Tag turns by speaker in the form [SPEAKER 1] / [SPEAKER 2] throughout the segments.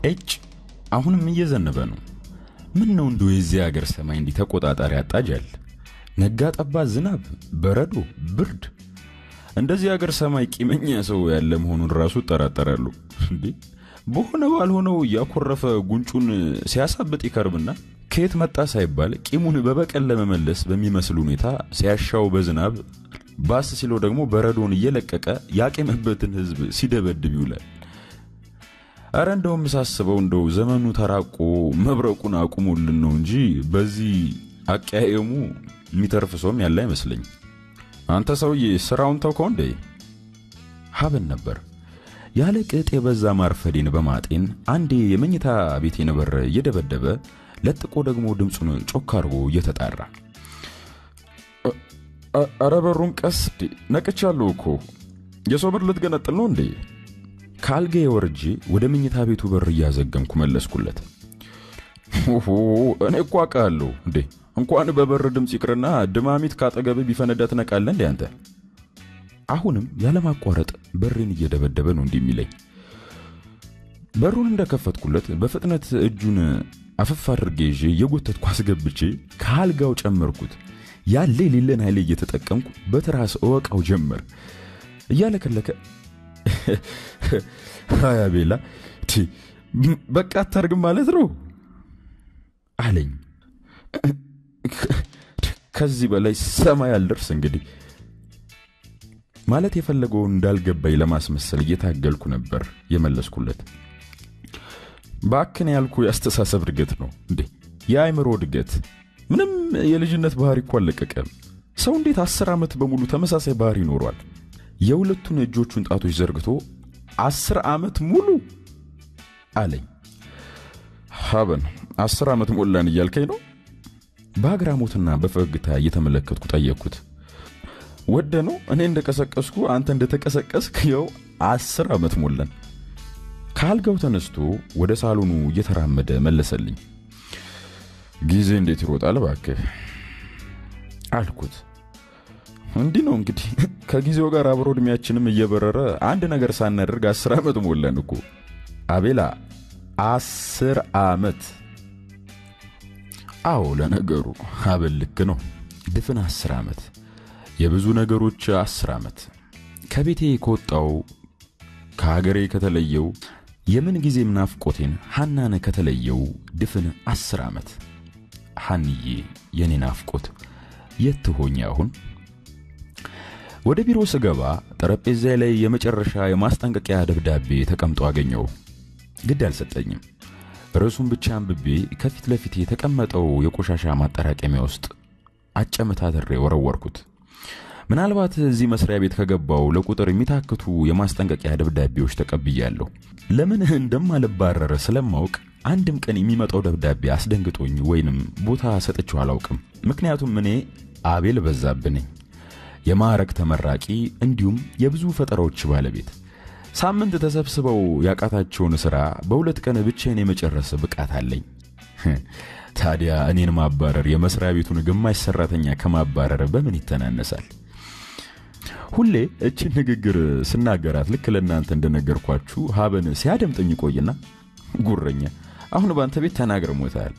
[SPEAKER 1] ኤጭ አሁንም እየዘነበ ነው። ምን ነው እንደው የዚህ ሀገር ሰማይ እንዲህ ተቆጣጣሪ ያጣጃል? ነጋ ጠባ ዝናብ፣ በረዶ፣ ብርድ። እንደዚህ ሀገር ሰማይ ቂመኛ ሰው ያለ መሆኑን ራሱ እጠራጠራለሁ። እንዴ በሆነ ባልሆነው እያኮረፈ ጉንጩን ሲያሳብጥ ይከርምና ከየት መጣ ሳይባል ቂሙን በበቀል ለመመለስ በሚመስል ሁኔታ ሲያሻው በዝናብ ባስ ሲለው ደግሞ በረዶን እየለቀቀ ያቄመበትን ሕዝብ ሲደበድብ ይውላል። አረ እንደውም ሳስበው እንደው ዘመኑ ተራቆ መብረቁን አቁሞልን ነው እንጂ በዚህ አቀያየሙ የሚተርፍ ሰውም ያለ አይመስለኝ። አንተ ሰውዬ ስራውን ተውከው እንዴ? ሀበን ነበር ያለ ቅጥ የበዛ ማርፈዴን በማጤን አንዴ የመኝታ ቤቴን በር እየደበደበ ለጥቆ ደግሞ ድምፁን ጮክ አድርጎ እየተጣራ አረ በሩን ቀስ ነቅቻለሁ እኮ የሰው በር ልትገነጥል ነው እንዴ? ከአልጋ የወርጄ ወደ መኝታ ቤቱ በር እያዘገምኩ መለስኩለት። ኦሆ እኔ እኮ አውቃለሁ እንዴ እንኳን በበር ድምፅ ይቅርና ድማሚት ካጠገብ ቢፈነዳ ትነቃለህ እንዴ አንተ? አሁንም ያለማቋረጥ በሬን እየደበደበ ነው እንዲህ የሚለኝ። በሩን እንደከፈትኩለት በፍጥነት እጁን አፈፍ አድርጌ ይዤ እየጎተትኩ አስገብቼ ከአልጋው ጨመርኩት። ያለ የሌለን ኃይሌ እየተጠቀምኩ በትራስ እወቃው ጀመር። እያለከለከ ሀያ ቤላ በቃ አታርግም ማለት ነው አለኝ። ከዚህ በላይ ሰማይ አልደርስ እንግዲህ ማለት የፈለገውን እንዳልገባኝ ለማስመሰል እየታገልኩ ነበር የመለስኩለት። ባክን ያልኩ የአስተሳሰብ እድገት ነው እንዴ የአእምሮ እድገት። ምንም የልጅነት ባህሪ እኮ አልለቀቀም። ሰው እንዴት አስር ዓመት በሙሉ ተመሳሳይ ባህሪ ይኖሯል? የሁለቱን እጆቹን ጣቶች ዘርግቶ አስር ዓመት ሙሉ አለኝ። ሀበን አስር ዓመት ሞላን እያልከኝ ነው? በአግራሞትና በፈገግታ እየተመለከትኩ ጠየቅኩት። ወደ ነው እኔ እንደቀሰቀስኩ አንተ እንደተቀሰቀስክ ይኸው አስር ዓመት ሞላን። ከአልጋው ተነስቶ ወደ ሳሎኑ እየተራመደ መለሰልኝ። ጊዜ እንዴት ይሮጣል እባክህ አልኩት። እንዲህ ነው እንግዲህ ከጊዜው ጋር አብሮ እድሜያችንም እየበረረ አንድ ነገር ሳናደርግ አስር ዓመት ሞላን እኮ አቤላ፣ አስር ዓመት። አዎ ለነገሩ አበል ልክ ነው። ድፍን አስር ዓመት የብዙ ነገሮች አስር ዓመት ከቤቴ ከወጣው ከሀገሬ ከተለየው የምን ጊዜም ናፍቆቴን ሐናን ከተለየው ድፍን አስር ዓመት ሐንዬ የኔ ናፍቆት የት ትሆኝ አሁን? ወደ ቢሮ ስገባ ጠረጴዛ ላይ የመጨረሻ የማስጠንቀቂያ ደብዳቤ ተቀምጦ አገኘው። ግድ አልሰጠኝም። ርዕሱን ብቻ አንብቤ ከፊት ለፊት የተቀመጠው የቆሻሻ ማጠራቀሚያ ውስጥ አጨመታትሬ ወረወርኩት። ምናልባት እዚህ መስሪያ ቤት ከገባው ለቁጥር የሚታክቱ የማስጠንቀቂያ ደብዳቤዎች ተቀብያለሁ። ለምን እንደማልባረር ስለማውቅ አንድም ቀን የሚመጣው ደብዳቤ አስደንግጦኝ ወይንም ቦታ ሰጥቼው አላውቅም። ምክንያቱም እኔ አቤል በዛብህ ነኝ፣ የማዕረግ ተመራቂ እንዲሁም የብዙ ፈጠራዎች ባለቤት። ሳምንት ተሰብስበው ያቃታቸውን ሥራ በሁለት ቀን ብቻዬን የመጨረስ ብቃት አለኝ። ታዲያ እኔን ማባረር የመስሪያ ቤቱን ግማሽ ሰራተኛ ከማባረር በምን ይተናነሳል? ሁሌ እችን ንግግር ስናገራት ልክ ለእናንተ እንደነገርኳችሁ ሀበን ሲያደምጠኝ ቆይና ጉረኛ አሁን በአንተ ቤት ተናግረ ሞታል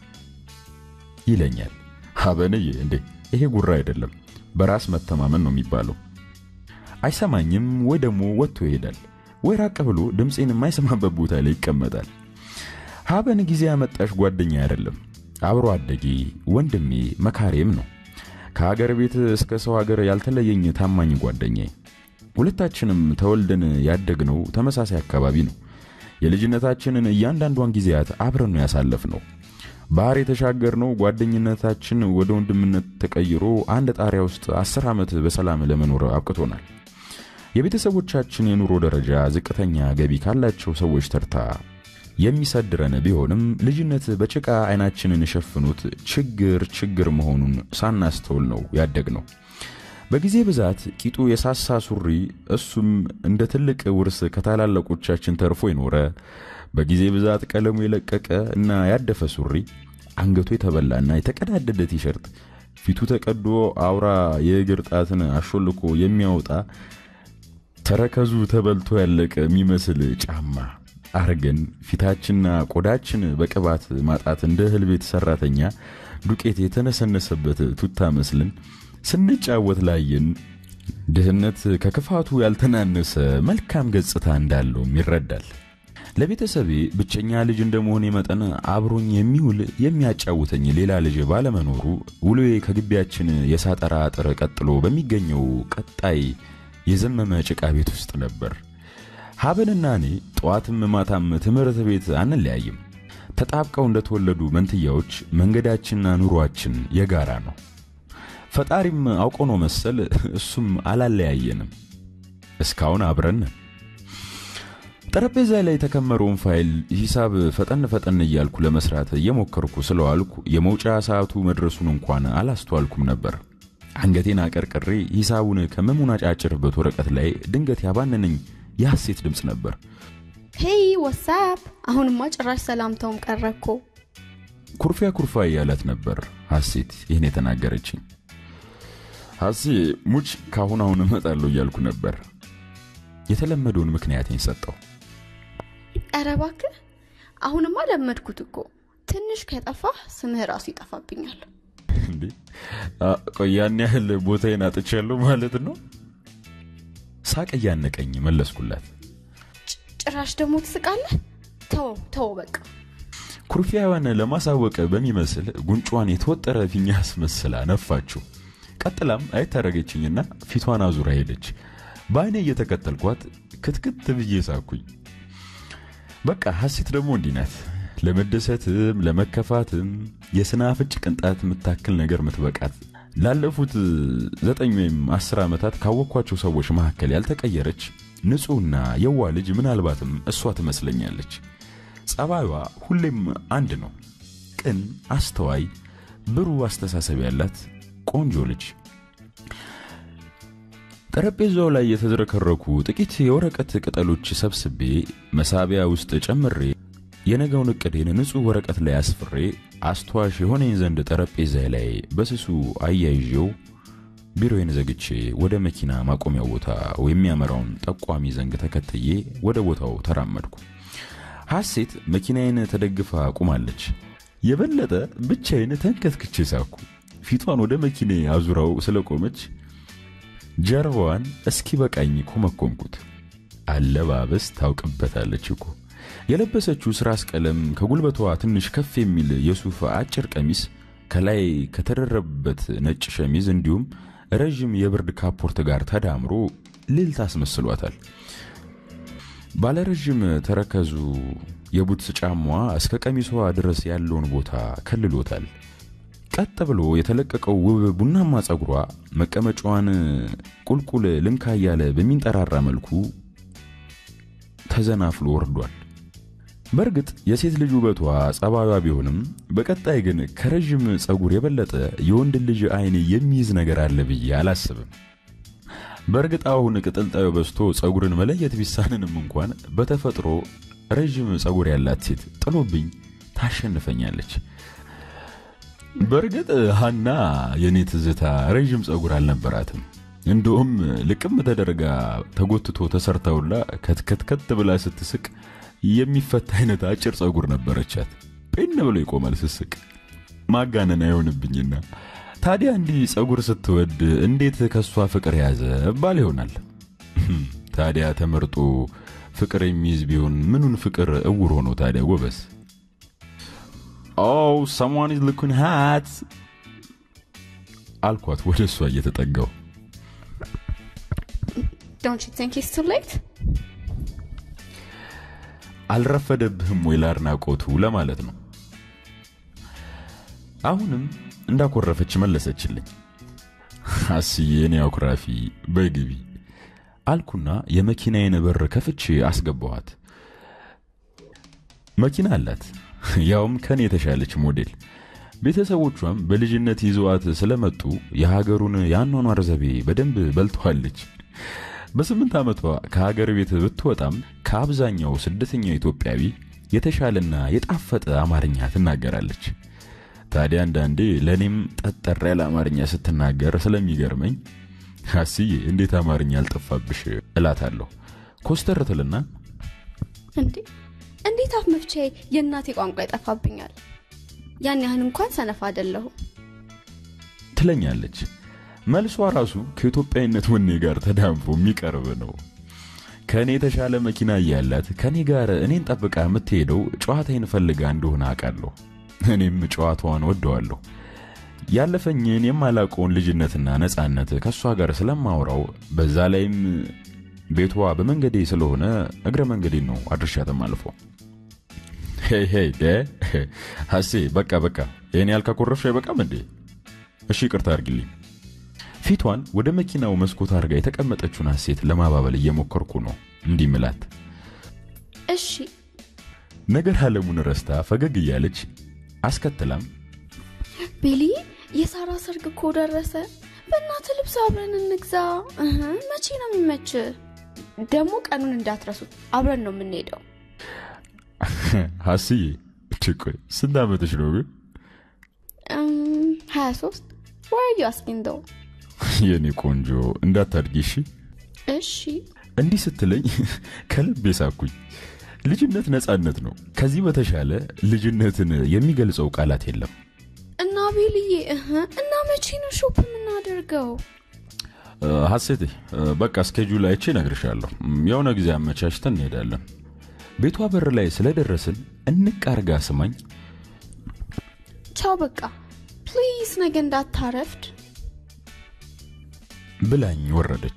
[SPEAKER 1] ይለኛል። ሀበንዬ እንዴ ይሄ ጉራ አይደለም፣ በራስ መተማመን ነው የሚባለው። አይሰማኝም ወይ ደግሞ ወጥቶ ይሄዳል ወይ ራቅ ብሎ ድምፄን የማይሰማበት ቦታ ላይ ይቀመጣል። ሀበን ጊዜ ያመጣሽ ጓደኛ አይደለም፣ አብሮ አደጌ ወንድሜ መካሬም ነው። ከሀገር ቤት እስከ ሰው ሀገር ያልተለየኝ ታማኝ ጓደኛዬ። ሁለታችንም ተወልደን ያደግነው ተመሳሳይ አካባቢ ነው። የልጅነታችንን እያንዳንዷን ጊዜያት አብረን ነው ያሳለፍነው። ባህር የተሻገርነው ጓደኝነታችን ወደ ወንድምነት ተቀይሮ አንድ ጣሪያ ውስጥ አስር ዓመት በሰላም ለመኖር አብቅቶናል። የቤተሰቦቻችን የኑሮ ደረጃ ዝቅተኛ ገቢ ካላቸው ሰዎች ተርታ የሚሰድረን ቢሆንም ልጅነት በጭቃ አይናችንን የሸፍኑት ችግር ችግር መሆኑን ሳናስተውል ነው ያደግነው። በጊዜ ብዛት ቂጡ የሳሳ ሱሪ እሱም እንደ ትልቅ ውርስ ከታላላቆቻችን ተርፎ የኖረ በጊዜ ብዛት ቀለሙ የለቀቀ እና ያደፈ ሱሪ፣ አንገቱ የተበላና የተቀዳደደ ቲሸርት፣ ፊቱ ተቀዶ አውራ የእግር ጣትን አሾልኮ የሚያወጣ ተረከዙ ተበልቶ ያለቀ የሚመስል ጫማ አርገን ፊታችንና ቆዳችን በቅባት ማጣት እንደ እህል ቤት ሰራተኛ ዱቄት የተነሰነሰበት ቱታ መስልን ስንጫወት ላየን ድህነት ከክፋቱ ያልተናነሰ መልካም ገጽታ እንዳለውም ይረዳል። ለቤተሰቤ ብቸኛ ልጅ እንደመሆኔ መጠን አብሮኝ የሚውል የሚያጫውተኝ ሌላ ልጅ ባለመኖሩ ውሎዬ ከግቢያችን የሳጠራ አጥር ቀጥሎ በሚገኘው ቀጣይ የዘመመ ጭቃ ቤት ውስጥ ነበር። ሀበንና እኔ ጠዋትም ማታም ትምህርት ቤት አንለያይም። ተጣብቀው እንደተወለዱ መንትያዎች መንገዳችንና ኑሯችን የጋራ ነው። ፈጣሪም አውቆ ነው መሰል እሱም አላለያየንም። እስካሁን አብረን ጠረጴዛ ላይ የተከመረውን ፋይል ሂሳብ ፈጠን ፈጠን እያልኩ ለመስራት እየሞከርኩ ስለዋልኩ የመውጫ ሰዓቱ መድረሱን እንኳን አላስተዋልኩም ነበር። አንገቴን አቀርቅሬ ሂሳቡን ከመሙናጫጭርበት ወረቀት ላይ ድንገት ያባነነኝ የሐሴት ድምፅ ነበር።
[SPEAKER 2] ሄይ ወሳፕ! አሁንማ ጭራሽ ሰላምታውም ቀረኮ።
[SPEAKER 1] ኩርፊያ ኩርፋ እያላት ነበር ሐሴት ይህን የተናገረችኝ። ሐሴ ሙች ካሁን አሁን እመጣለሁ እያልኩ ነበር። የተለመደውን ምክንያቴን ሰጠው።
[SPEAKER 2] ኧረ እባክህ አሁንማ ለመድኩት እኮ። ትንሽ ከጠፋህ ስምህ ራሱ ይጠፋብኛል።
[SPEAKER 1] እንዴ ቆይ ያን ያህል ቦታዬን አጥቻለሁ ማለት ነው? ሳቅ እያነቀኝ መለስኩላት።
[SPEAKER 2] ጭራሽ ደግሞ ትስቃለህ? ተው ተው በቃ።
[SPEAKER 1] ኩርፊያዋን ለማሳወቅ በሚመስል ጉንጯን የተወጠረ ፊኛ አስመስላ ነፋችው። ቀጥላም አይታረገችኝና ፊቷን አዙራ ሄደች። በአይኔ እየተከተልኳት ክትክት ብዬ ሳኩኝ። በቃ ሐሴት ደግሞ እንዲህ ናት። ለመደሰትም ለመከፋትም የስናፍጭ ቅንጣት የምታክል ነገር ምትበቃት ላለፉት ዘጠኝ ወይም አስር ዓመታት ካወቅኳቸው ሰዎች መካከል ያልተቀየረች ንጹሕና የዋ ልጅ ምናልባትም እሷ ትመስለኛለች። ጸባዩዋ ሁሌም አንድ ነው። ቅን፣ አስተዋይ፣ ብሩህ አስተሳሰብ ያላት ቆንጆ ልጅ። ጠረጴዛው ላይ የተዝረከረኩ ጥቂት የወረቀት ቅጠሎች ሰብስቤ መሳቢያ ውስጥ ጨምሬ የነገውን እቅዴን ንጹሕ ወረቀት ላይ አስፍሬ አስተዋሽ የሆነኝ ዘንድ ጠረጴዛ ላይ በስሱ አያይዤው ቢሮዬን ዘግቼ ወደ መኪና ማቆሚያው ቦታ የሚያመራውን ጠቋሚ ዘንግ ተከትዬ ወደ ቦታው ተራመድኩ። ሐሴት መኪናዬን ተደግፋ ቁማለች። የበለጠ ብቻዬን ተንከትክቼ ሳኩ። ፊቷን ወደ መኪኔ አዙራው ስለቆመች ጀርባዋን እስኪ በቃኝ ኮመኮምኩት። አለባበስ ታውቅበታለች እኮ። የለበሰችው ስራስ ቀለም ከጉልበቷ ትንሽ ከፍ የሚል የሱፍ አጭር ቀሚስ ከላይ ከተደረበበት ነጭ ሸሚዝ እንዲሁም ረዥም የብርድ ካፖርት ጋር ተዳምሮ ልዕልት አስመስሏታል። ባለረዥም ተረከዙ የቡትስ ጫማዋ እስከ ቀሚሷ ድረስ ያለውን ቦታ ከልሎታል። ቀጥ ብሎ የተለቀቀው ውብ ቡናማ ፀጉሯ መቀመጫዋን ቁልቁል ልንካ እያለ በሚንጠራራ መልኩ ተዘናፍሎ ወርዷል። በእርግጥ የሴት ልጅ ውበቷ ጸባዩዋ ቢሆንም በቀጣይ ግን ከረዥም ፀጉር የበለጠ የወንድ ልጅ አይን የሚይዝ ነገር አለ ብዬ አላስብም። በእርግጥ አሁን ቅጥልጣዩ በዝቶ ፀጉርን መለየት ቢሳንንም እንኳን በተፈጥሮ ረዥም ፀጉር ያላት ሴት ጥሎብኝ ታሸንፈኛለች። በእርግጥ ሀና የኔ ትዝታ ረዥም ፀጉር አልነበራትም። እንደውም ልቅም ተደርጋ ተጎትቶ ተሰርታውላ ከትከትከት ብላ ስትስቅ የሚፈታ አይነት አጭር ፀጉር ነበረቻት። ጴን ብሎ ይቆማል ስስቅ። ማጋነን አይሆንብኝና ታዲያ እንዲህ ፀጉር ስትወድ እንዴት ከሷ ፍቅር ያዘ ባል ይሆናል። ታዲያ ተመርጦ ፍቅር የሚይዝ ቢሆን ምኑን ፍቅር እውር ሆኖ ታዲያ ጎበስ ኦ ሰምዋን ኢዝ ሉኪንግ ሃት አልኳት ወደ እሷ እየተጠጋው።
[SPEAKER 2] ዶንት ዩ ቲንክ ኢትስ ቱ ሌት?
[SPEAKER 1] አልረፈደብህም ወይ ለአድናቆቱ ለማለት ነው። አሁንም እንዳኮረፈች መለሰችልኝ። አስዬ እኔ አኩራፊ በግቢ አልኩና የመኪናዬን በር ከፍቼ አስገባኋት። መኪና አላት፣ ያውም ከኔ የተሻለች ሞዴል። ቤተሰቦቿም በልጅነት ይዘዋት ስለመጡ የሀገሩን የአኗኗር ዘይቤ በደንብ በልተዋለች። በስምንት ዓመቷ ከሀገር ቤት ብትወጣም ከአብዛኛው ስደተኛ ኢትዮጵያዊ የተሻለና የጣፈጠ አማርኛ ትናገራለች። ታዲያ አንዳንዴ ለእኔም ጠጠር ያለ አማርኛ ስትናገር ስለሚገርመኝ አስዬ እንዴት አማርኛ አልጠፋብሽ እላታለሁ። ኮስተር ትልና
[SPEAKER 2] እንዴ እንዴት አፍ መፍቻዬ የእናቴ ቋንቋ ይጠፋብኛል? ያን ያህል እንኳን ሰነፍ አይደለሁም
[SPEAKER 1] ትለኛለች። መልሷ ራሱ ከኢትዮጵያዊነት ወኔ ጋር ተዳምፎ የሚቀርብ ነው። ከእኔ የተሻለ መኪና እያላት ከእኔ ጋር እኔን ጠብቃ የምትሄደው ጨዋታዬን ፈልጋ እንደሆነ አውቃለሁ። እኔም ጨዋታዋን ወደዋለሁ። ያለፈኝን የማላውቀውን ልጅነትና ነፃነት ከእሷ ጋር ስለማውራው በዛ ላይም ቤቷ በመንገዴ ስለሆነ እግረ መንገዴን ነው አድርሻትም አልፈው። ሄይ ሄይ ሀሴ በቃ በቃ ይህን ያልካኮረፍሽ አይበቃም እንዴ? እሺ ይቅርታ አድርጊልኝ። ፊቷን ወደ መኪናው መስኮት አድርጋ የተቀመጠችውን ሀሴት ለማባበል እየሞከርኩ ነው እንዲህ ምላት።
[SPEAKER 2] እሺ
[SPEAKER 1] ነገር አለሙን ረስታ ፈገግ እያለች አስከትላም
[SPEAKER 2] ቤሊ የሳራ ሰርግ እኮ ደረሰ። በእናት ልብስ አብረን እንግዛ። እህ፣ መቼ ነው የሚመች? ደግሞ ቀኑን እንዳትረሱት፣ አብረን ነው የምንሄደው።
[SPEAKER 1] ሀስዬ ቆይ ስንት ዓመትሽ ነው ግን?
[SPEAKER 2] ሀያ ሶስት ዋዩ አስኪንደው
[SPEAKER 1] የኔ ቆንጆ እንዳታድጊ እሺ።
[SPEAKER 2] እሺ
[SPEAKER 1] እንዲህ ስትለኝ ከልብ የሳኩኝ። ልጅነት ነፃነት ነው። ከዚህ በተሻለ ልጅነትን የሚገልጸው ቃላት የለም።
[SPEAKER 2] እና ቤልዬ እህ፣ እና መቼ ነው ሾፕ የምናደርገው?
[SPEAKER 1] ሀሴቴ በቃ እስኬጁል አይቼ እነግርሻለሁ። የሆነ ጊዜ አመቻችተን እንሄዳለን። ቤቷ በር ላይ ስለደረስን እንቅ አርጋ ስማኝ
[SPEAKER 2] ቻው በቃ ፕሊዝ፣ ነገ እንዳታረፍድ።
[SPEAKER 1] ብላኝ ወረደች።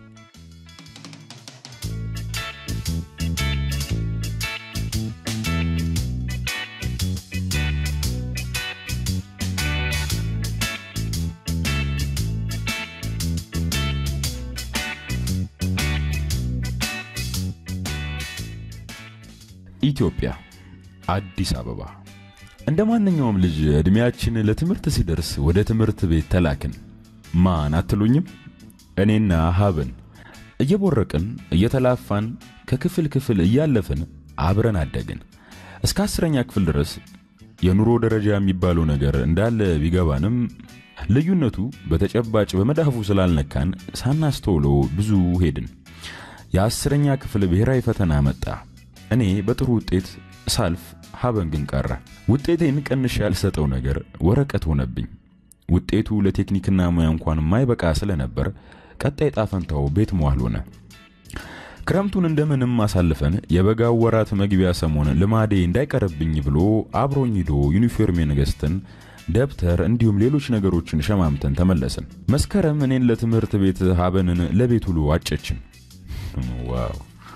[SPEAKER 1] ኢትዮጵያ አዲስ አበባ። እንደ ማንኛውም ልጅ ዕድሜያችን ለትምህርት ሲደርስ ወደ ትምህርት ቤት ተላክን። ማን አትሉኝም? እኔና ሀብን እየቦረቅን እየተላፋን ከክፍል ክፍል እያለፍን አብረን አደግን። እስከ አስረኛ ክፍል ድረስ የኑሮ ደረጃ የሚባለው ነገር እንዳለ ቢገባንም ልዩነቱ በተጨባጭ በመዳፉ ስላልነካን ሳናስተውለው ብዙ ሄድን። የአስረኛ ክፍል ብሔራዊ ፈተና መጣ። እኔ በጥሩ ውጤት ሳልፍ ሀበን ግን ቀረ። ውጤቴን ቀንሽ ያልሰጠው ነገር ወረቀት ሆነብኝ። ውጤቱ ለቴክኒክና ሙያ እንኳን የማይበቃ ስለነበር ቀጣይ ጣፈንታው ቤት መዋል ሆነ። ክረምቱን እንደምንም አሳልፈን የበጋው ወራት መግቢያ ሰሞን ልማዴ እንዳይቀርብኝ ብሎ አብሮኝ ሂዶ ዩኒፎርሜን ገዝተን ደብተር እንዲሁም ሌሎች ነገሮችን ሸማምተን ተመለስን። መስከረም እኔን ለትምህርት ቤት ሀበንን ለቤት ውሎ አጨችን። ዋው!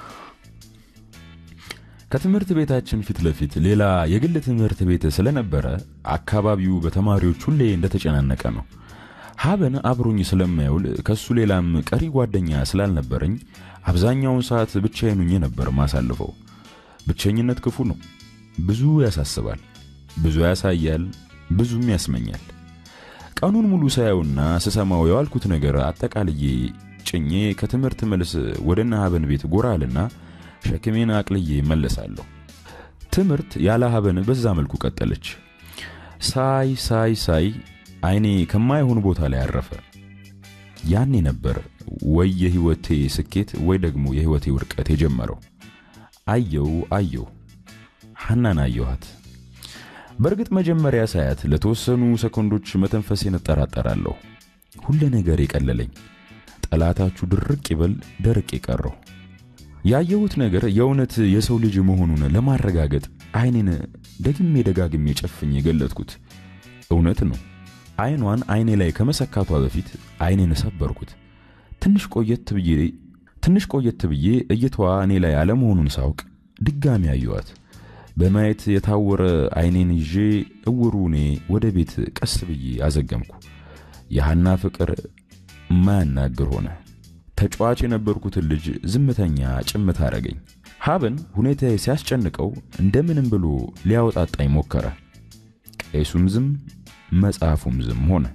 [SPEAKER 1] ከትምህርት ቤታችን ፊት ለፊት ሌላ የግል ትምህርት ቤት ስለነበረ አካባቢው በተማሪዎች ሁሌ እንደተጨናነቀ ነው። ሀበን አብሮኝ ስለማይውል ከሱ ሌላም ቀሪ ጓደኛ ስላልነበረኝ አብዛኛውን ሰዓት ብቻዬን ሆኜ ነበር ማሳልፈው። ብቸኝነት ክፉ ነው። ብዙ ያሳስባል፣ ብዙ ያሳያል፣ ብዙም ያስመኛል። ቀኑን ሙሉ ሳየውና ስሰማው የዋልኩት ነገር አጠቃልዬ ጭኜ ከትምህርት መልስ ወደ እነ ሀበን ቤት ጎራልና ሸክሜን አቅልዬ መለሳለሁ። ትምህርት ያለ ሀበን በዛ መልኩ ቀጠለች። ሳይ ሳይ ሳይ አይኔ ከማይሆን ቦታ ላይ አረፈ። ያኔ ነበር ወይ የህይወቴ ስኬት ወይ ደግሞ የህይወቴ ውድቀት የጀመረው። አየው አየው ሐናን አየኋት። በእርግጥ መጀመሪያ ሳያት ለተወሰኑ ሰኮንዶች መተንፈሴን እጠራጠራለሁ። ሁለ ነገር የቀለለኝ፣ ጠላታችሁ ድርቅ ይበል ደርቅ የቀረው ያየሁት ነገር የእውነት የሰው ልጅ መሆኑን ለማረጋገጥ አይኔን ደግሜ ደጋግሜ ጨፍኝ የገለጥኩት እውነት ነው። አይኗን አይኔ ላይ ከመሰካቷ በፊት አይኔን ሰበርኩት። ትንሽ ቆየት ብዬ ትንሽ ቆየት ብዬ እይታዋ እኔ ላይ አለመሆኑን ሳውቅ ድጋሚ አየኋት። በማየት የታወረ አይኔን ይዤ እውሩ እኔ ወደ ቤት ቀስ ብዬ አዘገምኩ። የሐና ፍቅር ማያናግር ሆነ። ተጫዋች የነበርኩትን ልጅ ዝምተኛ ጭምት አረገኝ። ሀበን ሁኔታዬ ሲያስጨንቀው እንደምንም ብሎ ሊያወጣጣኝ ሞከረ። ቄሱም ዝም መጽሐፉም ዝም ሆነ።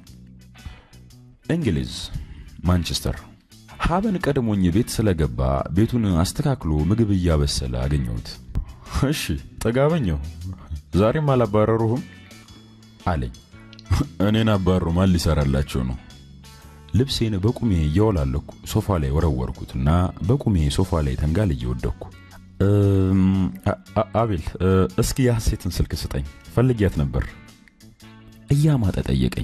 [SPEAKER 1] እንግሊዝ ማንቸስተር። ሀበን ቀድሞኝ ቤት ስለገባ ቤቱን አስተካክሎ ምግብ እያበሰለ አገኘሁት። እሺ ጠጋበኛው ዛሬም አላባረሩህም አለኝ። እኔን አባሩ ማን ሊሰራላቸው ነው? ልብሴን በቁሜ እያወላለኩ ሶፋ ላይ ወረወርኩትና በቁሜ ሶፋ ላይ ተንጋልዬ ወደቅኩ። አቤል እስኪ የሐሴትን ስልክ ስጠኝ፣ ፈልጊያት ነበር እያማጠ ጠየቀኝ።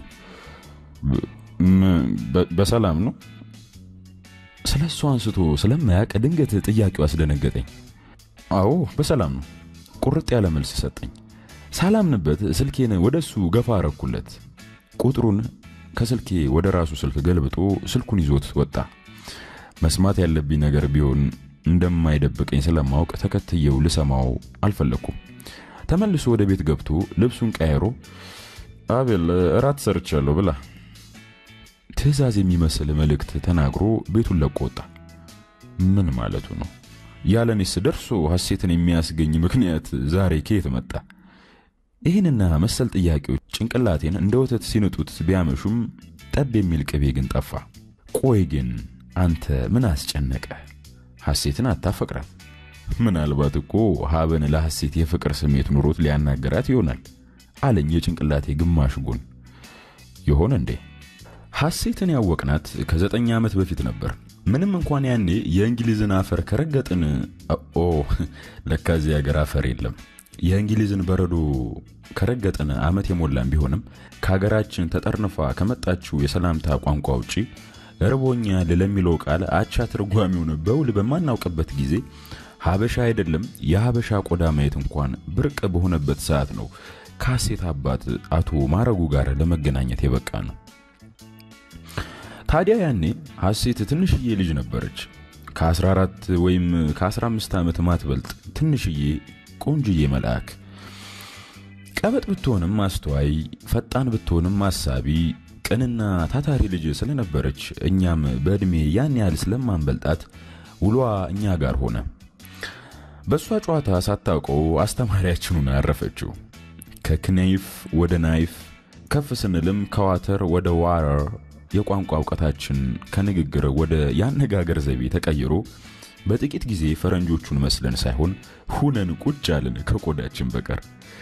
[SPEAKER 1] በሰላም ነው? ስለ እሱ አንስቶ ስለማያውቅ ድንገት ጥያቄው አስደነገጠኝ። አዎ በሰላም ነው፣ ቁርጥ ያለ መልስ ሰጠኝ። ሳላምንበት ስልኬን ወደ እሱ ገፋ አረኩለት። ቁጥሩን ከስልኬ ወደ ራሱ ስልክ ገልብጦ ስልኩን ይዞት ወጣ። መስማት ያለብኝ ነገር ቢሆን እንደማይደብቀኝ ስለማወቅ ተከትየው ልሰማው አልፈለግኩም። ተመልሶ ወደ ቤት ገብቶ ልብሱን ቀያይሮ አቤል እራት ሰርቻለሁ ብላ ትዕዛዝ የሚመስል መልእክት ተናግሮ ቤቱን ለቆ ወጣ። ምን ማለቱ ነው? ያለኔስ ደርሶ ሐሴትን የሚያስገኝ ምክንያት ዛሬ ከየት መጣ? ይህንና መሰል ጥያቄዎች ጭንቅላቴን እንደ ወተት ሲንጡት ቢያመሹም ጠብ የሚል ቅቤ ግን ጠፋ። ቆይ ግን አንተ ምን አስጨነቀ? ሐሴትን አታፈቅራል? ምናልባት እኮ ሀበን ለሐሴት የፍቅር ስሜት ኑሮት ሊያናገራት ይሆናል አለኝ የጭንቅላቴ ግማሽ ጎን። ይሆን እንዴ? ሐሴትን ያወቅናት ከዘጠኝ ዓመት በፊት ነበር። ምንም እንኳን ያኔ የእንግሊዝን አፈር ከረገጥን፣ ኦ ለካዚህ ሀገር አፈር የለም። የእንግሊዝን በረዶ ከረገጥን ዓመት የሞላን ቢሆንም ከሀገራችን ተጠርንፋ ከመጣችው የሰላምታ ቋንቋ ውጪ እርቦኛል ለሚለው ቃል አቻ ትርጓሚውን በውል በማናውቅበት ጊዜ ሀበሻ አይደለም የሀበሻ ቆዳ ማየት እንኳን ብርቅ በሆነበት ሰዓት ነው ከሐሴት አባት አቶ ማረጉ ጋር ለመገናኘት የበቃ ነው። ታዲያ ያኔ ሐሴት ትንሽዬ ልጅ ነበረች። ከ14 ወይም ከ15 ዓመት ማትበልጥ ትንሽዬ ቆንጅዬ መልአክ። ቀበጥ ብትሆንም አስተዋይ፣ ፈጣን ብትሆንም አሳቢ፣ ቅንና ታታሪ ልጅ ስለነበረች እኛም በዕድሜ ያን ያህል ስለማንበልጣት ውሏ እኛ ጋር ሆነ። በእሷ ጨዋታ ሳታውቀው አስተማሪያችንን አረፈችው። ከክነይፍ ወደ ናይፍ ከፍ ስንልም ከዋተር ወደ ዋረር የቋንቋ እውቀታችን ከንግግር ወደ የአነጋገር ዘይቤ ተቀይሮ በጥቂት ጊዜ ፈረንጆቹን መስለን ሳይሆን ሁነን ቁጭ አልን ከቆዳችን በቀር።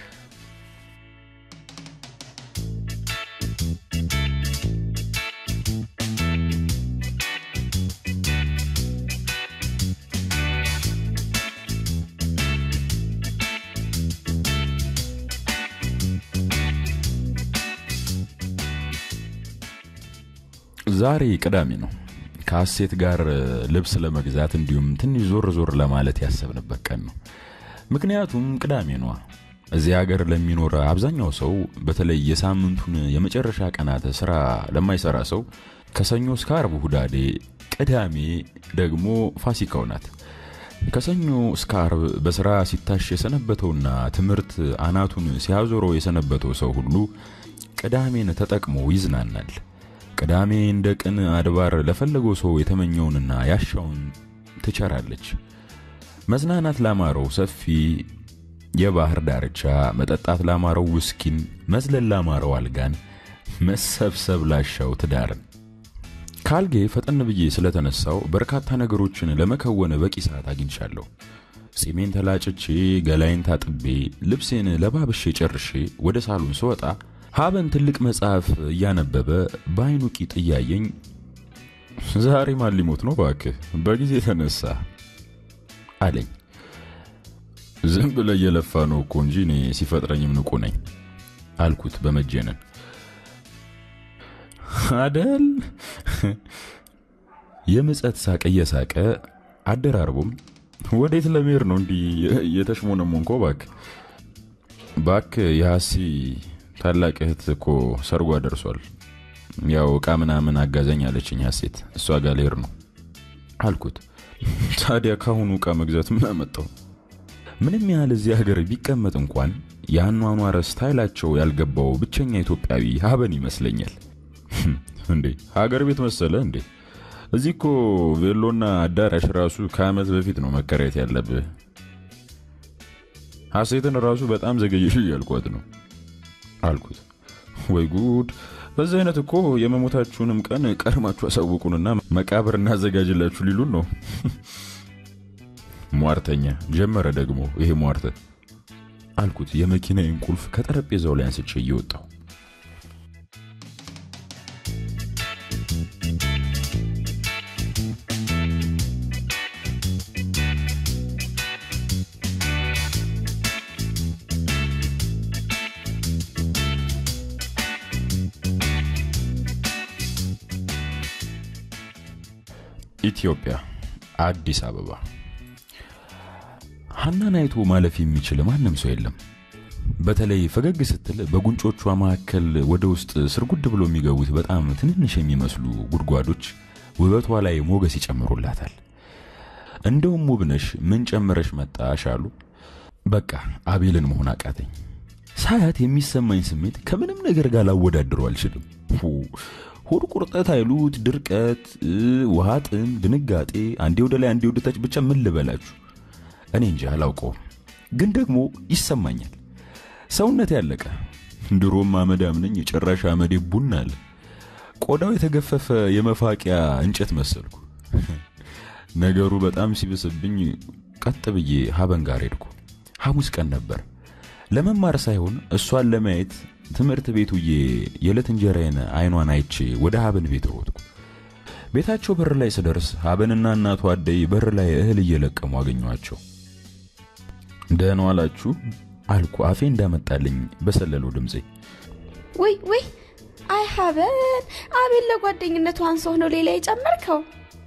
[SPEAKER 1] ዛሬ ቅዳሜ ነው። ከሐሴት ጋር ልብስ ለመግዛት እንዲሁም ትንሽ ዞር ዞር ለማለት ያሰብንበት ቀን ነው። ምክንያቱም ቅዳሜ ነዋ። እዚህ ሀገር ለሚኖር አብዛኛው ሰው በተለይ የሳምንቱን የመጨረሻ ቀናት ስራ ለማይሰራ ሰው ከሰኞ እስከ አርብ ሁዳዴ፣ ቅዳሜ ደግሞ ፋሲካው ናት። ከሰኞ እስከ አርብ በስራ ሲታሽ የሰነበተውና ትምህርት አናቱን ሲያዞረው የሰነበተው ሰው ሁሉ ቅዳሜን ተጠቅሞ ይዝናናል። ቅዳሜ እንደ ቅን አድባር ለፈለገው ሰው የተመኘውንና ያሻውን ትቸራለች። መዝናናት ላማረው ሰፊ የባህር ዳርቻ፣ መጠጣት ላማረው ውስኪን፣ መዝለል ላማረው አልጋን፣ መሰብሰብ ላሻው ትዳርን። ካልጌ ፈጠን ብዬ ስለተነሳው በርካታ ነገሮችን ለመከወን በቂ ሰዓት አግኝቻለሁ። ጺሜን ተላጭቼ፣ ገላይን ታጥቤ፣ ልብሴን ለባብሼ ጨርሼ ወደ ሳሎን ስወጣ ሀበን ትልቅ መጽሐፍ እያነበበ በአይኑ ቂጥ እያየኝ ዛሬ ማን ሊሞት ነው ባክህ በጊዜ ተነሳ አለኝ። ዝም ብለህ እየለፋ ነው እኮ እንጂ እኔ ሲፈጥረኝም ንቁ ነኝ አልኩት በመጀነን አደል። የምጸት ሳቅ እየሳቀ አደራርቦም ወዴት ለመሄድ ነው እንዲህ የተሽሞነሞንኮ ባክህ ባክህ የሐሲ ታላቅ እህት እኮ ሰርጓ ደርሷል። ያው እቃ ምናምን አጋዘኝ አለችኝ ሐሴት። እሷ ጋር ልሄድ ነው አልኩት። ታዲያ ካሁኑ እቃ መግዛት ምን አመጣው? ምንም ያህል እዚህ ሀገር ቢቀመጥ እንኳን የአኗኗር ስታይላቸው ያልገባው ብቸኛ ኢትዮጵያዊ ሀበን ይመስለኛል። እንዴ ሀገር ቤት መሰለ እንዴ? እዚህ እኮ ቬሎና አዳራሽ ራሱ ከዓመት በፊት ነው መከራየት ያለብህ። ሐሴትን ራሱ በጣም ዘገየሽ እያልኳት ነው አልኩት። ወይ ጉድ! በዚህ አይነት እኮ የመሞታችሁንም ቀን ቀድማችሁ አሳውቁንና መቃብር እናዘጋጅላችሁ ሊሉን ነው። ሟርተኛ ጀመረ ደግሞ ይሄ ሟርተ አልኩት። የመኪናዬን ቁልፍ ከጠረጴዛው ላይ አንስቼ እየወጣሁ ኢትዮጵያ፣ አዲስ አበባ። ሀናን አይቶ ማለፍ የሚችል ማንም ሰው የለም። በተለይ ፈገግ ስትል በጉንጮቿ መካከል ወደ ውስጥ ስርጉድ ብሎ የሚገቡት በጣም ትንንሽ የሚመስሉ ጉድጓዶች ውበቷ ላይ ሞገስ ይጨምሩላታል። እንደውም ውብነሽ ምን ጨምረሽ መጣሽ አሉ። በቃ አቤልን መሆን አቃተኝ። ሳያት የሚሰማኝ ስሜት ከምንም ነገር ጋር ላወዳድረው አልችልም። ሆድ ቁርጠት አይሉት ድርቀት፣ ውሃ ጥም፣ ድንጋጤ፣ አንዴ ወደ ላይ አንዴ ወደ ታች፣ ብቻ ምን ልበላችሁ እኔ እንጂ አላውቀውም፣ ግን ደግሞ ይሰማኛል። ሰውነት ያለቀ ድሮም አመዳም ነኝ፣ የጭራሽ አመዴ ቡና አለ። ቆዳው የተገፈፈ የመፋቂያ እንጨት መሰልኩ። ነገሩ በጣም ሲብስብኝ ቀጥ ብዬ ሀበን ጋር ሄድኩ። ሐሙስ ቀን ነበር። ለመማር ሳይሆን እሷን ለማየት ትምህርት ቤቱዬ የዕለት እንጀራዬን አይኗን አይቼ ወደ ሀበን ቤት ሮጥኩ። ቤታቸው በር ላይ ስደርስ ሀበንና እናቷ አደይ በር ላይ እህል እየለቀሙ አገኘኋቸው። ደህና ዋላችሁ አልኩ አፌ እንዳመጣልኝ በሰለለው ድምፄ።
[SPEAKER 2] ወይ ወይ አይ ሀበን አቤል ለጓደኝነቱ አንሶህ ነው ሌላ የጨመርከው?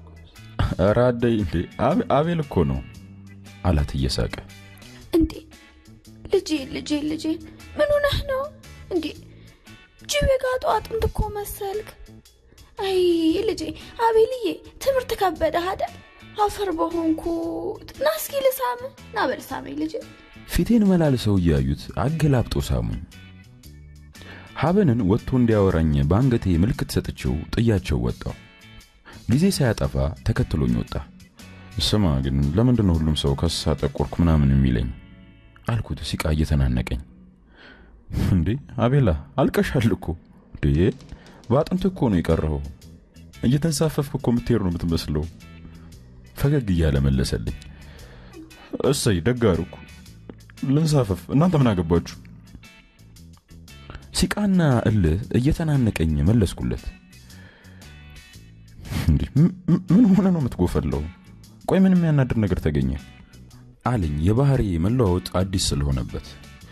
[SPEAKER 1] ኧረ አደይ እንዴ አቤል እኮ ነው አላት እየሳቀ።
[SPEAKER 2] እንዴ ልጄ ልጄ ልጄ ምን ሆነህ ነው እንዴ? ጅብ የጋጡ አጥንት እኮ መሰልክ። አይ ልጄ አቤልዬ ትምህርት ከበደህ አይደል? አፈር በሆንኩት ና እስኪ ልሳም ና በል ሳመኝ ልጄ።
[SPEAKER 1] ፊቴን መላልሰው እያዩት አገላብጦ ሳሙኝ። ሀበንን ወጥቶ እንዲያወራኝ በአንገቴ ምልክት ሰጥቼው ጥያቸው ወጣው። ጊዜ ሳያጠፋ ተከትሎኝ ወጣ። ስማ ግን ለምንድን ነው ሁሉም ሰው ከሳ ጠቆርኩ ምናምን የሚለኝ አልኩት ሲቃ እየተናነቀኝ። እንዴ አቤላ አልቀሻል እኮ እንዴ በአጥንት እኮ ነው የቀረኸው። እየተንሳፈፍክ እኮ የምትሄድ ነው የምትመስለው። ፈገግ እያለ መለሰልኝ። እሰይ ደግ አደረኩ ልንሳፈፍ፣ እናንተ ምን አገባችሁ? ሲቃና እልህ እየተናነቀኝ መለስኩለት። እንዴ ምን ሆነ ነው የምትጎፈለው? ቆይ ምን የሚያናድር ነገር ተገኘ አለኝ የባህሪ መለዋወጥ አዲስ ስለሆነበት።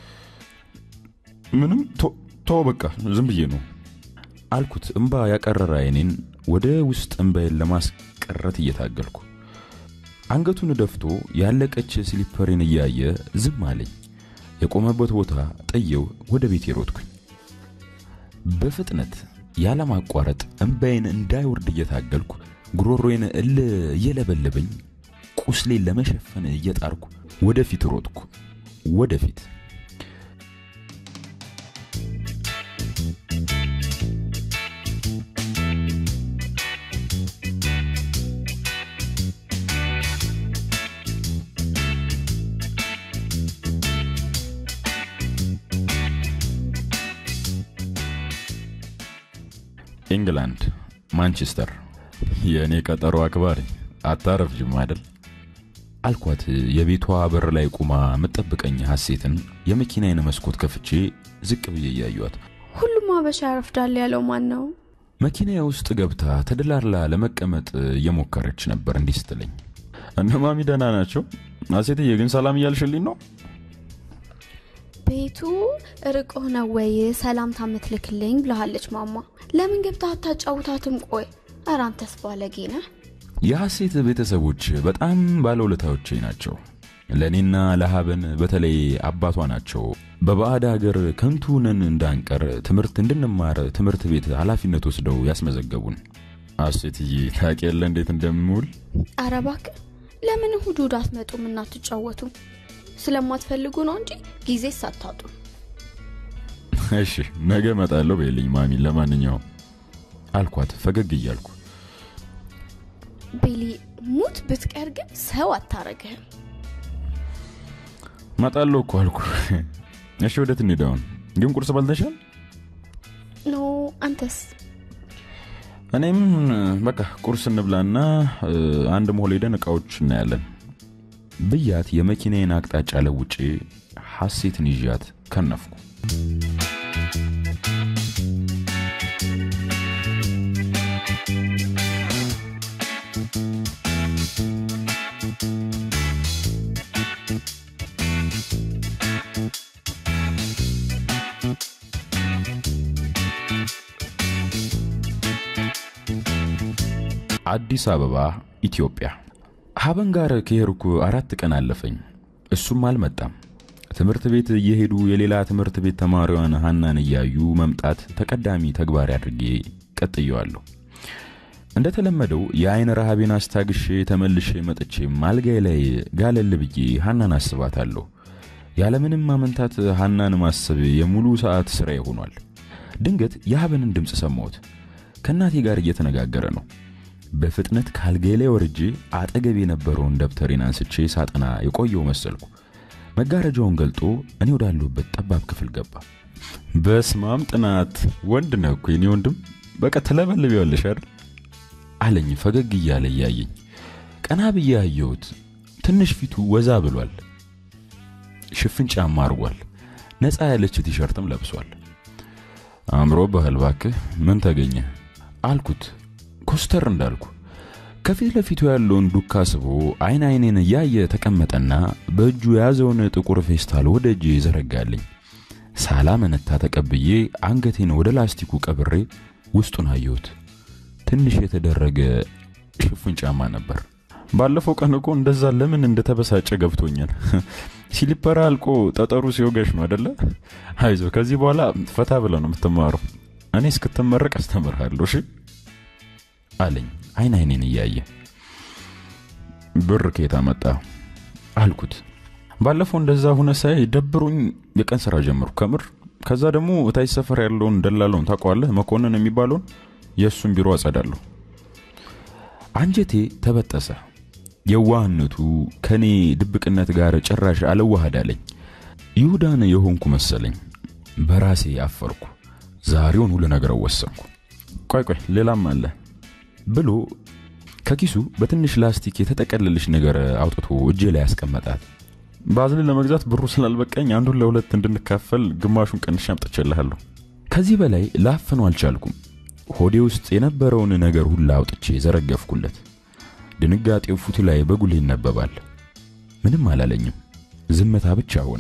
[SPEAKER 1] ምንም ተው በቃ ዝም ብዬ ነው አልኩት እምባ ያቀረረ አይኔን ወደ ውስጥ እምባዬን ለማስቀረት እየታገልኩ። አንገቱን ደፍቶ ያለቀች ስሊፐሬን እያየ ዝም አለኝ። የቆመበት ቦታ ጥየው ወደ ቤት ሮጥኩኝ። በፍጥነት ያለማቋረጥ እምባዬን እንዳይወርድ እየታገልኩ ጉሮሮዬን እል እየለበለበኝ ቁስሌን ለመሸፈን እየጣርኩ ወደፊት ሮጥኩ። ወደፊት ኢንግላንድ ማንቸስተር። የእኔ ቀጠሮ አክባሪ አታረፍጅም አይደል አልኳት። የቤቷ በር ላይ ቁማ የምጠብቀኝ ሐሴትን የመኪናዬን መስኮት ከፍቼ ዝቅ ብዬ እያዩት።
[SPEAKER 2] ሁሉም አበሻ ያረፍዳል ያለው ማን ነው?
[SPEAKER 1] መኪናዬ ውስጥ ገብታ ተደላርላ ለመቀመጥ እየሞከረች ነበር። እንዲህ ስትለኝ እነ ማሚ ደህና ናቸው? ሐሴትዬ ግን ሰላም እያልሽልኝ ነው?
[SPEAKER 2] ቤቱ ርቆ ነው ወይ ሰላምታ ምትልክልኝ ብለሃለች ማማ። ለምን ገብታ አታጫውታትም? ቆይ ኧረ አንተስ ባለጌ ነህ።
[SPEAKER 1] የሐሴት ቤተሰቦች በጣም ባለውለታዎቼ ናቸው። ለእኔና ለሀበን በተለይ አባቷ ናቸው። በባዕድ ሀገር ከንቱነን እንዳንቀር ትምህርት እንድንማር ትምህርት ቤት ኃላፊነት ወስደው ያስመዘገቡን። ሐሴትዬ ታውቂ የለ እንዴት እንደምውል።
[SPEAKER 2] ኧረ እባክህ ለምን እሑድ እሑድ አትመጡም እናትጫወቱም? ስለማትፈልጉ ነው እንጂ ጊዜ ሳታጡ።
[SPEAKER 1] እሺ ነገ እመጣለሁ በይልኝ ማሚ። ለማንኛውም አልኳት ፈገግ እያልኩ
[SPEAKER 2] ቤሊ ሙት ብትቀር ግን ሰው አታረግህም።
[SPEAKER 1] እመጣለሁ እኮ አልኩ። እሺ ወዴት እንሂድ አሁን? ግን ቁርስ በልተሻል?
[SPEAKER 2] ኖ አንተስ?
[SPEAKER 1] እኔም በቃ ቁርስ እንብላና አንድ ሞል ሄደን እቃዎች እናያለን ብያት የመኪናዬን አቅጣጫ ለውጬ ሐሴትን ይዣት ከነፍኩ። አዲስ አበባ ኢትዮጵያ። ሀበን ጋር ከሄድኩ አራት ቀን አለፈኝ። እሱም አልመጣም። ትምህርት ቤት እየሄዱ የሌላ ትምህርት ቤት ተማሪዋን ሀናን እያዩ መምጣት ተቀዳሚ ተግባር አድርጌ ቀጥየዋለሁ። እንደተለመደው የአይን ረሃቤን አስታግሼ ተመልሼ መጥቼም አልጋዬ ላይ ጋለል ብዬ ሀናን አስባታለሁ። ያለምንም ማመንታት ሀናን ማሰብ የሙሉ ሰዓት ስራዬ ሆኗል። ድንገት የሀበንን ድምፅ ሰማሁት። ከእናቴ ጋር እየተነጋገረ ነው። በፍጥነት ካልጋዬ ላይ ወርጄ አጠገብ የነበረውን ደብተሬን አንስቼ ሳጠና የቆየው መሰልኩ። መጋረጃውን ገልጦ እኔ ወዳለሁበት ጠባብ ክፍል ገባ። በስማም ጥናት ወንድ ነህ እኮ የኔ ወንድም፣ በቃ ትለበልቢያለሽ አይደል አለኝ ፈገግ እያለ እያየኝ። ቀና ብዬ አየሁት። ትንሽ ፊቱ ወዛ ብሏል። ሽፍን ጫማ አርጓል። ነፃ ያለች ቲሸርትም ለብሷል። አምሮ ባህል ባክህ ምን ተገኘ አልኩት ኮስተር እንዳልኩ። ከፊት ለፊቱ ያለውን ዱካ ስቦ አይን አይኔን እያየ ተቀመጠና በእጁ የያዘውን ጥቁር ፌስታል ወደ እጄ ይዘረጋልኝ። ሳላ መነታ ተቀብዬ አንገቴን ወደ ላስቲኩ ቀብሬ ውስጡን አየሁት። ትንሽ የተደረገ ሽፉን ጫማ ነበር። ባለፈው ቀን እኮ እንደዛ ለምን እንደተበሳጨ ገብቶኛል። ሲሊፐር አልቆ ጠጠሩ ሲወገሽ ነው አደለ? አይዞ ከዚህ በኋላ ፈታ ብለ ነው የምትማረው። እኔ እስክትመረቅ አስተምርሃለሁ። እሺ አለኝ አይን አይኔን እያየ። ብር ከየት አመጣ አልኩት። ባለፈው እንደዛ ሁነ ሳይ ደብሮኝ የቀን ስራ ጀምሩ ከምር። ከዛ ደግሞ እታች ሰፈር ያለውን ደላለውን ታውቀዋለህ? መኮንን የሚባለውን የእሱን ቢሮ አጸዳለሁ። አንጀቴ ተበጠሰ። የዋህነቱ ከኔ ድብቅነት ጋር ጭራሽ አልዋሃድ አለኝ። ይሁዳን የሆንኩ መሰለኝ። በራሴ አፈርኩ። ዛሬውን ሁሉ ነገረው ወሰንኩ። ቆይ ቆይ ሌላም አለ ብሎ ከኪሱ በትንሽ ላስቲክ የተጠቀለለች ነገር አውጥቶ እጄ ላይ ያስቀመጣት። ባዝሊን ለመግዛት ብሩ ስላልበቃኝ አንዱን ለሁለት እንድንካፈል ግማሹን ቀንሼ አምጥቼልሃለሁ። ከዚህ በላይ ላፍነው አልቻልኩም። ሆዴ ውስጥ የነበረውን ነገር ሁላ አውጥቼ ዘረገፍኩለት። ድንጋጤው ፊቱ ላይ በጉልህ ይነበባል። ምንም አላለኝም። ዝምታ ብቻ ሆነ።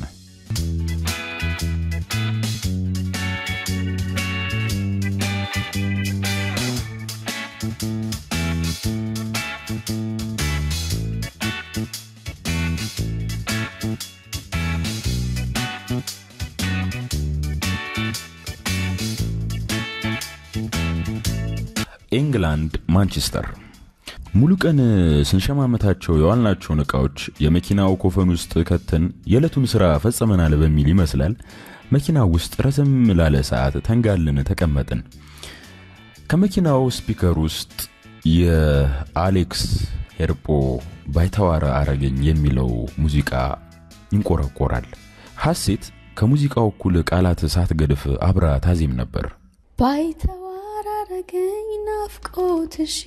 [SPEAKER 1] ኢንግላንድ ማንቸስተር ሙሉ ቀን ስንሸማመታቸው የዋልናቸውን ዕቃዎች የመኪናው ኮፈን ውስጥ ከተን የዕለቱን ሥራ ፈጽመናል በሚል ይመስላል መኪናው ውስጥ ረዘም ላለ ሰዓት ተንጋልን ተቀመጥን። ከመኪናው ስፒከር ውስጥ የአሌክስ ሄርጶ ባይተዋረ አረገኝ የሚለው ሙዚቃ ይንቆረቆራል። ሐሴት ከሙዚቃው እኩል ቃላት ሳትገድፍ አብራ ታዜም ነበር።
[SPEAKER 2] ባይተዋር አረገኝ ናፍቆትሽ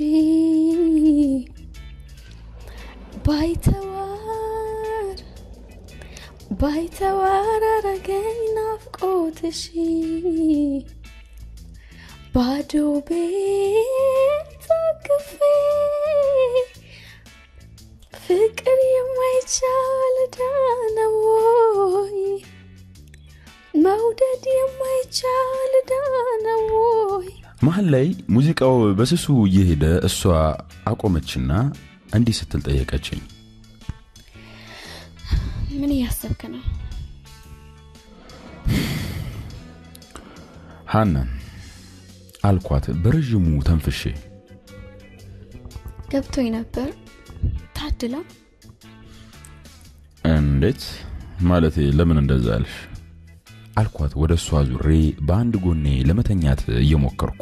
[SPEAKER 2] ባይተዋር ባይተዋር አረገኝ ናፍቆትሽ ባዶ ቤት አቅፌ ፍቅር የማይቻል ዳነው ወይ መውደድ የማይቻል ዳነው ወይ
[SPEAKER 1] መሀል ላይ ሙዚቃው በስሱ እየሄደ እሷ አቆመችና እንዲህ ስትል ጠየቀችኝ።
[SPEAKER 2] ምን እያሰብክ ነው?
[SPEAKER 1] ሀናን አልኳት በረዥሙ ተንፍሼ።
[SPEAKER 2] ገብቶኝ ነበር። ታድላ
[SPEAKER 1] እንዴት ማለቴ ለምን እንደዛ አልሽ? አልኳት ወደ እሷ ዙሬ በአንድ ጎኔ ለመተኛት እየሞከርኩ።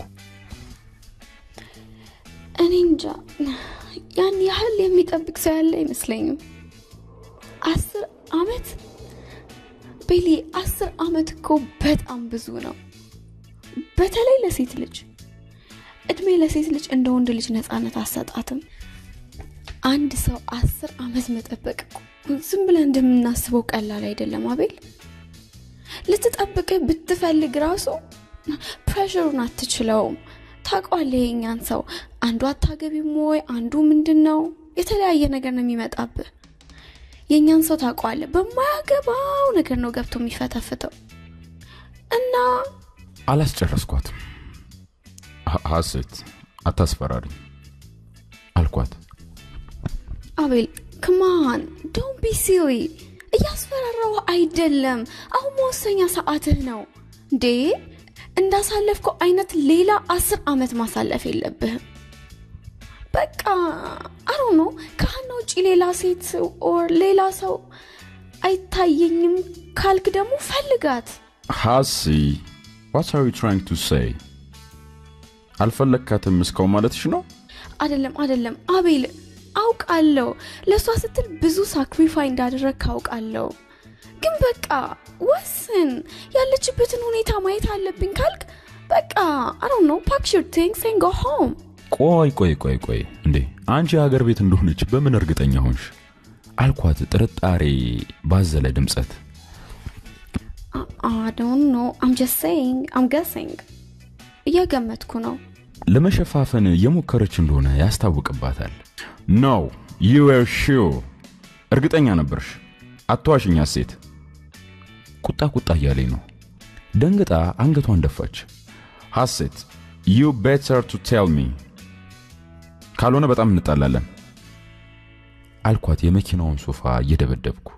[SPEAKER 2] እኔ እንጃ ያን ያህል የሚጠብቅ ሰው ያለ አይመስለኝም። አስር አመት ቤሊ፣ አስር አመት እኮ በጣም ብዙ ነው። በተለይ ለሴት ልጅ እድሜ ለሴት ልጅ እንደ ወንድ ልጅ ነፃነት አሰጣትም። አንድ ሰው አስር አመት መጠበቅ እኮ ዝም ብለን እንደምናስበው ቀላል አይደለም አቤል። ልትጠብቅህ ብትፈልግ ራሱ ፕሬሽሩን አትችለውም። ታውቀዋለህ የኛን ሰው አንዱ አታገቢም ወይ አንዱ ምንድን ነው የተለያየ ነገር ነው የሚመጣብህ። የእኛን ሰው ታውቀዋለህ፣ በማያገባው ነገር ነው ገብቶ የሚፈተፍተው እና
[SPEAKER 1] አላስጨረስኳትም። ሀሴት አታስፈራሪኝ። አልኳት።
[SPEAKER 2] አቤል ክማን ዶን ቢ ሲሪ እያስፈራራው አይደለም። አሁን መወሰኛ ሰዓትህ ነው እንዴ። እንዳሳለፍከው አይነት ሌላ አስር ዓመት ማሳለፍ የለብህም። በቃ አሮ ነው ከሀና ውጭ ሌላ ሴት ኦር ሌላ ሰው አይታየኝም ካልክ ደግሞ ፈልጋት።
[SPEAKER 1] ሀሲ ዋት አር ዩ ትራይንግ ቱ ሴይ? አልፈለግካትም እስካሁን ማለትሽ ነው?
[SPEAKER 2] አይደለም አይደለም አቤል አውቃለሁ ለእሷ ስትል ብዙ ሳክሪፋይ እንዳደረግ አውቃለሁ። ግን በቃ ወስን። ያለችበትን ሁኔታ ማየት አለብኝ ካልክ በቃ አሮ ነው ፓክ ዩር ቲንግስ ኤንድ ጎ ሆም።
[SPEAKER 1] ቆይ ቆይ ቆይ ቆይ እንዴ አንቺ ሀገር ቤት እንደሆነች በምን እርግጠኛ ሆንሽ? አልኳት ጥርጣሬ ባዘለ ድምፀት።
[SPEAKER 2] I don't know. I'm just saying. I'm guessing. እየገመትኩ ነው።
[SPEAKER 1] ለመሸፋፈን የሞከረች እንደሆነ ያስታውቅባታል። ኖ ዩ ዌር ሹር እርግጠኛ ነበርሽ። አትዋሽኝ ሴት። ቁጣ ቁጣ እያለኝ ነው። ደንግጣ አንገቷን ደፋች። ሐሴት ዩ ቤተር ቱ ቴል ሚ ካልሆነ በጣም እንጣላለን አልኳት የመኪናውን ሶፋ እየደበደብኩ።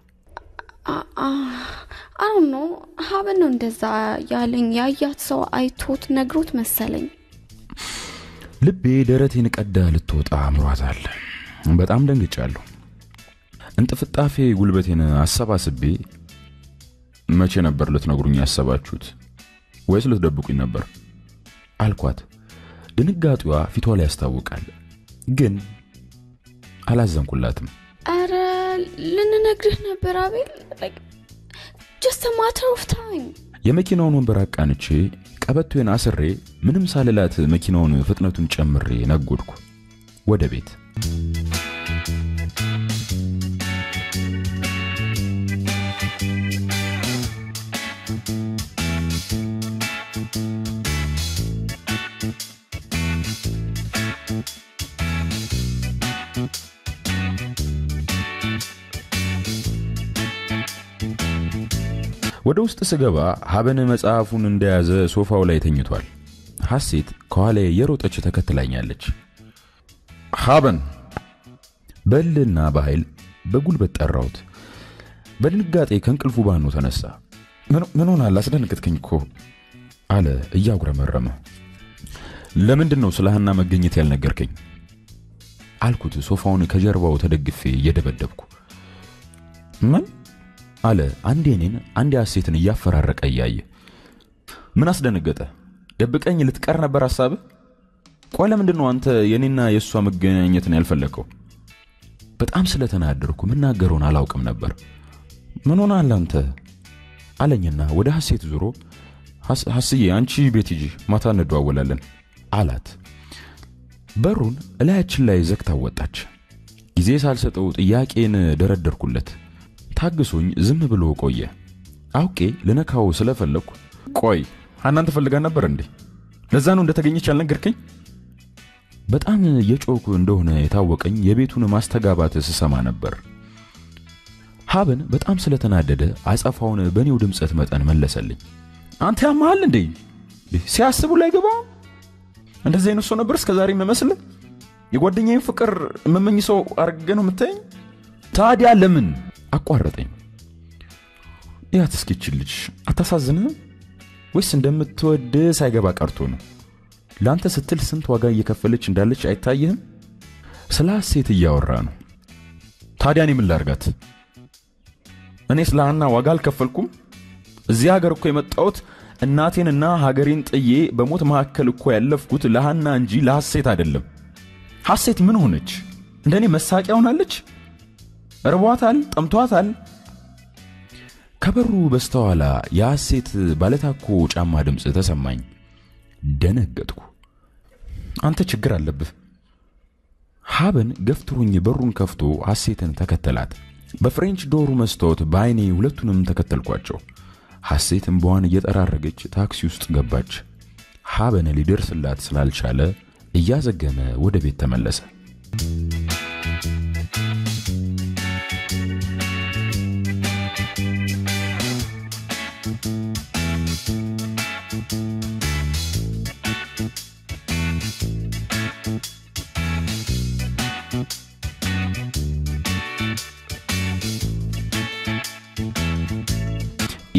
[SPEAKER 2] አሁን ነው ሀበን ነው እንደዛ ያለኝ። ያያት ሰው አይቶት ነግሮት መሰለኝ።
[SPEAKER 1] ልቤ ደረቴን ቀዳ ልትወጣ አምሯታል። በጣም ደንግጫለሁ። እንጥፍጣፌ ጉልበቴን አሰባስቤ መቼ ነበር ልትነግሩኝ ያሰባችሁት ወይስ ልትደብቁኝ ነበር አልኳት። ድንጋጤዋ ፊቷ ላይ ያስታውቃል፣ ግን አላዘንኩላትም።
[SPEAKER 2] አረ ልንነግርህ ነበር አቤል። ጀስት ማተር ኦፍ ታይም።
[SPEAKER 1] የመኪናውን ወንበር አቃንቼ ቀበቶዬን አስሬ ምንም ሳልላት መኪናውን ፍጥነቱን ጨምሬ ነጎድኩ ወደ ቤት። ወደ ውስጥ ስገባ ሀበን መጽሐፉን እንደያዘ ሶፋው ላይ ተኝቷል። ሐሴት ከኋላ የሮጠች ተከትላኛለች። ሀበን በልና በኃይል በጉልበት ጠራሁት። በድንጋጤ ከእንቅልፉ ባኖ ተነሳ። ምን ሆናል? አስደነገጥከኝ እኮ አለ እያጉረመረመ። ለምንድን ነው ስለ ሀና መገኘት ያልነገርከኝ? አልኩት ሶፋውን ከጀርባው ተደግፌ እየደበደብኩ። ምን አለ አንዴ እኔን አንዴ ሐሴትን እያፈራረቀ እያየ። ምን አስደነገጠ? ደብቀኝ ልትቀር ነበር ሐሳብህ? ቆይ ለምንድን ነው አንተ የኔና የእሷ መገናኘትን ያልፈለግከው? በጣም ስለተናደርኩ ምናገረውን አላውቅም ነበር። ምን ሆነሃል አንተ አለኝና ወደ ሐሴት ዞሮ ሐስዬ አንቺ ቤት ሂጂ፣ ማታ እንደዋወላለን አላት። በሩን እላያችን ላይ ዘግታ ወጣች። ጊዜ ሳልሰጠው ጥያቄን ደረደርኩለት። ታግሶኝ ዝም ብሎ ቆየ። አውቄ ልነካው ስለፈለግኩ ቆይ ሀናን ትፈልጋን ነበር እንዴ? ለዛ ነው እንደተገኘች ያልነገርከኝ? በጣም የጮኩ እንደሆነ የታወቀኝ የቤቱን ማስተጋባት ስሰማ ነበር። ሀብን በጣም ስለተናደደ አጸፋውን በእኔው ድምፀት መጠን መለሰልኝ። አንተ ያመሃል እንዴ? ሲያስቡ ላይ ገባ እንደዚህ አይነት ሰው ነበር እስከ ዛሬ የምመስል? የጓደኛዬን ፍቅር የምመኝ ሰው አድርገህ ነው የምታየኝ? ታዲያ ለምን አቋረጠኝ። ያት እስኪችል ልጅ አታሳዝንህም? ወይስ እንደምትወድ ሳይገባ ቀርቶ ነው? ለአንተ ስትል ስንት ዋጋ እየከፈለች እንዳለች አይታይህም? ስለ ሐሴት እያወራ ነው። ታዲያ እኔ ምን ላርጋት? እኔ ስለ ሀና ዋጋ አልከፈልኩም? እዚህ ሀገር እኮ የመጣሁት እናቴንና ሀገሬን ጥዬ በሞት መካከል እኮ ያለፍኩት ለሀና እንጂ ለሐሴት አይደለም። ሐሴት ምን ሆነች? እንደኔ መሳቂያ ሆናለች? እርቧታል፣ ጠምቷታል። ከበሩ በስተኋላ የሐሴት ባለታኮ ጫማ ድምፅ ተሰማኝ። ደነገጥኩ። አንተ ችግር አለብህ። ሀበን ገፍትሮኝ በሩን ከፍቶ ሐሴትን ተከተላት። በፍሬንች ዶሩ መስታወት በዐይኔ ሁለቱንም ተከተልኳቸው። ሐሴት እምባዋን እየጠራረገች ታክሲ ውስጥ ገባች። ሀበን ሊደርስላት ስላልቻለ እያዘገመ ወደ ቤት ተመለሰ።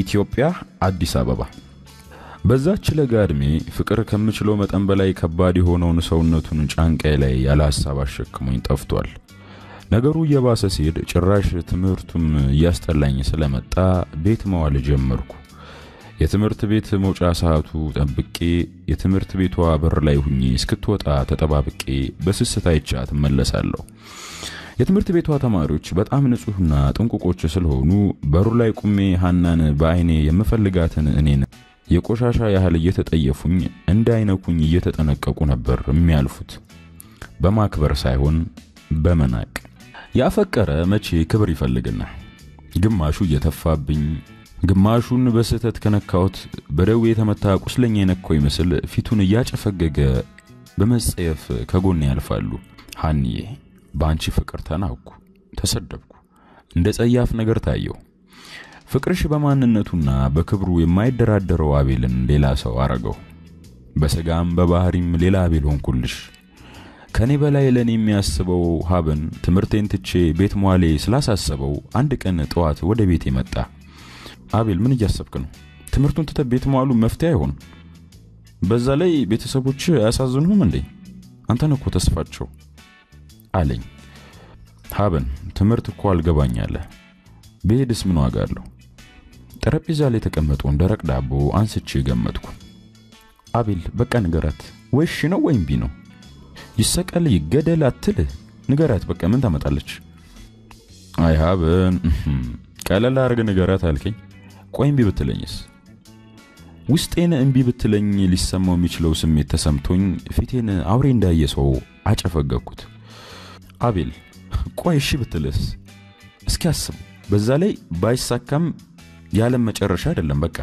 [SPEAKER 1] ኢትዮጵያ አዲስ አበባ። በዛች ለጋ ዕድሜ ፍቅር ከምችለው መጠን በላይ ከባድ የሆነውን ሰውነቱን ጫንቃዬ ላይ ያለ ሀሳብ አሸክሞኝ ጠፍቷል። ነገሩ እየባሰ ሲሄድ ጭራሽ ትምህርቱም እያስጠላኝ ስለመጣ ቤት መዋል ጀመርኩ። የትምህርት ቤት መውጫ ሰዓቱ ጠብቄ የትምህርት ቤቷ በር ላይ ሁኜ እስክትወጣ ተጠባብቄ በስስት አይቻት እመለሳለሁ። የትምህርት ቤቷ ተማሪዎች በጣም ንጹሕና ጥንቁቆች ስለሆኑ በሩ ላይ ቁሜ ሀናን በአይኔ የምፈልጋትን እኔን የቆሻሻ ያህል እየተጠየፉኝ እንዳይነኩኝ እየተጠነቀቁ ነበር የሚያልፉት። በማክበር ሳይሆን በመናቅ። ያፈቀረ መቼ ክብር ይፈልግና ግማሹ እየተፋብኝ ግማሹን በስህተት ከነካሁት በደዌ የተመታ ቁስለኛ የነካው ይመስል ፊቱን እያጨፈገገ በመጸየፍ ከጎን ያልፋሉ። ሀንዬ በአንቺ ፍቅር ተናኩ፣ ተሰደብኩ፣ እንደ ጸያፍ ነገር ታየው። ፍቅርሽ በማንነቱና በክብሩ የማይደራደረው አቤልን ሌላ ሰው አረገው። በስጋም በባህሪም ሌላ አቤል ሆንኩልሽ። ከኔ በላይ ለኔ የሚያስበው ሀብን ትምህርቴን ትቼ ቤት መዋሌ ስላሳሰበው አንድ ቀን ጠዋት ወደ ቤቴ መጣ። አቤል ምን እያሰብክ ነው? ትምህርቱን ትተህ ቤት መዋሉ መፍትሄ አይሆንም። በዛ ላይ ቤተሰቦች አያሳዝኑህም እንዴ? አንተን እኮ ተስፋቸው አለኝ። ሀብን ትምህርት እኮ አልገባኝ አለ። ብሄድስ ምን ዋጋ አለው? ጠረጴዛ ላይ የተቀመጠውን ደረቅ ዳቦ አንስቼ ገመጥኩ። አቤል በቃ ንገራት፣ ወይ እሺ ነው ወይም ቢ ነው። ይሰቀል ይገደል አትልህ፣ ንገራት በቃ ምን ታመጣለች? አይ ሀብን ቀለል አድርገህ ንገራት አልከኝ። ቆይ እምቢ ብትለኝስ? ውስጤን እምቢ ብትለኝ ሊሰማው የሚችለው ስሜት ተሰምቶኝ ፊቴን አውሬ እንዳየ ሰው አጨፈገኩት። አቤል ቆይ እሺ ብትልስ? እስኪ አስብ። በዛ ላይ ባይሳካም የዓለም መጨረሻ አይደለም። በቃ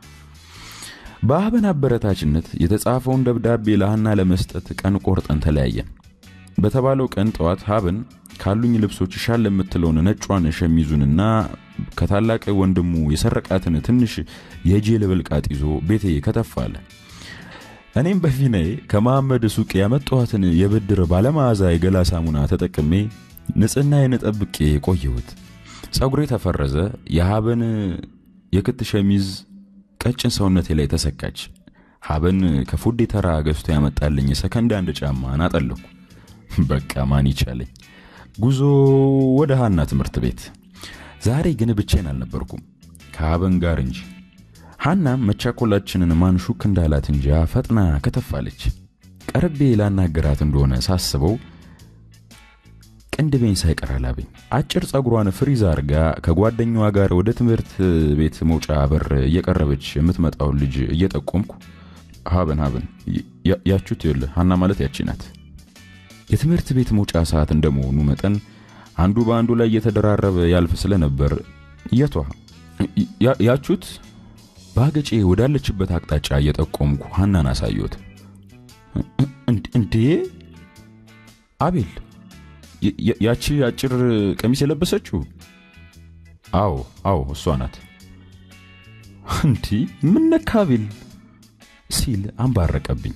[SPEAKER 1] በሀበን አበረታችነት የተጻፈውን ደብዳቤ ለሀና ለመስጠት ቀን ቆርጠን ተለያየን። በተባለው ቀን ጠዋት ሀብን ካሉኝ ልብሶች ሻል የምትለውን ነጯን ሸሚዙንና ከታላቅ ወንድሙ የሰረቃትን ትንሽ የጄል ብልቃጥ ይዞ ቤቴ ከተፍ አለ። እኔም በፊናዬ ከመሐመድ ሱቅ ያመጣኋትን የብድር ባለመዓዛ የገላ ሳሙና ተጠቅሜ ንጽህናዬን ጠብቄ ቆየሁት። ጸጉሬ ተፈረዘ። የሀበን የክት ሸሚዝ ቀጭን ሰውነቴ ላይ ተሰካች። ሀበን ከፉዴ ተራ ገዝቶ ያመጣልኝ ሰከንድ አንድ ጫማ አጠለኩ። በቃ ማን ይቻለኝ። ጉዞ ወደ ሀና ትምህርት ቤት። ዛሬ ግን ብቻዬን አልነበርኩም ከሀበን ጋር እንጂ። ሀናም መቻኮላችንን ማን ሹክ እንዳላት እንጃ ፈጥና ከተፋለች። ቀርቤ ላናገራት እንደሆነ ሳስበው ቅንድቤን ሳይቀር አላበኝ። አጭር ጸጉሯን ፍሪዝ አርጋ ከጓደኛዋ ጋር ወደ ትምህርት ቤት መውጫ በር እየቀረበች የምትመጣውን ልጅ እየጠቆምኩ ሀበን ሀበን ያችሁት ይኸውልህ ሀና ማለት ያቺ ናት። የትምህርት ቤት መውጫ ሰዓት እንደመሆኑ መጠን አንዱ በአንዱ ላይ እየተደራረበ ያልፍ ስለነበር የቷ ያችሁት በአገጬ ወዳለችበት አቅጣጫ እየጠቆምኩ ሀናን አሳየሁት። እንዴ አቤል ያቺ አጭር ቀሚስ የለበሰችው? አዎ አዎ እሷ ናት። እንዲህ ምን ነካ አቤል ሲል አንባረቀብኝ።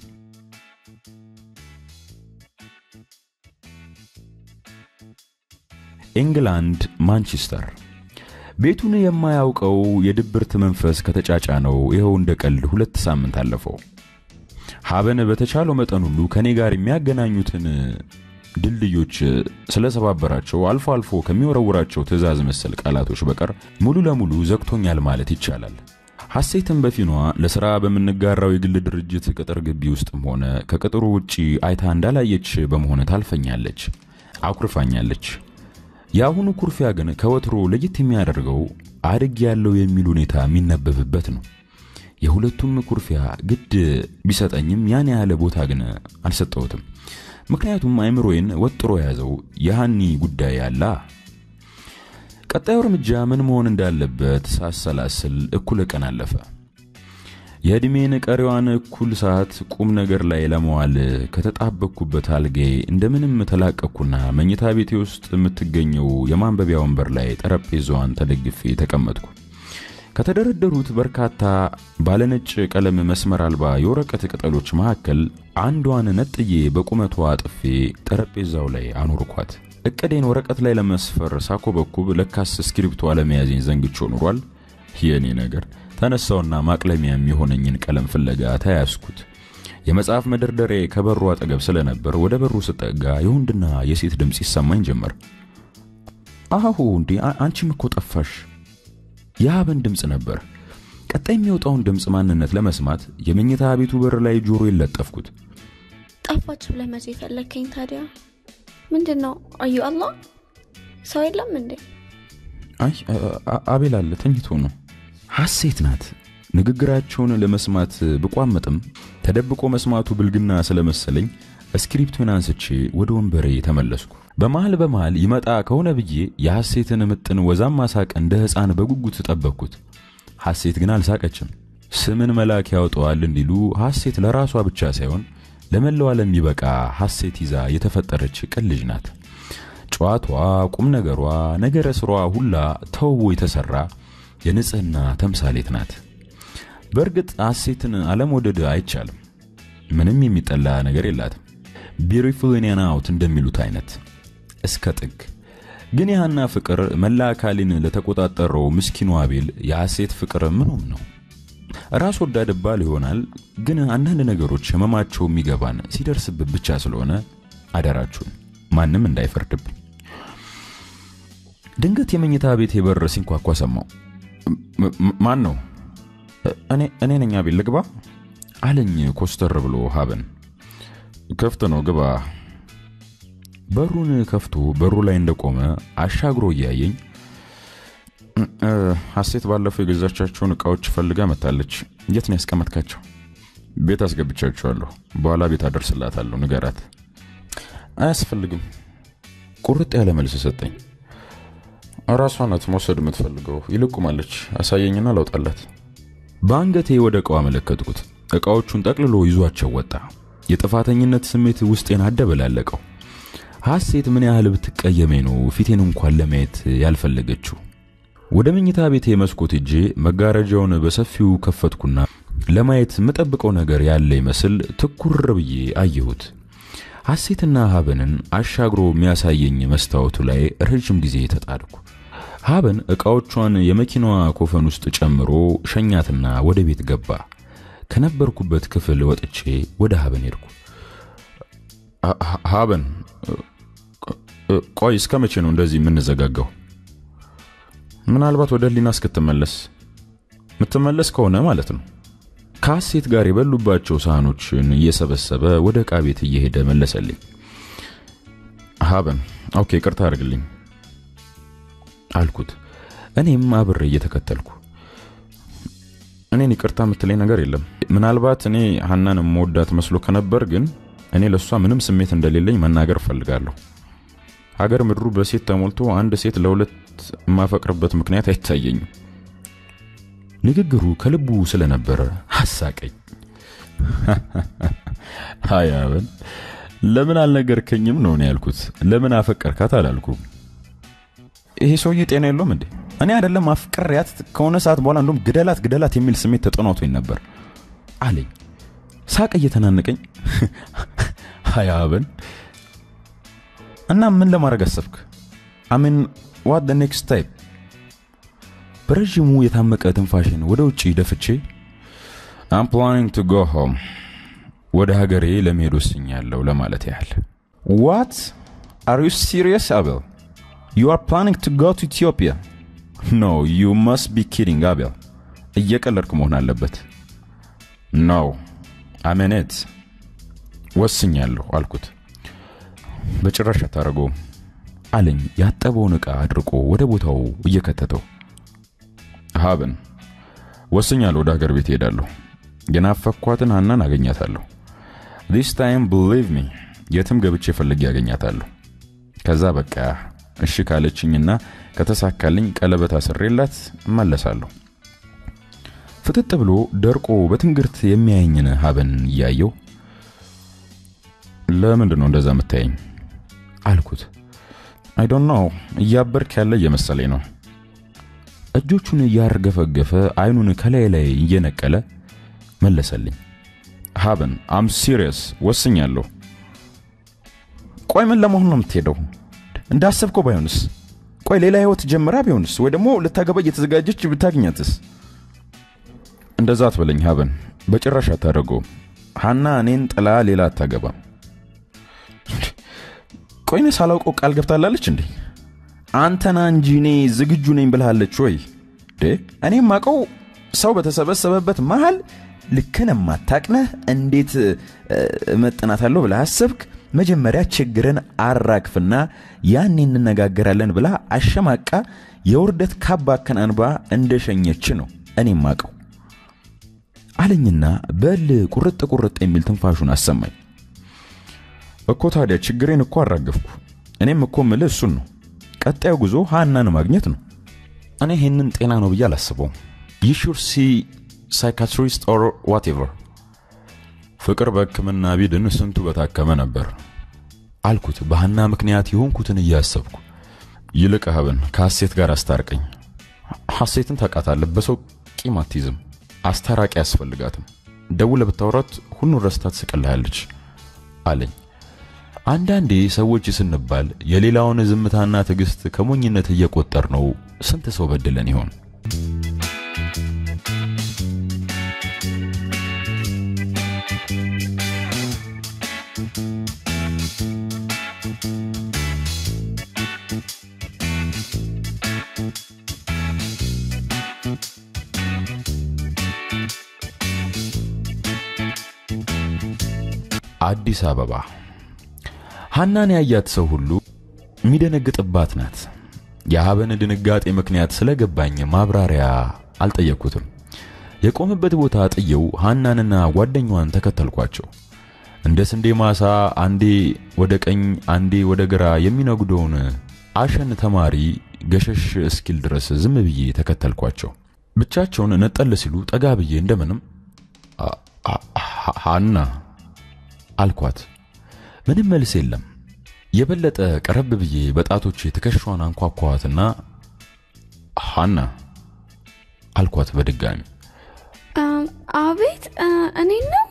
[SPEAKER 1] ኢንግላንድ ማንቸስተር። ቤቱን የማያውቀው የድብርት መንፈስ ከተጫጫነው ይኸው እንደ ቀልድ ሁለት ሳምንት አለፈው። ሀበን በተቻለው መጠን ሁሉ ከኔ ጋር የሚያገናኙትን ድልድዮች ስለሰባበራቸው አልፎ አልፎ ከሚወረውራቸው ትዕዛዝ መሰል ቃላቶች በቀር ሙሉ ለሙሉ ዘግቶኛል ማለት ይቻላል። ሐሴትን በፊኗ ለሥራ በምንጋራው የግል ድርጅት ቅጥር ግቢ ውስጥም ሆነ ከቅጥሩ ውጪ አይታ እንዳላየች በመሆን ታልፈኛለች፣ አኩርፋኛለች። የአሁኑ ኩርፊያ ግን ከወትሮ ለየት የሚያደርገው አድግ ያለው የሚል ሁኔታ የሚነበብበት ነው። የሁለቱም ኩርፊያ ግድ ቢሰጠኝም ያን ያህል ቦታ ግን አልሰጠሁትም። ምክንያቱም አይምሮዬን ወጥሮ የያዘው የሃኒ ጉዳይ አላ። ቀጣዩ እርምጃ ምን መሆን እንዳለበት ሳሰላስል እኩለ ቀን አለፈ። የዕድሜን ቀሪዋን እኩል ሰዓት ቁም ነገር ላይ ለመዋል ከተጣበቅኩበት አልጋዬ እንደምንም ተላቀቅኩና መኝታ ቤቴ ውስጥ የምትገኘው የማንበቢያ ወንበር ላይ ጠረጴዛዋን ተደግፌ ተቀመጥኩ። ከተደረደሩት በርካታ ባለነጭ ቀለም መስመር አልባ የወረቀት ቅጠሎች መካከል አንዷን ነጥዬ በቁመቷ አጥፌ ጠረጴዛው ላይ አኖርኳት። እቅዴን ወረቀት ላይ ለመስፈር ሳኮበኩብ ለካስ እስክሪብቶ አለመያዜን ዘንግቼ ኖሯል። የእኔ ነገር ተነሳውና ማቅለሚያ የሚሆነኝን ቀለም ፍለጋ ተያያዝኩት። የመጽሐፍ መደርደሪያ ከበሩ አጠገብ ስለነበር ወደ በሩ ስጠጋ የወንድና የሴት ድምፅ ይሰማኝ ጀመር። አሁ እንዴ አንቺም እኮ ጠፋሽ። የሀበን ድምፅ ነበር። ቀጣይ የሚወጣውን ድምፅ ማንነት ለመስማት የመኝታ ቤቱ በር ላይ ጆሮ የለጠፍኩት።
[SPEAKER 2] ጠፋች ብለህ መቼ ፈለግከኝ ታዲያ? ምንድን ነው? አዩ አላህ ሰው የለም እንዴ?
[SPEAKER 1] አይ አቤል አለ ተኝቶ ነው። ሐሴት ናት። ንግግራቸውን ለመስማት ብቋመጥም ተደብቆ መስማቱ ብልግና ስለመሰለኝ እስክሪፕቱን አንስቼ ወደ ወንበሬ ተመለስኩ። በመሃል በመሃል ይመጣ ከሆነ ብዬ የሐሴትን ምጥን ወዛማ ሳቅ እንደ ሕፃን በጉጉት ጠበቅኩት። ሐሴት ግን አልሳቀችም። ስምን መልአክ ያወጣዋል እንዲሉ ሐሴት ለራሷ ብቻ ሳይሆን ለመላው ዓለም የሚበቃ ሐሴት ይዛ የተፈጠረች ቅን ልጅ ናት። ጨዋቷ፣ ቁም ነገሯ፣ ነገረ ስሯ ሁላ ተውቦ የተሰራ የንጽህና ተምሳሌት ናት። በእርግጥ ሐሴትን አለመውደድ አይቻልም። ምንም የሚጠላ ነገር የላትም። ቢዩቲፉል ኢን አውት እንደሚሉት አይነት እስከ ጥግ። ግን የሃና ፍቅር መላ አካሌን ለተቆጣጠረው ምስኪኑ አቤል የሐሴት ፍቅር ምኑም ነው። ራስ ወዳድ ባል ይሆናል። ግን አንዳንድ ነገሮች ህመማቸው የሚገባን ሲደርስብን ብቻ ስለሆነ አደራችሁን ማንም እንዳይፈርድብኝ። ድንገት የመኝታ ቤት በር ሲንኳኳ ሰማው። ማን ነው? እኔ ነኝ አቤል፣ ልግባ አለኝ ኮስተር ብሎ ሀበን። ክፍት ነው ግባ። በሩን ከፍቶ በሩ ላይ እንደቆመ አሻግሮ እያየኝ ሐሴት ባለፈው የገዛቻቸውን እቃዎች ፈልጋ መታለች። የት ነው ያስቀመጥካቸው? ቤት አስገብቻቸዋለሁ። በኋላ ቤት አደርስላታለሁ፣ ንገራት። አያስፈልግም። ቁርጥ ያለ መልስ ሰጠኝ። ራሷ ናት መውሰድ የምትፈልገው። ይልቁማለች፣ አሳየኝና ላውጣላት። በአንገቴ ወደ እቃው አመለከትኩት። እቃዎቹን ጠቅልሎ ይዟቸው ወጣ። የጥፋተኝነት ስሜት ውስጤን አደበላለቀው። ሐሴት ምን ያህል ብትቀየመኝ ነው ፊቴን እንኳን ለማየት ያልፈለገችው? ወደ መኝታ ቤቴ መስኮት እጄ መጋረጃውን በሰፊው ከፈትኩና ለማየት የምጠብቀው ነገር ያለ ይመስል ትኩር ብዬ አየሁት። ሐሴትና ሀበንን አሻግሮ የሚያሳየኝ መስታወቱ ላይ ረዥም ጊዜ ተጣድኩ። ሀበን ዕቃዎቿን የመኪናዋ ኮፈን ውስጥ ጨምሮ ሸኛትና ወደ ቤት ገባ። ከነበርኩበት ክፍል ወጥቼ ወደ ሀበን ሄድኩ። ሀበን፣ ቆይ እስከ መቼ ነው እንደዚህ የምንዘጋጋው? ምናልባት ወደ ህሊና እስክትመለስ የምትመለስ ከሆነ ማለት ነው። ከሐሴት ጋር የበሉባቸው ሳህኖችን እየሰበሰበ ወደ ዕቃ ቤት እየሄደ መለሰልኝ። ሀበን ኦኬ፣ ቅርታ አድርግልኝ አልኩት። እኔም አብሬ እየተከተልኩ እኔን ይቅርታ የምትለኝ ነገር የለም። ምናልባት እኔ ሀናን መወዳት መስሎ ከነበር ግን እኔ ለእሷ ምንም ስሜት እንደሌለኝ መናገር እፈልጋለሁ። ሀገር ምድሩ በሴት ተሞልቶ አንድ ሴት ለሁለት የማፈቅርበት ምክንያት አይታየኝም። ንግግሩ ከልቡ ስለነበረ አሳቀኝ። ሀይ ሀበን፣ ለምን አልነገርከኝም ነው እኔ ያልኩት። ለምን አፈቀርካት አላልኩም። ይሄ ሰውዬ ጤና የለውም እንዴ? እኔ አይደለም አፍቅሬያት ከሆነ ሰዓት በኋላ እንደውም ግደላት ግደላት የሚል ስሜት ተጠናቶኝ ነበር አለኝ። ሳቅ እየተናነቀኝ ሀይ ሀበን፣ እና ምን ለማድረግ አሰብክ? አሚን ዋት ደ ኔክስት ታይፕ በረዥሙ የታመቀ ትንፋሽን ወደ ውጭ ደፍቼ አም ፕላኒንግ ቱ ጎ ሆም ወደ ሀገሬ ለመሄድ ወስኛለሁ ለማለት ያህል። ዋት አር ዩ ሲሪየስ አቤል? ዩ አር ፕላኒንግ ቱ ጎ ቱ ኢትዮጵያ? ኖ ዩ መስት ቢ ኪዲንግ አቤል። እየቀለድክ መሆን አለበት። ኖ አሜኔት ወስኛለሁ አልኩት። በጭራሽ አታደርገውም አለኝ ያጠበውን ዕቃ አድርቆ ወደ ቦታው እየከተተው። ሀብን ወስኛለሁ። ወደ ሀገር ቤት እሄዳለሁ። የናፈኳትን ሀናን አገኛታለሁ። ዲስ ታይም ብሊቭ ሚ የትም ገብቼ ፈልጌ ያገኛታለሁ። ከዛ በቃ እሺ ካለችኝና ከተሳካልኝ ቀለበት አስሬላት እመለሳለሁ። ፍጥጥ ብሎ ደርቆ በትንግርት የሚያየኝን ሀበን እያየው ለምንድን ነው እንደዛ የምታየኝ አልኩት። አይ ዶንት ኖ እያበርክ ያለ እየመሰለኝ ነው። እጆቹን እያርገፈገፈ አይኑን ከላይ ላይ እየነቀለ መለሰልኝ። ሀበን አም ሲሪየስ ወስኛለሁ። ቆይ ምን ለመሆን ነው የምትሄደው? እንዳሰብከው ባይሆንስ? ቆይ ሌላ ህይወት ጀምራ ቢሆንስ? ወይ ደግሞ ልታገባ እየተዘጋጀች ብታገኛትስ? እንደዛ አትበለኝ ሀበን፣ በጭራሽ አታደርገውም። ሀና እኔን ጥላ ሌላ አታገባም። ቆይነ ሳላውቀው ቃል ገብታላለች እንዴ? አንተና እንጂ እኔ ዝግጁ ነኝ ብልሃለች ወይ? እኔም ማቀው ሰው በተሰበሰበበት መሃል ልክን የማታቅነህ እንዴት እመጥናታለሁ ብለህ አሰብክ? መጀመሪያ ችግርን አራግፍና ያኔ እንነጋገራለን ብላ አሸማቃ የውርደት ካባ ከናንባ እንደሸኘች ነው እኔም ማቀው አለኝና በል ቁርጥ ቁርጥ የሚል ትንፋሹን አሰማኝ። እኮ ታዲያ ችግሬን እኮ አራገፍኩ። እኔም እኮ ምልህ እሱን ነው። ቀጣዩ ጉዞ ሃናን ማግኘት ነው። እኔ ይህንን ጤና ነው ብዬ አላስበውም። ዩ ሹድ ሲ ሳይካትሪስት ኦር ዋቴቨር። ፍቅር በሕክምና ቢድን ስንቱ በታከመ ነበር አልኩት፣ በሃና ምክንያት የሆንኩትን እያሰብኩ። ይልቅ ሀብን ከሐሴት ጋር አስታርቀኝ። ሐሴትን ታውቃታለህ፣ በሰው ቂም አትይዝም። አስታራቂ አያስፈልጋትም። ደውለህ ብታወራት ሁሉን ረስታ ትስቅልሃለች አለኝ። አንዳንዴ ሰዎች ስንባል የሌላውን ዝምታና ትዕግስት ከሞኝነት እየቆጠር ነው ስንት ሰው በድለን ይሆን? አዲስ አበባ ሐናን ያያት ሰው ሁሉ የሚደነግጥባት ናት። የሀበን ድንጋጤ ምክንያት ስለገባኝ ማብራሪያ አልጠየቅኩትም። የቆመበት ቦታ ጥየው ሐናንና ጓደኛዋን ተከተልኳቸው። እንደ ስንዴ ማሳ አንዴ ወደ ቀኝ አንዴ ወደ ግራ የሚነጉደውን አሸን ተማሪ ገሸሽ እስኪል ድረስ ዝም ብዬ ተከተልኳቸው። ብቻቸውን ነጠል ሲሉ ጠጋ ብዬ እንደምንም ሐና አልኳት። ምንም መልስ የለም። የበለጠ ቀረብ ብዬ በጣቶቼ ትከሻዋን አንኳኳዋትና ሐና አልኳት በድጋሚ።
[SPEAKER 2] አቤት፣ እኔ ነው።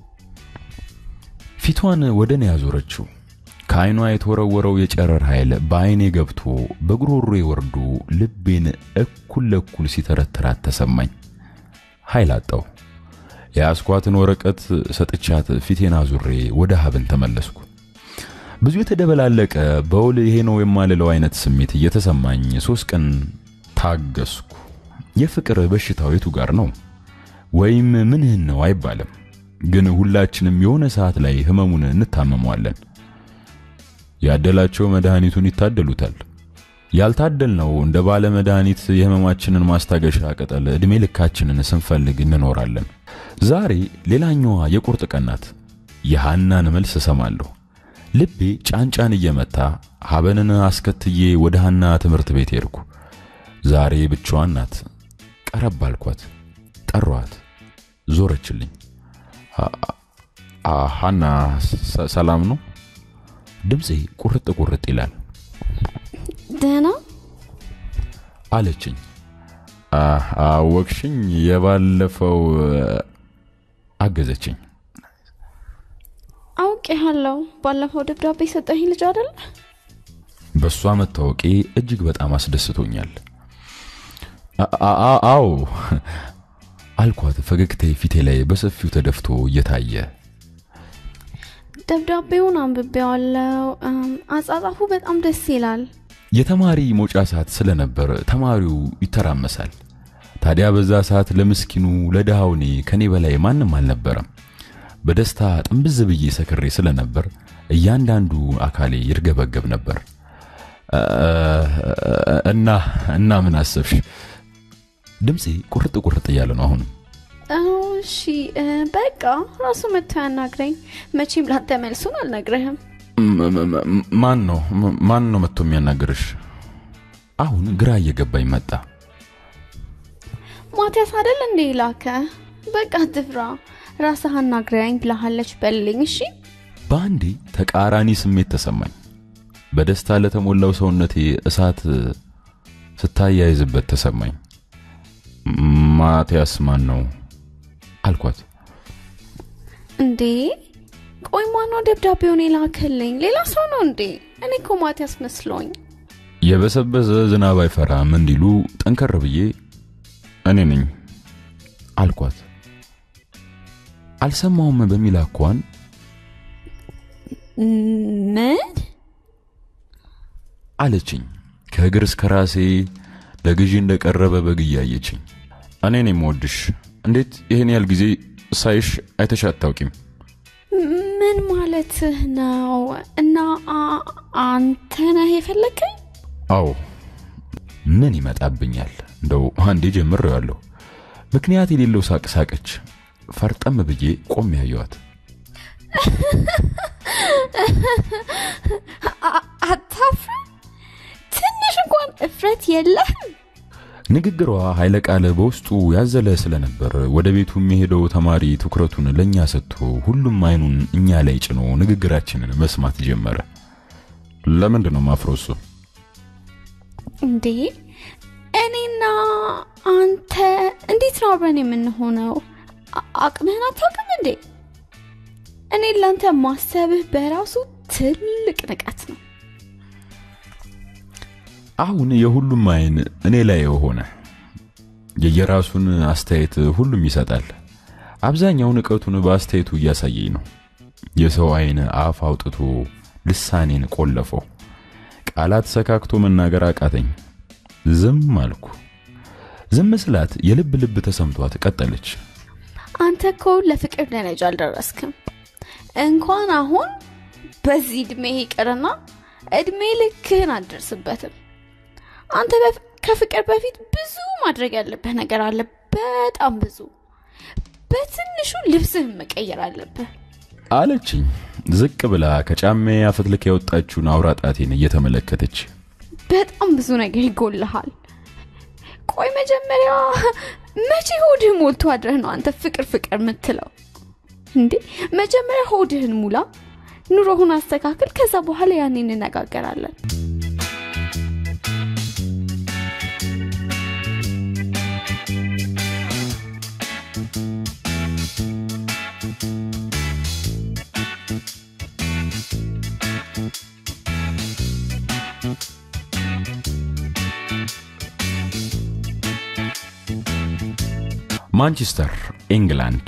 [SPEAKER 1] ፊቷን ወደ እኔ ያዞረችው። ከዓይኗ የተወረወረው የጨረር ኃይል በዓይኔ ገብቶ በጉሮሮዬ ወርዶ ልቤን እኩል ለእኩል ሲተረትራት ተሰማኝ። ኃይል አጣው። የያዝኳትን ወረቀት ሰጥቻት ፊቴን አዙሬ ወደ ሀብን ተመለስኩ። ብዙ የተደበላለቀ በውል ይሄ ነው የማልለው አይነት ስሜት እየተሰማኝ ሶስት ቀን ታገስኩ። የፍቅር በሽታው የቱ ጋር ነው ወይም ምንህን ነው አይባልም፣ ግን ሁላችንም የሆነ ሰዓት ላይ ህመሙን እንታመመዋለን። ያደላቸው መድኃኒቱን ይታደሉታል። ያልታደልነው እንደ ባለ መድኃኒት የህመማችንን ማስታገሻ ቅጠል ዕድሜ ልካችንን ስንፈልግ እንኖራለን። ዛሬ ሌላኛዋ የቁርጥ ቀን ናት። የሃናን መልስ እሰማለሁ። ልቤ ጫንጫን እየመታ ሀበንን አስከትዬ ወደ ሃና ትምህርት ቤት ሄድኩ። ዛሬ ብቻዋን ናት። ቀረብ አልኳት፣ ጠሯት፣ ዞረችልኝ። ሃና ሰላም ነው? ድምፄ ቁርጥ ቁርጥ ይላል።
[SPEAKER 2] ደህና
[SPEAKER 1] አለችኝ። አወቅሽኝ? የባለፈው አገዘችኝ።
[SPEAKER 2] አውቄሃለሁ። ባለፈው ደብዳቤ ሰጠኝ ልጅ አይደለ?
[SPEAKER 1] በእሷ መታወቄ እጅግ በጣም አስደስቶኛል። አዎ አልኳት፣ ፈገግታዬ ፊቴ ላይ በሰፊው ተደፍቶ እየታየ
[SPEAKER 2] ደብዳቤውን አንብቤዋለሁ። አጻጻፉ በጣም ደስ ይላል።
[SPEAKER 1] የተማሪ መውጫ ሰዓት ስለነበር ተማሪው ይተራመሳል። ታዲያ በዛ ሰዓት ለምስኪኑ ለድሃው እኔ ከኔ በላይ ማንም አልነበረም። በደስታ ጥንብዝ ብዬ ሰክሬ ስለነበር እያንዳንዱ አካሌ ይርገበገብ ነበር። እና እና ምን አሰብሽ? ድምፄ ቁርጥ ቁርጥ እያለ ነው አሁንም።
[SPEAKER 2] እሺ በቃ ራሱ መጥቶ ያናግረኝ። መቼም ላንተ መልሱን አልነግረህም።
[SPEAKER 1] ማን ነው ማን ነው መጥቶ የሚያናግርሽ? አሁን ግራ እየገባኝ መጣ።
[SPEAKER 2] ማቲያስ አይደል እንዴ ላከ? በቃ ትፍራ፣ ራስህ አናግረኝ ብላሃለች በልልኝ። እሺ
[SPEAKER 1] በአንዴ ተቃራኒ ስሜት ተሰማኝ። በደስታ ለተሞላው ሰውነቴ እሳት ስታያይዝበት ተሰማኝ። ማቲያስ ማን ነው አልኳት።
[SPEAKER 2] እንዴ ቆይ ማነው ደብዳቤውን የላከልኝ? ሌላ ሰው ነው እንዴ? እኔ እኮ ማቲያስ መስሎኝ።
[SPEAKER 1] የበሰበሰ ዝናብ አይፈራም እንዲሉ ጠንከር ብዬ እኔ ነኝ አልኳት። አልሰማውም በሚል አኳን
[SPEAKER 2] ምን
[SPEAKER 1] አለችኝ። ከእግር እስከ ራሴ ለግዢ እንደቀረበ በግ እያየችኝ እኔ ነኝ የምወድሽ። እንዴት ይህን ያህል ጊዜ ሳይሽ አይተሽ አታውቂም?
[SPEAKER 2] ምን ማለትህ ነው? እና አ- አንተ ነህ የፈለከኝ?
[SPEAKER 1] አዎ ምን ይመጣብኛል? እንደው አንዴ ጀምሬዋለሁ። ምክንያት የሌለው ሳቅ ሳቀች። ፈርጠም ብዬ ቆም ያየዋት
[SPEAKER 2] አ- አታፍርም? ትንሽ እንኳን እፍረት የለህም?
[SPEAKER 1] ንግግሯ ኃይለ ቃል በውስጡ ያዘለ ስለነበር ወደ ቤቱ የሚሄደው ተማሪ ትኩረቱን ለእኛ ሰጥቶ ሁሉም አይኑን እኛ ላይ ጭኖ ንግግራችንን መስማት ጀመረ። ለምንድን ነው ማፍረው? እሱ
[SPEAKER 2] እንዴ እኔና አንተ እንዴት ነው አብረን የምንሆነው? አ- አቅምህን አታውቅም እንዴ? እኔ ለአንተ ማሰብህ በራሱ ትልቅ ንቀት ነው።
[SPEAKER 1] አሁን የሁሉም አይን እኔ ላይ ሆነ። የየራሱን አስተያየት ሁሉም ይሰጣል። አብዛኛው ንቀቱን በአስተያየቱ እያሳየኝ ነው። የሰው አይን አፍ አውጥቶ ልሳኔን ቆለፈው። ቃላት ሰካክቶ መናገር አቃተኝ። ዝም አልኩ። ዝም ስላት የልብ ልብ ተሰምቷት ቀጠለች።
[SPEAKER 2] አንተ እኮ ለፍቅር ደረጃ አልደረስክም። እንኳን አሁን በዚህ እድሜ ይቅርና እድሜ ልክህን አትደርስበትም። አንተ በፍ- ከፍቅር በፊት ብዙ ማድረግ ያለብህ ነገር አለ፣ በጣም ብዙ። በትንሹ ልብስህን መቀየር አለብህ።
[SPEAKER 1] አለችኝ ዝቅ ብላ ከጫሜ አፈትልክ ያወጣችውን አውራ ጣቴን እየተመለከተች
[SPEAKER 2] በጣም ብዙ ነገር ይጎልሃል። ቆይ መጀመሪያ መቼ ሆድህ ሞልቶ አድረህ ነው አንተ ፍቅር ፍቅር የምትለው እንዴ? መጀመሪያ ሆድህን ሙላ፣ ኑሮህን አስተካክል። ከዛ በኋላ ያኔ እንነጋገራለን።
[SPEAKER 1] ማንቸስተር ኢንግላንድ።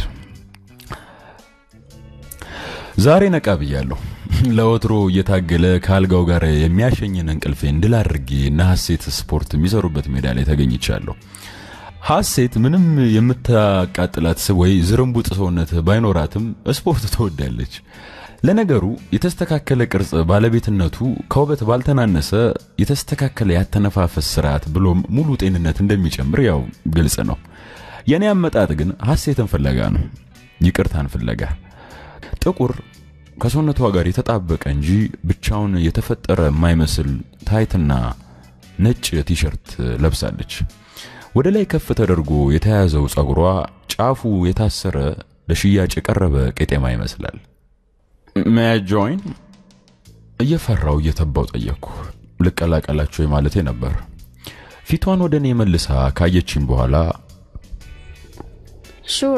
[SPEAKER 1] ዛሬ ነቃ ብያለሁ። ለወትሮ እየታገለ ከአልጋው ጋር የሚያሸኝን እንቅልፌን ድል አድርጌ እና ሀሴት ስፖርት የሚሰሩበት ሜዳ ላይ ተገኝቻለሁ። ሀሴት ምንም የምታቃጥላት ስብ ወይ ዝርንቡጥ ሰውነት ባይኖራትም ስፖርት ትወዳለች። ለነገሩ የተስተካከለ ቅርጽ ባለቤትነቱ ከውበት ባልተናነሰ የተስተካከለ ያተነፋፈስ ስርዓት ብሎም ሙሉ ጤንነት እንደሚጨምር ያው ግልጽ ነው። የኔ አመጣጥ ግን ሀሴትን ፍለጋ ነው፣ ይቅርታን ፍለጋ። ጥቁር ከሰውነቷ ጋር የተጣበቀ እንጂ ብቻውን የተፈጠረ የማይመስል ታይትና ነጭ ቲሸርት ለብሳለች። ወደ ላይ ከፍ ተደርጎ የተያዘው ጸጉሯ ጫፉ የታሰረ ለሽያጭ የቀረበ ቄጤማ ይመስላል። ሜይ ጆይን እየፈራው እየተባው ጠየቅኩ። ልቀላቀላቸው የማለቴ ነበር። ፊቷን ወደ እኔ መልሳ ካየችኝ በኋላ
[SPEAKER 2] ሹር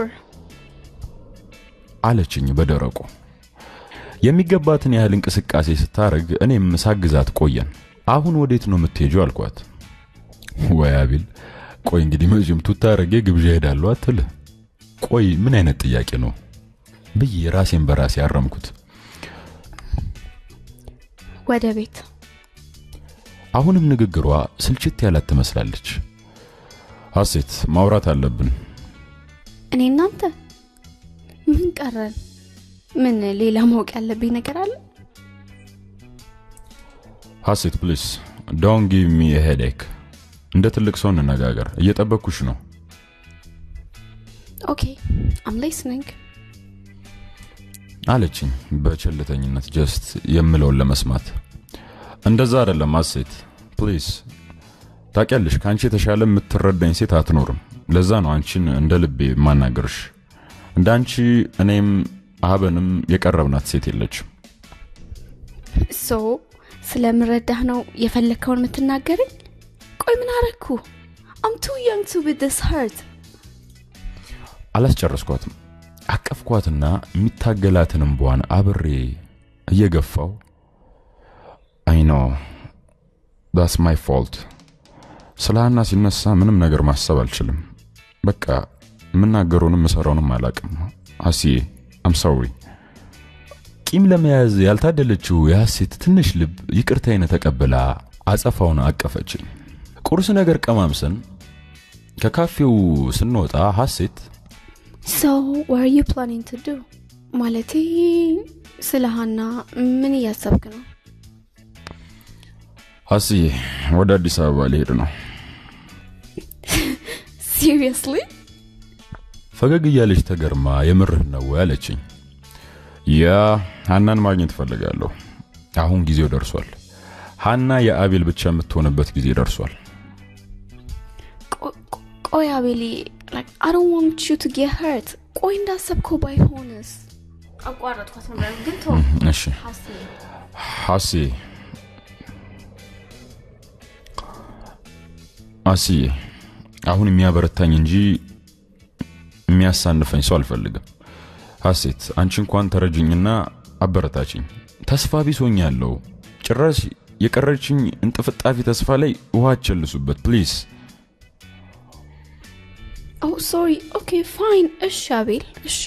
[SPEAKER 1] አለችኝ በደረቁ። የሚገባትን ያህል እንቅስቃሴ ስታረግ እኔም ሳግዛት ቆየን። አሁን ወዴት ነው የምትሄጂው አልኳት። ወይ አቤል፣ ቆይ እንግዲህ መቼም ቱታ አረጌ ግብዣ ሄዳለሁ አትል። ቆይ ምን አይነት ጥያቄ ነው ብዬ ራሴን በራሴ አረምኩት።
[SPEAKER 2] ወደ ቤት
[SPEAKER 1] አሁንም ንግግሯ ስልችት ያላት ትመስላለች። ሀሴት ማውራት አለብን።
[SPEAKER 2] እኔ እናንተ ምን ቀረን? ምን ሌላ ማወቅ ያለብኝ ነገር አለ?
[SPEAKER 1] ሀሴት ፕሊስ ዶን ጊቭ ሚ ሄዴክ። እንደ ትልቅ ሰው እንነጋገር። እየጠበቅኩሽ ነው።
[SPEAKER 2] ኦኬ አም ሊስኒንግ።
[SPEAKER 1] አለችኝ በቸልተኝነት ጀስት የምለውን ለመስማት። እንደዛ አይደለም ሀሴት ፕሊዝ። ታውቂያለሽ ከአንቺ የተሻለ የምትረዳኝ ሴት አትኖርም። ለዛ ነው አንቺን እንደ ልቤ የማናገርሽ። እንደ አንቺ እኔም አበንም የቀረብናት ሴት የለችም።
[SPEAKER 2] ሶ ስለምረዳህ ነው የፈለግከውን የምትናገረኝ? ቆይ ምን አረግኩ? አም ቱ ያንግ ቱ ቢ ዲስ ሀርት
[SPEAKER 1] አላስጨረስኳትም። አቀፍኳትና የሚታገላትን እንቧን አብሬ እየገፋው አይኖ ዳስ ማይ ፎልት። ስለ ሀና ሲነሳ ምንም ነገር ማሰብ አልችልም። በቃ የምናገረውንም ምሰራውንም አላቅም። ሀሲዬ አም ሶሪ። ቂም ለመያዝ ያልታደለችው የሐሴት ትንሽ ልብ ይቅርታዬን ተቀብላ አጸፋውን አቀፈችኝ። ቁርስ ነገር ቀማምሰን ከካፌው ስንወጣ ሐሴት
[SPEAKER 2] ሶ ዋር ዩ ፕላኒንግ ቱ ዱ ማለቴ ስለ ሀና ምን እያሰብክ ነው?
[SPEAKER 1] ሀሲዬ ወደ አዲስ አበባ ሊሄድ ነው።
[SPEAKER 2] ሲሪየስሊ?
[SPEAKER 1] ፈገግ እያለች ተገርማ የምርህን ነው ወይ አለችኝ። ያ ሀናን ማግኘት እፈልጋለሁ። አሁን ጊዜው ደርሷል። ሀና የአቤል ብቻ የምትሆንበት ጊዜ ደርሷል።
[SPEAKER 2] ቆይ አቤሊ አይ ዶንት ዋንት ዩ ቱ ጌት ሀርት። ቆይ እንዳሰብከው ባይሆንስ? አቋረጥኳት ነበር ግን ተው።
[SPEAKER 1] እሺ ሀሲ አስዬ አሁን የሚያበረታኝ እንጂ የሚያሳንፈኝ ሰው አልፈልግም። ሀሴት አንቺ እንኳን ተረጅኝና አበረታችኝ። ተስፋ ቢሶኛለሁ። ጭራሽ የቀረችኝ እንጥፍጣፊ ተስፋ ላይ ውሃ አቸልሱበት ፕሊዝ።
[SPEAKER 2] ኦ ሶሪ። ኦኬ ፋይን። እሺ አቤል፣ እሺ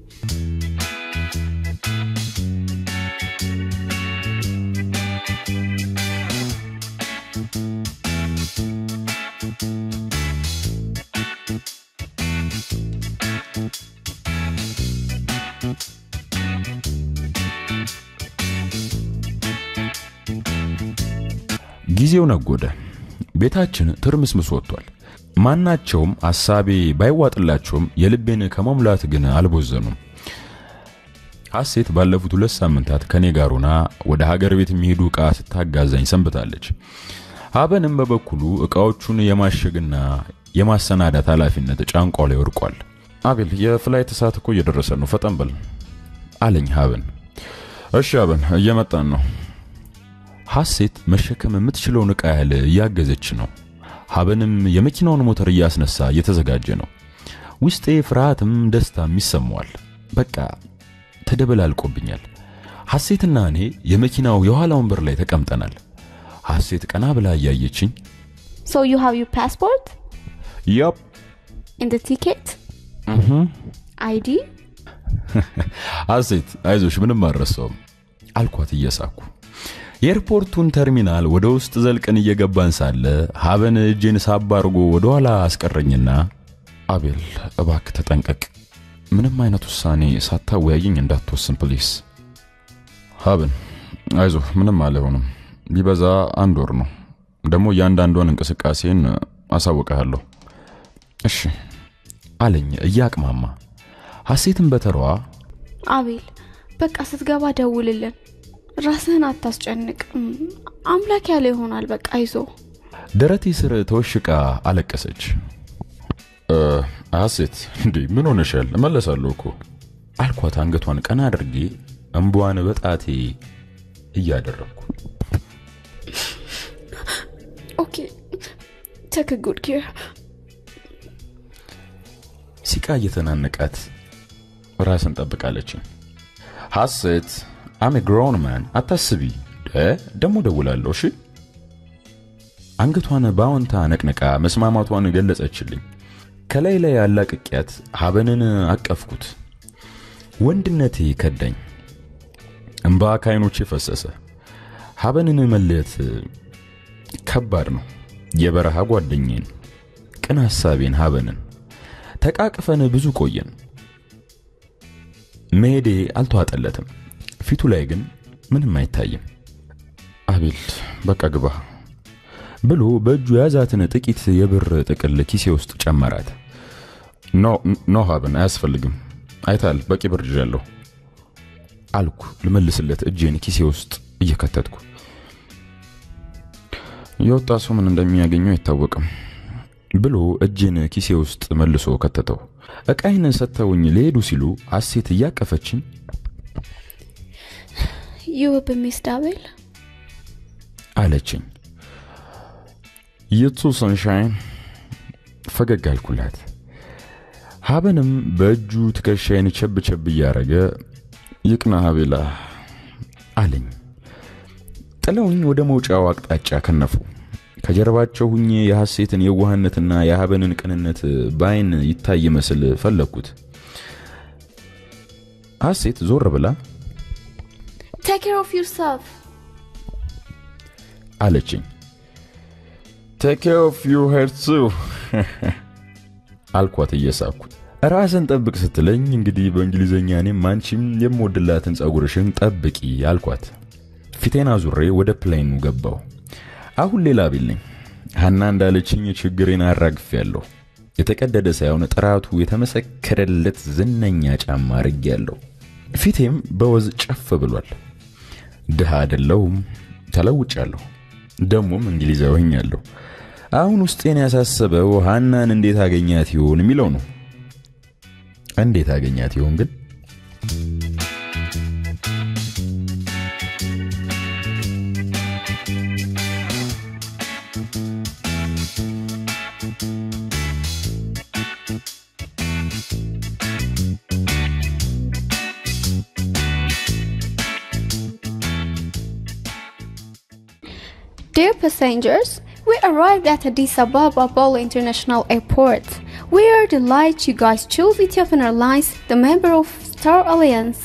[SPEAKER 1] ጊዜው ነጎደ። ቤታችን ትርምስምስ ወጥቷል። ማናቸውም ሐሳቤ ባይዋጥላቸውም የልቤን ከመሙላት ግን አልቦዘኑም። ሐሴት ባለፉት ሁለት ሳምንታት ከኔ ጋር ሆና ወደ ሀገር ቤት የሚሄዱ ዕቃ ስታጋዛኝ ሰንብታለች። ሀበንም በበኩሉ ዕቃዎቹን የማሸግና የማሰናዳት ኃላፊነት ጫንቋ ላይ ወድቋል። አቤል የፍላይት ሰዓት እኮ እየደረሰ ነው፣ ፈጠን በል አለኝ ሀበን። እሺ ሀበን እየመጣን ነው። ሐሴት መሸከም የምትችለውን ዕቃ ያህል እያገዘች ነው። ሀበንም የመኪናውን ሞተር እያስነሳ እየተዘጋጀ ነው። ውስጤ ፍርሃትም ደስታም ይሰማዋል። በቃ ተደበላልቆብኛል። ሐሴትና እኔ የመኪናው የኋላ ወንበር ላይ ተቀምጠናል። ሐሴት ቀና ብላ እያየችኝ
[SPEAKER 2] ሶ ዩ ሃቭ ዩር ፓስፖርት
[SPEAKER 1] ያፕ
[SPEAKER 2] ኢን ቲኬት አይዲ
[SPEAKER 1] ሐሴት አይዞሽ ምንም አልረሳውም አልኳት እየሳኩ። የኤርፖርቱን ተርሚናል ወደ ውስጥ ዘልቀን እየገባን ሳለ ሀበን እጄን ሳብ አድርጎ ወደ ኋላ አስቀረኝና አቤል እባክ ተጠንቀቅ፣ ምንም አይነት ውሳኔ ሳታወያየኝ እንዳትወስን ፕሊስ። ሀበን አይዞ ምንም አልሆንም፣ ቢበዛ አንድ ወር ነው። ደግሞ እያንዳንዷን እንቅስቃሴን አሳውቀሃለሁ። እሺ አለኝ እያቅማማ። ሐሴትን በተሯ
[SPEAKER 2] አቤል በቃ ስትገባ ደውልልን። ራስህን አታስጨንቅ። አምላክ ያለ ይሆናል። በቃ አይዞ።
[SPEAKER 1] ደረቴ ስር ተወሽቃ አለቀሰች። ሐሴት እንዴ ምን ሆነሻል? እመለሳለሁ እኮ አልኳት አንገቷን ቀና አድርጌ እንቧን በጣቴ እያደረግኩ
[SPEAKER 2] ኦኬ ቴክ ጉድ ኬር።
[SPEAKER 1] ሲቃ እየተናነቃት ራስን ጠብቃለችኝ። ሐሴት አም ግሮውን ማን አታስቢ፣ ደግሞ ደውላለሁ። እሺ አንገቷን በአዎንታ ነቅንቃ መስማማቷን ገለጸችልኝ። ከላይ ላይ ያላቅቄያት ሀበንን አቀፍኩት። ወንድነቴ ከዳኝ፣ እምባ ከዓይኖቼ ፈሰሰ። ሀበንን መለየት ከባድ ነው። የበረሃ ጓደኛዬን፣ ቅን ሐሳቤን ሀበንን ተቃቅፈን ብዙ ቆየን። መሄዴ አልተዋጠለትም። ፊቱ ላይ ግን ምንም አይታይም። አቤል በቃ ግባ ብሎ በእጁ የያዛትን ጥቂት የብር ጥቅል ኪሴ ውስጥ ጨመራት። ኖ ኖ ሀብን አያስፈልግም፣ አይታል በቂ ብር ይዣለሁ አልኩ ልመልስለት እጄን ኪሴ ውስጥ እየከተትኩ። የወጣ ሰው ምን እንደሚያገኘው አይታወቅም ብሎ እጄን ኪሴ ውስጥ መልሶ ከተተው። ዕቃይን ሰጥተውኝ ሊሄዱ ሲሉ ሐሴት እያቀፈችኝ
[SPEAKER 2] ዩ በሚስድ አቤል
[SPEAKER 1] አለችኝ። የቱ ሰንሻይን ፈገግ አልኩላት። ሀበንም በእጁ ትከሻይን ቸብ ቸብ እያረገ ይቅና ሀቤላ አለኝ። ጥለውኝ ወደ መውጫው አቅጣጫ ከነፉ። ከጀርባቸው ሁኜ የሐሴትን የዋህነትና የሀበንን ቅንነት በአይን ይታይ መስል ፈለግኩት። ሐሴት ዞር ብላ
[SPEAKER 2] ቴክ ኬር ኦፍ ዩርሰልፍ
[SPEAKER 1] አለችኝ። ቴክ ኬር ኦፍ ዩ ሄር ቱ አልኳት እየሳኩ። ራስን ጠብቅ ስትለኝ እንግዲህ በእንግሊዝኛ እኔም አንቺም የምወድላትን ጸጉርሽን ጠብቂ አልኳት። ፊቴን አዙሬ ወደ ፕሌኑ ገባው። አሁን ሌላ ቢልኝ ሀና እንዳለችኝ ችግሬን አራግፌያለሁ። የተቀደደ ሳይሆን ጥራቱ የተመሰከረለት ዝነኛ ጫማ አድርጌያለሁ። ፊቴም በወዝ ጨፍ ብሏል። ድሃ አይደለሁም፣ ተለውጫለሁ። ደሞም እንግሊዛዊ ሆኛለሁ። አሁን ውስጤን ያሳሰበው ሀናን እንዴት አገኛት ይሆን የሚለው ነው። እንዴት አገኛት ይሆን ግን?
[SPEAKER 2] Dear passengers, we arrived at Addis Ababa Bolo International Airport. We are delighted you guys chose Ethiopian Airlines, the member of Star Alliance.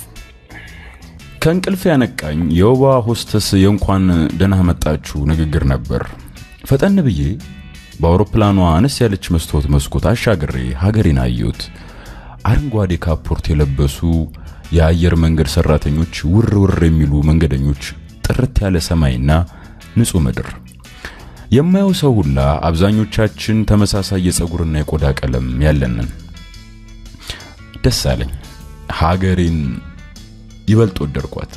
[SPEAKER 1] ከእንቅልፍ ያነቃኝ የወባ ሆስተስ የእንኳን ደህና መጣችሁ ንግግር ነበር። ፈጠን ብዬ በአውሮፕላኗ አነስ ያለች መስታወት መስኮት አሻግሬ ሀገሬን አየሁት። አረንጓዴ ካፖርት የለበሱ የአየር መንገድ ሰራተኞች፣ ውር ውር የሚሉ መንገደኞች፣ ጥርት ያለ ሰማይና ንጹህ ምድር። የማየው ሰው ሁላ አብዛኞቻችን ተመሳሳይ የፀጉርና የቆዳ ቀለም ያለንን። ደስ አለኝ። ሀገሬን ይበልጥ ወደድኳት።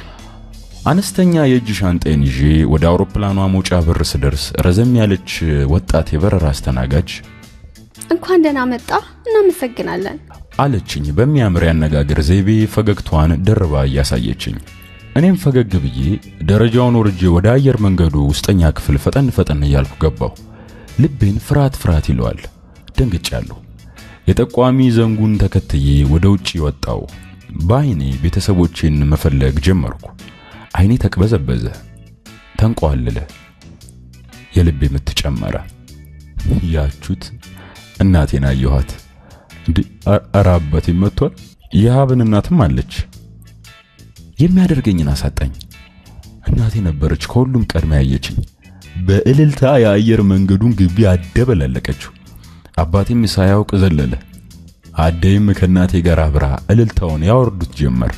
[SPEAKER 1] አነስተኛ የእጅ ሻንጣዬን ይዤ ወደ አውሮፕላኗ መውጫ በር ስደርስ ረዘም ያለች ወጣት የበረራ አስተናጋጅ
[SPEAKER 2] እንኳን ደህና መጣ፣ እናመሰግናለን።
[SPEAKER 1] አለችኝ በሚያምር ያነጋገር ዘይቤ ፈገግቷን ደርባ እያሳየችኝ። እኔም ፈገግ ብዬ ደረጃውን ወርጄ ወደ አየር መንገዱ ውስጠኛ ክፍል ፈጠን ፈጠን እያልኩ ገባሁ። ልቤን ፍርሃት ፍርሃት ይለዋል። ደንግጫለሁ። የጠቋሚ ዘንጉን ተከትዬ ወደ ውጪ ወጣው። በአይኔ ቤተሰቦቼን መፈለግ ጀመርኩ። አይኔ ተቅበዘበዘ፣ ተንቋለለ፣ የልቤ ምት ጨመረ። ያቹት እናቴን አየኋት። እንዲህ ኧረ አባቴ መጥቷል። የሀብን እናትም አለች። የሚያደርገኝን አሳጣኝ። እናቴ ነበረች ከሁሉም ቀድማ ያየችኝ። በእልልታ የአየር መንገዱን ግቢ አደበላለቀችው። አባቴም ሳያውቅ ዘለለ። አደይም ከእናቴ ጋር አብራ እልልታውን ያወርዱት ጀመር።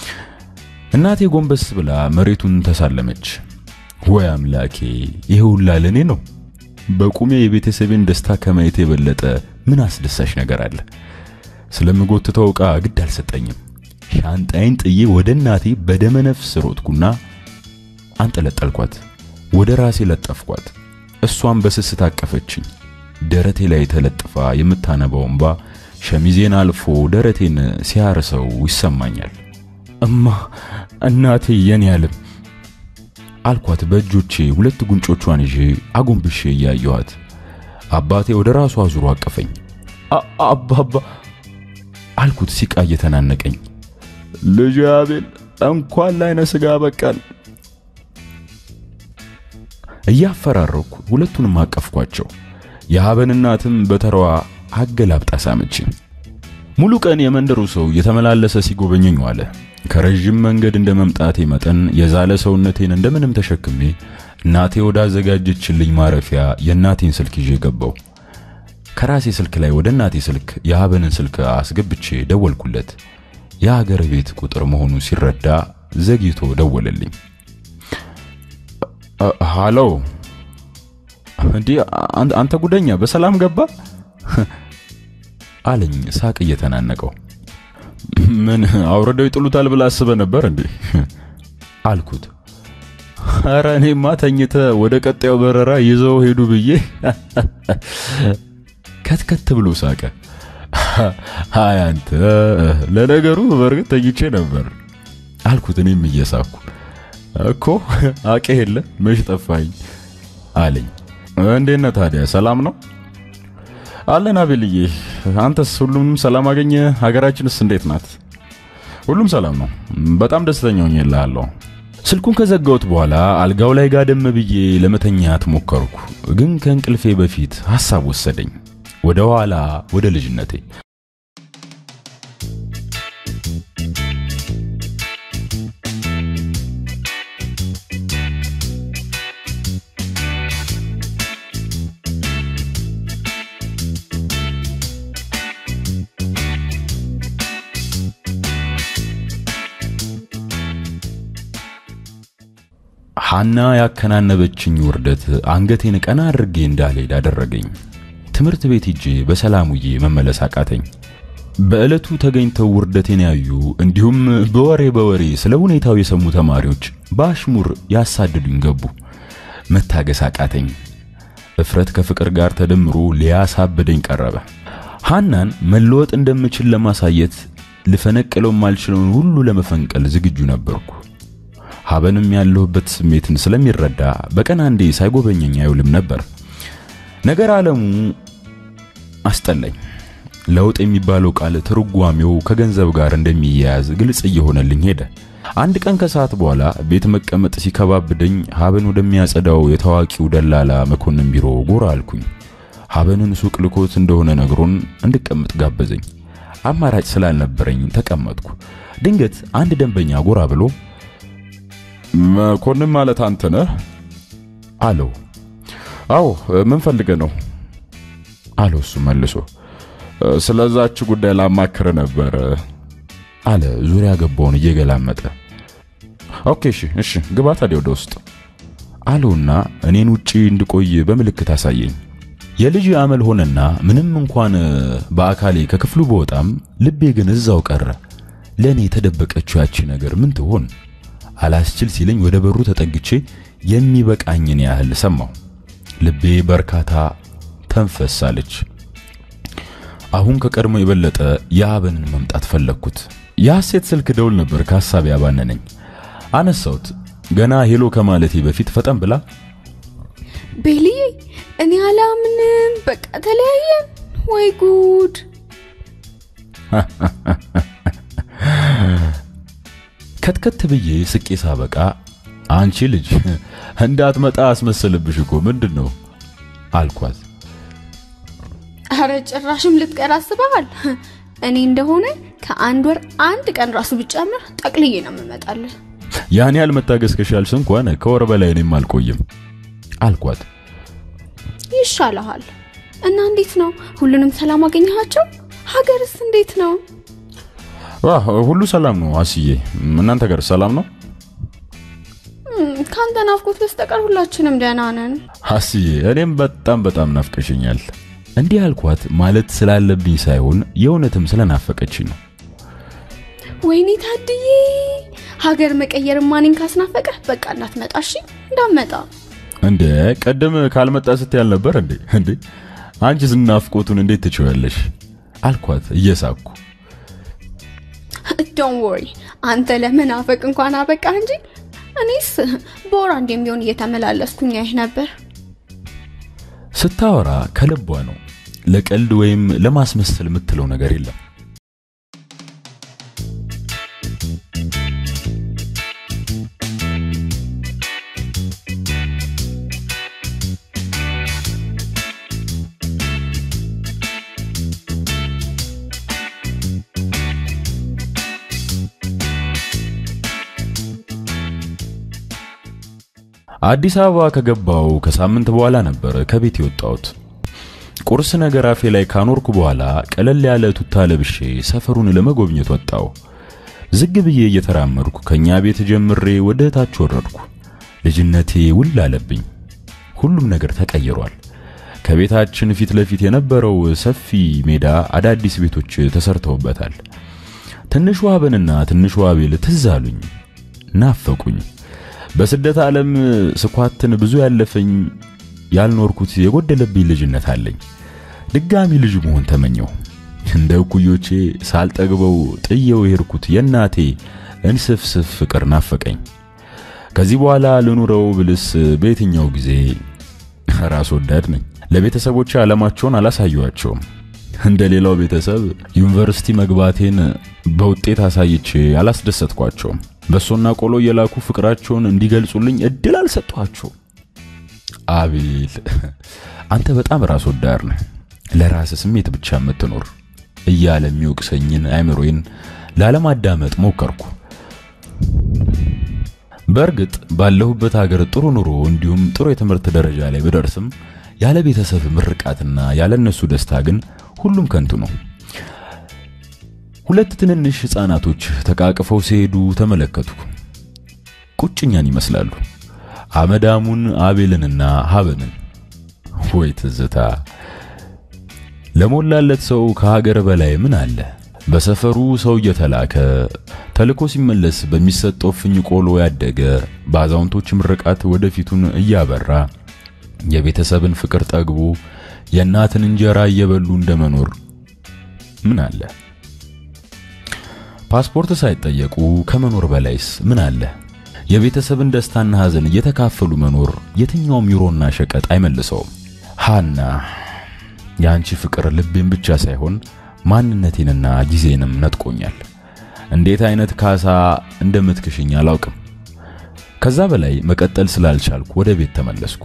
[SPEAKER 1] እናቴ ጎንበስ ብላ መሬቱን ተሳለመች። ወይ አምላኬ፣ ይሄ ሁላ ለእኔ ነው? በቁሜ የቤተሰቤን ደስታ ከማየት የበለጠ ምን አስደሳች ነገር አለ? ስለምጎትተው ዕቃ ግድ አልሰጠኝም። ሻንጣይን ጥዬ ወደ እናቴ በደመነፍስ ሮጥኩና አንጠለጠልኳት። ወደ ራሴ ለጠፍኳት። እሷም በስስት አቀፈችኝ። ደረቴ ላይ ተለጥፋ የምታነባው እንባ ሸሚዜን አልፎ ደረቴን ሲያርሰው ይሰማኛል። እማ እናቴ የኔ ያለም አልኳት በእጆቼ ሁለት ጉንጮቿን ይዤ አጎንብሼ እያየኋት። አባቴ ወደ ራሱ አዙሮ አቀፈኝ። አባባ አልኩት ሲቃ እየተናነቀኝ። ልጅ አቤል እንኳን ላይነ ስጋ በቃል እያፈራረኩ ሁለቱንም አቀፍኳቸው። የሀበን እናትም በተራዋ አገላብጣ ሳመችኝ። ሙሉ ቀን የመንደሩ ሰው የተመላለሰ ሲጎበኘኝ ዋለ። ከረዥም መንገድ እንደ መምጣቴ መጠን የዛለ ሰውነቴን እንደምንም ተሸክሜ እናቴ ወዳዘጋጀችልኝ ማረፊያ የእናቴን ስልክ ይዤ ገባው። ከራሴ ስልክ ላይ ወደ እናቴ ስልክ የሀበንን ስልክ አስገብቼ ደወልኩለት። የሀገር ቤት ቁጥር መሆኑን ሲረዳ ዘግይቶ ደወለልኝ። ሃሎ፣ እንዲህ አንተ ጉደኛ በሰላም ገባ አለኝ ሳቅ እየተናነቀው። ምን አውርደው ይጥሉታል ብላ አስበ ነበር እንዴ አልኩት። ኧረ እኔማ ተኝተ ወደ ቀጣዩ በረራ ይዘው ሄዱ ብዬ ከትከት ብሎ ሳቀ። አይ አንተ ለነገሩ በእርግጥ ተኝቼ ነበር አልኩት። እኔም እየሳኩ እኮ አቄ የለ መች ጠፋኝ አለኝ። እንዴት ነህ ታዲያ ሰላም ነው? አለን አቤልዬ፣ አንተስ ሁሉም ሰላም አገኘ? ሀገራችንስ እንዴት ናት? ሁሉም ሰላም ነው። በጣም ደስተኛ ሆኜልሃለሁ። ስልኩን ከዘጋሁት በኋላ አልጋው ላይ ጋደም ብዬ ለመተኛት ሞከርኩ። ግን ከእንቅልፌ በፊት ሐሳብ ወሰደኝ ወደ ኋላ ወደ ልጅነቴ። ሐና ያከናነበችኝ ውርደት አንገቴን ቀና አድርጌ እንዳልሄድ አደረገኝ። ትምህርት ቤት ሂጄ በሰላም ውዬ መመለስ አቃተኝ። በዕለቱ ተገኝተው ውርደቴን ያዩ እንዲሁም በወሬ በወሬ ስለ ሁኔታው የሰሙ ተማሪዎች በአሽሙር ያሳድዱኝ ገቡ። መታገስ አቃተኝ። እፍረት ከፍቅር ጋር ተደምሮ ሊያሳብደኝ ቀረበ። ሐናን መለወጥ እንደምችል ለማሳየት ልፈነቅለው የማልችለውን ሁሉ ለመፈንቀል ዝግጁ ነበርኩ። ሀበንም ያለሁበት ስሜትን ስለሚረዳ በቀን አንዴ ሳይጎበኘኝ አይውልም ነበር። ነገር ዓለሙ አስጠላኝ። ለውጥ የሚባለው ቃል ትርጓሜው ከገንዘብ ጋር እንደሚያያዝ ግልጽ እየሆነልኝ ሄደ። አንድ ቀን ከሰዓት በኋላ ቤት መቀመጥ ሲከባብደኝ ሀበን ወደሚያጸዳው የታዋቂው ደላላ መኮንን ቢሮ ጎራ አልኩኝ። ሀበንን ሱቅ ልኮት እንደሆነ ነግሮን እንድቀመጥ ጋበዘኝ። አማራጭ ስላልነበረኝ ተቀመጥኩ። ድንገት አንድ ደንበኛ ጎራ ብሎ
[SPEAKER 3] መኮንን ማለት አንተ ነህ?
[SPEAKER 1] አለው።
[SPEAKER 3] አዎ፣ ምን ፈልገህ ነው?
[SPEAKER 1] አለው እሱ መልሶ።
[SPEAKER 3] ስለዛች ጉዳይ ላማክር ነበር
[SPEAKER 1] አለ ዙሪያ ገባውን እየገላመጠ።
[SPEAKER 3] ኦኬ፣ እሺ፣ እሺ፣ ግባ ታዲያ ወደ ውስጥ
[SPEAKER 1] አለውና እኔን ውጪ እንድቆይ በምልክት አሳየኝ። የልጅ አመል ሆነና ምንም እንኳን በአካሌ ከክፍሉ በወጣም ልቤ ግን እዛው ቀረ። ለእኔ የተደበቀችው ያቺ ነገር ምን ትሆን? አላስችል ሲለኝ ወደ በሩ ተጠግቼ የሚበቃኝን ያህል ሰማሁ። ልቤ በርካታ ተንፈስ አለች። አሁን ከቀድሞ የበለጠ የሀበንን መምጣት ፈለግኩት። የሐሴት ስልክ ደውል ነበር ከሐሳብ ያባነነኝ። አነሳሁት። ገና ሄሎ ከማለቴ በፊት ፈጠን ብላ
[SPEAKER 2] ቤልዬ፣ እኔ አላምንም፣ በቃ ተለያየን። ወይ ጉድ!
[SPEAKER 1] ከትከት ብዬ ስቄ ሳበቃ አንቺ ልጅ እንዳትመጣ አስመሰልብሽ እኮ ምንድን ነው አልኳት።
[SPEAKER 2] አረ ጭራሽም ልትቀር አስበሃል? እኔ እንደሆነ ከአንድ ወር አንድ ቀን ራሱ ብጨምር ጠቅልዬ ነው የምመጣልህ።
[SPEAKER 1] ያን ያህል መታገስ ከሻልሽ እንኳን ከወር በላይ እኔም አልቆይም አልኳት።
[SPEAKER 2] ይሻልሃል። እና እንዴት ነው? ሁሉንም ሰላም አገኘሃቸው? ሀገርስ እንዴት ነው?
[SPEAKER 3] ሁሉ ሰላም ነው አስዬ። እናንተ ጋር ሰላም ነው?
[SPEAKER 2] ከአንተ ናፍቆት በስተቀር ሁላችንም ደህና ነን።
[SPEAKER 1] አስዬ፣ እኔም በጣም በጣም ናፍቀሽኛል። እንዲህ አልኳት ማለት ስላለብኝ ሳይሆን የእውነትም ስለናፈቀችኝ ነው።
[SPEAKER 2] ወይኔ ታድዬ፣ ሀገር መቀየር ማኔን ካስናፈቀ በቃ እንዳትመጣ እሺ፣ እንዳትመጣ።
[SPEAKER 1] እንደ ቀደም ካልመጣ ስትያል ነበር እንዴ? እንዴ አንቺስ ናፍቆቱን እንዴት ትችያለሽ? አልኳት እየሳኩ።
[SPEAKER 2] ዶን ወሪ አንተ ለመናፈቅ እንኳን አበቃ እንጂ እኔስ በወር አንዴም ቢሆን እየተመላለስኩኝ አይህ ነበር።
[SPEAKER 1] ስታወራ ከልቧ ነው። ለቀልድ ወይም ለማስመሰል የምትለው ነገር የለም። አዲስ አበባ ከገባው ከሳምንት በኋላ ነበር ከቤት የወጣሁት። ቁርስ ነገር አፌ ላይ ካኖርኩ በኋላ ቀለል ያለ ቱታ ለብሼ ሰፈሩን ለመጎብኘት ወጣሁ። ዝግ ብዬ እየተራመድኩ ከኛ ቤት ጀምሬ ወደ ታች ወረድኩ። ልጅነቴ ውል አለብኝ። ሁሉም ነገር ተቀይሯል። ከቤታችን ፊት ለፊት የነበረው ሰፊ ሜዳ አዳዲስ ቤቶች ተሰርተውበታል። ትንሿ አበንና ትንሿ አቤል ትዝ አሉኝ፣ ናፈቁኝ። በስደት ዓለም ስኳትን ብዙ ያለፈኝ ያልኖርኩት የጎደለብኝ ልጅነት አለኝ። ድጋሚ ልጅ መሆን ተመኘው። እንደ እኩዮቼ ሳልጠግበው ጥየው የሄድኩት የእናቴ እንስፍስፍ ፍቅር ናፈቀኝ። ከዚህ በኋላ ልኑረው ብልስ በየትኛው ጊዜ ራስ ወዳድ ነኝ። ለቤተሰቦቼ ዓለማቸውን አላሳየዋቸውም። እንደ ሌላው ቤተሰብ ዩኒቨርሲቲ መግባቴን በውጤት አሳይቼ አላስደሰትኳቸውም። በሶና ቆሎ የላኩ ፍቅራቸውን እንዲገልጹልኝ እድል አልሰጧቸው። አቤል አንተ በጣም ራስ ወዳድ ነህ፣ ለራስ ስሜት ብቻ የምትኖር እያለ የሚወቅሰኝን አእምሮዬን ላለማዳመጥ ሞከርኩ። በእርግጥ ባለሁበት ሀገር ጥሩ ኑሮ እንዲሁም ጥሩ የትምህርት ደረጃ ላይ ብደርስም ያለ ቤተሰብ ምርቃትና ያለ እነሱ ደስታ ግን ሁሉም ከንቱ ነው። ሁለት ትንንሽ ሕፃናቶች ተቃቅፈው ሲሄዱ ተመለከቱ። ቁጭኛን ይመስላሉ። አመዳሙን አቤልንና ሀበንን። ወይ ትዝታ! ለሞላለት ሰው ከሀገር በላይ ምን አለ? በሰፈሩ ሰው እየተላከ ተልኮ ሲመለስ በሚሰጠው ፍኝ ቆሎ ያደገ በአዛውንቶች ምርቃት ወደፊቱን እያበራ የቤተሰብን ፍቅር ጠግቦ የእናትን እንጀራ እየበሉ እንደመኖር ምን አለ? ፓስፖርት ሳይጠየቁ ከመኖር በላይስ ምን አለ? የቤተሰብን ደስታና ሐዘን እየተካፈሉ መኖር የትኛውም ዩሮና ሸቀጥ አይመልሰውም። ሃና የአንቺ ፍቅር ልቤን ብቻ ሳይሆን ማንነቴንና ጊዜንም ነጥቆኛል። እንዴት አይነት ካሳ እንደምትክሽኝ አላውቅም። ከዛ በላይ መቀጠል ስላልቻልኩ ወደ ቤት ተመለስኩ።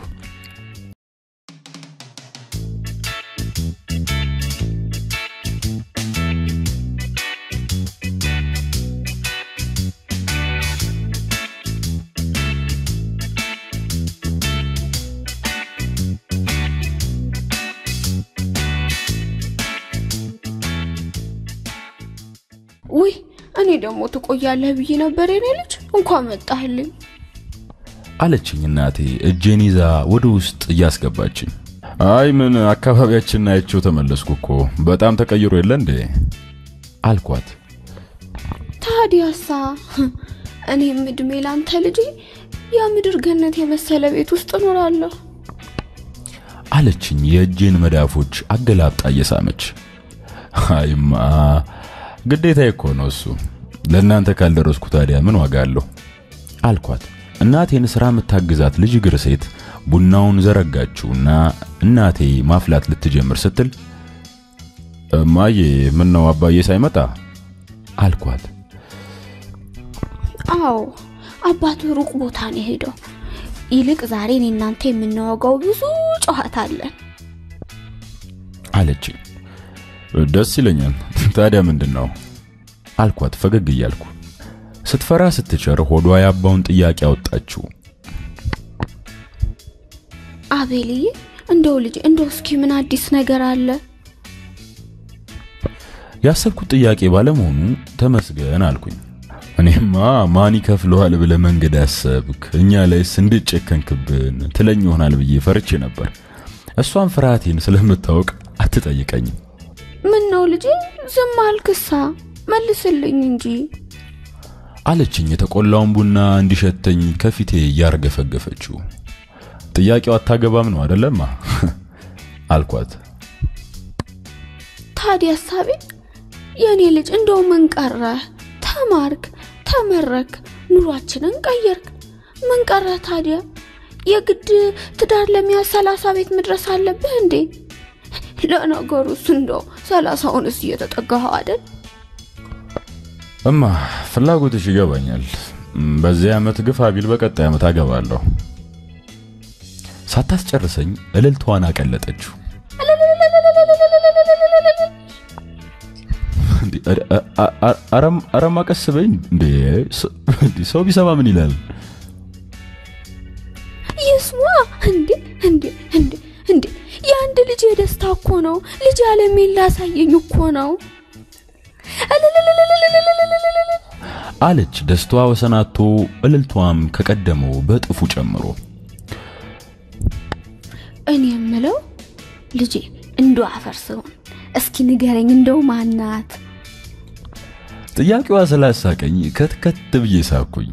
[SPEAKER 2] ውይ እኔ ደግሞ ትቆያለህ ብዬ ነበር የኔ ልጅ። እንኳን መጣህልኝ።
[SPEAKER 1] አለችኝ እናቴ እጄን ይዛ ወደ ውስጥ እያስገባችኝ። አይ ምን አካባቢያችንን አይቼው ተመለስኩ እኮ በጣም ተቀይሮ የለ እንዴ አልኳት።
[SPEAKER 2] ታዲያሳ እኔም እድሜ ላንተ ልጄ የምድር ገነት የመሰለ ቤት ውስጥ እኖራለሁ።
[SPEAKER 1] አለችኝ የእጄን መዳፎች አገላብጣ እየሳመች። አይማ ግዴታ እኮ ነው እሱ። ለእናንተ ካልደረስኩ ታዲያ ምን ዋጋ አለው አልኳት። እናቴን ስራ የምታግዛት ልጅ እግር ሴት ቡናውን ዘረጋችውና እናቴ ማፍላት ልትጀምር ስትል እማዬ ምን ነው አባዬ ሳይመጣ አልኳት።
[SPEAKER 2] አዎ አባቱ ሩቅ ቦታ ነው የሄደው። ይልቅ ዛሬ እኔ እናንተ የምናወጋው ብዙ ጨዋታ አለን
[SPEAKER 1] አለችኝ። ደስ ይለኛል። ታዲያ ምንድን ነው አልኳት ፈገግ እያልኩ። ስትፈራ ስትቸር ሆዷ ያባውን ጥያቄ አወጣችው።
[SPEAKER 2] አቤልዬ፣ እንደው ልጅ እንደው እስኪ ምን አዲስ ነገር አለ?
[SPEAKER 1] ያሰብኩት ጥያቄ ባለመሆኑ ተመስገን አልኩኝ። እኔማ ማን ይከፍለዋል ብለ መንገድ ያሰብክ እኛ ላይስ እንድጨከንክብን ትለኝ ይሆናል ብዬ ፈርቼ ነበር። እሷን ፍርሃቴን ስለምታውቅ አትጠይቀኝም።
[SPEAKER 2] ምን ነው ልጄ ዝም አልክሳ? መልስልኝ እንጂ
[SPEAKER 1] አለችኝ የተቆላውን ቡና እንዲሸተኝ ከፊቴ እያርገፈገፈችው። ጥያቄው አታገባም ነው አደለማ አልኳት።
[SPEAKER 2] ታዲያ ሀሳቤ የእኔ ልጅ እንደው ምን ቀረህ? ተማርክ፣ ተመረክ፣ ኑሯችንን ቀየርክ። ምን ቀረህ ታዲያ? የግድ ትዳር ለመያዝ ሰላሳ ቤት መድረስ አለብህ እንዴ? ለነገሩስ እንደው ሰላሳውንስ እየተጠጋኸው አይደል?
[SPEAKER 1] እማ ፍላጎትሽ ይገባኛል። በዚህ ዓመት ግፋ ቢል በቀጣይ ዓመት አገባለሁ። ሳታስጨርሰኝ እልልቷን አቀለጠችው። አረማ ቀስ በይ እንዴ! ሰው ቢሰማ ምን ይላል?
[SPEAKER 2] ይስማ እንዴ! እንዴ! እንዴ! እንዴ! የአንድ ልጅ የደስታ እኮ ነው። ልጅ አለሜን ላሳየኝ እኮ ነው
[SPEAKER 1] አለች ደስታዋ ወሰናቶ እልልቷም ከቀደመው በጥፉ ጨምሮ።
[SPEAKER 2] እኔ የምለው ልጄ እንዶ አፈርስውን እስኪ ንገረኝ፣ እንደው ማናት?
[SPEAKER 1] ጥያቄዋ ስላሳቀኝ ከትከት ብዬ ሳኩኝ።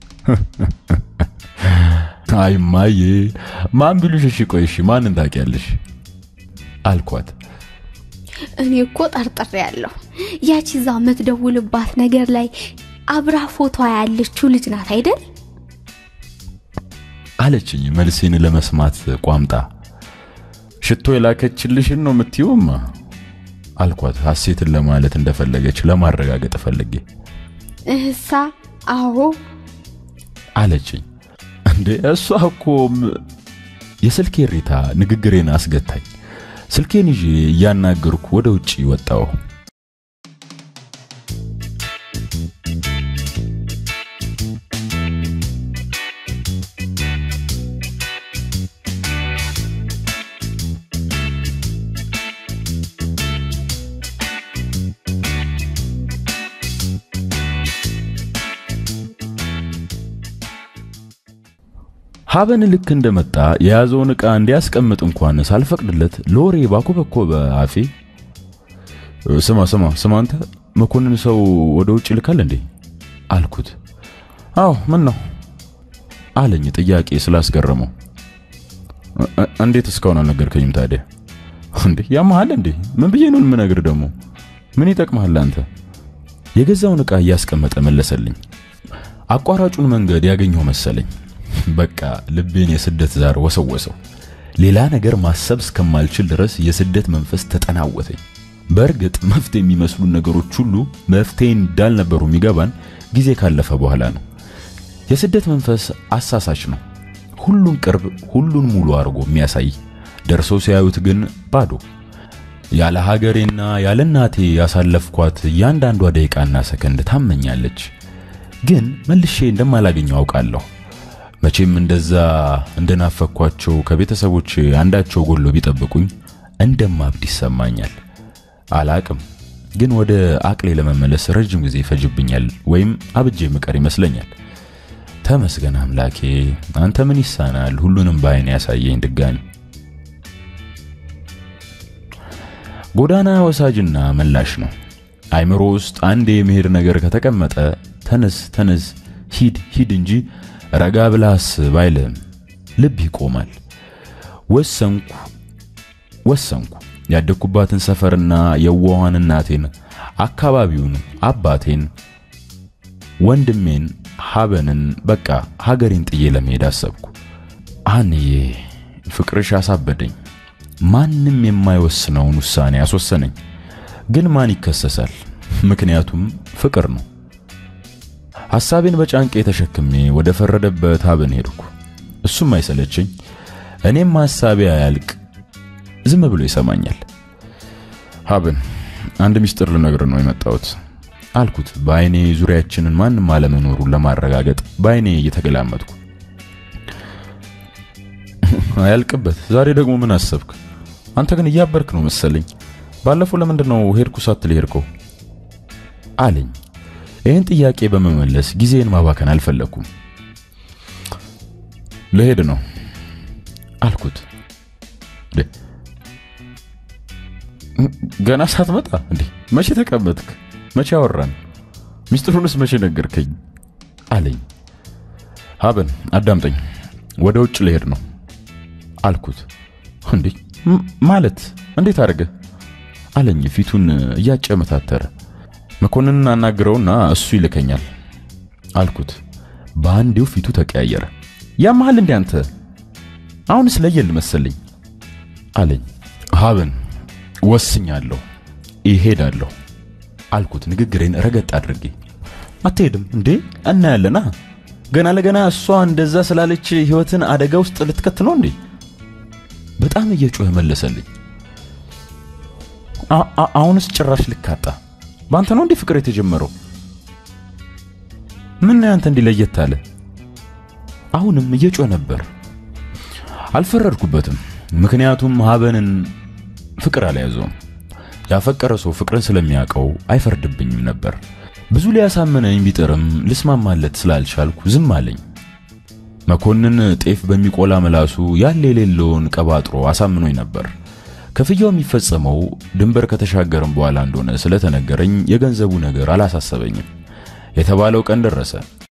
[SPEAKER 1] አይ ማዬ ማን ቢሉሽ እሺ፣ ቆይ እሺ ማንን ታውቂያለሽ? አልኳት።
[SPEAKER 2] እኔ እኮ ጠርጥሬ ያለሁ ያቺ እዛ የምትደውልባት ነገር ላይ አብራ ፎቶ ያለችው ልጅ ናት አይደል?
[SPEAKER 1] አለችኝ መልሴን ለመስማት ቋምጣ። ሽቶ የላከችልሽን ነው የምትይውማ አልኳት ሐሴትን ለማለት እንደፈለገች ለማረጋገጥ ፈልጌ።
[SPEAKER 2] እህሳ አዎ
[SPEAKER 1] አለችኝ። እንዴ እሷ እኮ ም- የስልኬ እሪታ ንግግሬን አስገታኝ። ስልኬን ይዤ እያናገርኩ ወደ ውጪ ወጣሁ። ሀበን ልክ እንደመጣ የያዘውን ዕቃ እንዲያስቀምጥ እንኳን ሳልፈቅድለት ለወሬ ባኮበኮበ አፌ ስማ ስማ ስማ አንተ መኮንን ሰው ወደ ውጭ ልካል እንዴ አልኩት። አዎ ምን ነው አለኝ ጥያቄ ስላስገረመው። እ- እ- እንዴት እስካሁን አልነገርከኝም ታዲያ? እንዴ ያመሃል እንዴ? ምን ብዬ ነው የምነግር ደግሞ? ምን ይጠቅምሃል አንተ? የገዛውን ዕቃ እያስቀመጠ መለሰልኝ። አቋራጩን መንገድ ያገኘው መሰለኝ። በቃ ልቤን የስደት ዛር ወሰወሰው። ሌላ ነገር ማሰብ እስከማልችል ድረስ የስደት መንፈስ ተጠናወተኝ። በእርግጥ መፍትሄ የሚመስሉን ነገሮች ሁሉ መፍትሄ እንዳልነበሩ የሚገባን ጊዜ ካለፈ በኋላ ነው። የስደት መንፈስ አሳሳች ነው። ሁሉን ቅርብ፣ ሁሉን ሙሉ አድርጎ የሚያሳይ ደርሰው ሲያዩት ግን ባዶ። ያለ ሀገሬና ያለ እናቴ ያሳለፍኳት እያንዳንዷ ደቂቃና ሰከንድ ታመኛለች። ግን መልሼ እንደማላገኘው አውቃለሁ። መቼም እንደዛ እንደናፈኳቸው ከቤተሰቦች አንዳቸው ጎሎ ቢጠብቁኝ እንደማብድ ይሰማኛል። አላቅም፣ ግን ወደ አቅሌ ለመመለስ ረጅም ጊዜ ይፈጅብኛል ወይም አብጄ ምቀር ይመስለኛል። ተመስገን አምላኬ፣ አንተ ምን ይሳናል? ሁሉንም በዓይን ያሳየኝ ድጋሚ ጎዳና ወሳጅና መላሽ ነው። አይምሮ ውስጥ አንድ የመሄድ ነገር ከተቀመጠ ተነስ ተነስ ሂድ ሂድ እንጂ ረጋ ብለህ አስብ አይልም። ልብ ይቆማል። ወሰንኩ ወሰንኩ። ያደግኩባትን ሰፈርና የዋሃን እናቴን፣ አካባቢውን፣ አባቴን፣ ወንድሜን፣ ሀበንን በቃ ሀገሬን ጥዬ ለመሄድ አሰብኩ። አንዬ ፍቅርሽ አሳበደኝ። ማንም የማይወስነውን ውሳኔ አስወሰነኝ። ግን ማን ይከሰሳል? ምክንያቱም ፍቅር ነው። ሐሳቤን በጫንቄ ተሸክሜ ወደ ፈረደበት ሀበን ሄድኩ። እሱም አይሰለችኝ፣ እኔም ሐሳቤ አያልቅ ዝም ብሎ ይሰማኛል። ሀበን፣ አንድ ሚስጥር ልነግር ነው የመጣሁት አልኩት፣ በአይኔ ዙሪያችንን ማንም አለመኖሩን ለማረጋገጥ በአይኔ እየተገላመጥኩ። አያልቅበት። ዛሬ ደግሞ ምን አሰብክ? አንተ ግን እያበርክ ነው መሰለኝ። ባለፈው ለምንድን ነው ሄድኩ ሳትል ሄድከው? አለኝ። ይህን ጥያቄ በመመለስ ጊዜን ማባከን አልፈለኩም። ልሄድ ነው አልኩት። እንዴ ገና ሳትመጣ እንዴ? መቼ ተቀመጥክ? መቼ አወራን? ሚስጥሩንስ መቼ ነገርከኝ? አለኝ። ሀበን አዳምጠኝ፣ ወደ ውጭ ልሄድ ነው አልኩት። እንዴ ማለት እንዴት አድርገህ አለኝ ፊቱን እያጨመታተረ። መኮንንን አናግረውና እሱ ይልከኛል አልኩት። በአንዴው ፊቱ ተቀያየረ። ያመሃል እንዴ አንተ? አሁንስ ለየል መሰለኝ አለኝ። ሀበን ወስኛለሁ፣ ይሄዳለሁ አልኩት ንግግሬን ረገጥ አድርጌ። አትሄድም እንዴ? እናያለና ገና ለገና እሷ እንደዛ ስላለች ህይወትን አደጋ ውስጥ ልትከት ነው እንዴ? በጣም እየጮኸ መለሰልኝ። አሁንስ ጭራሽ ልካጣ በአንተ ነው እንዴ ፍቅር የተጀመረው? ምን ነው ያንተ እንዲህ ለየት አለ? አሁንም እየጮኸ ነበር። አልፈረድኩበትም፣ ምክንያቱም ሀበንን ፍቅር አልያዘውም። ያፈቀረ ሰው ፍቅርን ስለሚያውቀው አይፈርድብኝም ነበር። ብዙ ሊያሳመነኝ ቢጥርም ልስማማለት ስላልቻልኩ ዝም አለኝ። መኮንን ጤፍ በሚቆላ ምላሱ ያለ የሌለውን ቀባጥሮ አሳምኖኝ ነበር። ክፍያው የሚፈጸመው ድንበር ከተሻገርም በኋላ እንደሆነ ስለተነገረኝ የገንዘቡ ነገር አላሳሰበኝም። የተባለው ቀን ደረሰ።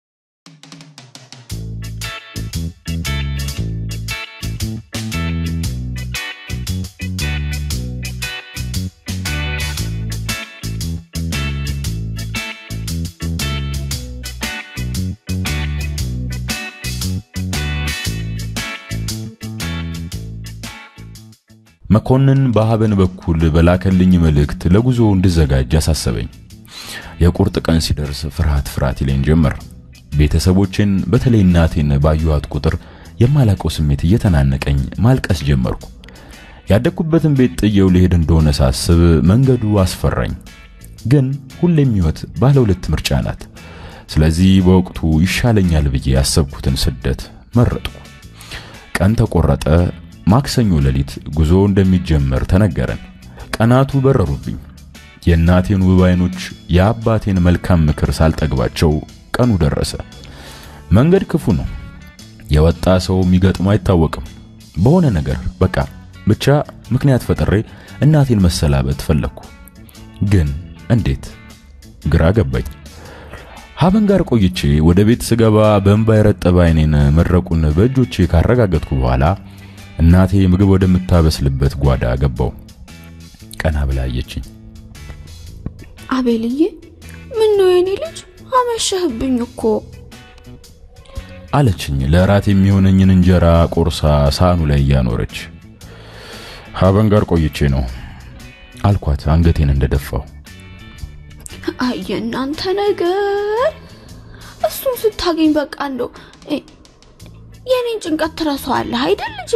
[SPEAKER 1] መኮንን በሀበን በኩል በላከልኝ መልእክት ለጉዞ እንድዘጋጅ አሳሰበኝ። የቁርጥ ቀን ሲደርስ ፍርሃት ፍርሃት ይለኝ ጀመር። ቤተሰቦቼን በተለይ እናቴን ባየኋት ቁጥር የማላቀው ስሜት እየተናነቀኝ ማልቀስ ጀመርኩ። ያደግኩበትን ቤት ጥየው ልሄድ እንደሆነ ሳስብ መንገዱ አስፈራኝ። ግን ሁሌም ሕይወት ባለ ሁለት ምርጫ ናት። ስለዚህ በወቅቱ ይሻለኛል ብዬ ያሰብኩትን ስደት መረጥኩ። ቀን ተቆረጠ። ማክሰኞ ሌሊት ጉዞ እንደሚጀመር ተነገረን። ቀናቱ በረሩብኝ። የእናቴን ውብ አይኖች፣ የአባቴን መልካም ምክር ሳልጠግባቸው ቀኑ ደረሰ። መንገድ ክፉ ነው። የወጣ ሰው የሚገጥመው አይታወቅም። በሆነ ነገር በቃ ብቻ ምክንያት ፈጥሬ እናቴን መሰላበት ፈለግኩ። ግን እንዴት? ግራ ገባኝ። ሀበን ጋር ቆይቼ ወደ ቤት ስገባ በእንባ የረጠበ አይኔን መድረቁን በእጆቼ ካረጋገጥኩ በኋላ እናቴ ምግብ ወደምታበስልበት ጓዳ ገባው። ቀና ብላ አየችኝ።
[SPEAKER 2] አቤልዬ፣ ምን ነው የኔ ልጅ አመሸህብኝ እኮ
[SPEAKER 1] አለችኝ ለራት የሚሆነኝን እንጀራ ቆርሳ ሳህኑ ላይ እያኖረች። ሀበን ጋር ቆይቼ ነው አልኳት አንገቴን እንደደፋው።
[SPEAKER 2] አይ የእናንተ ነገር እሱን ስታገኝ በቃ እንደው የኔን ጭንቀት ትረሳዋለህ አይደል ልጄ?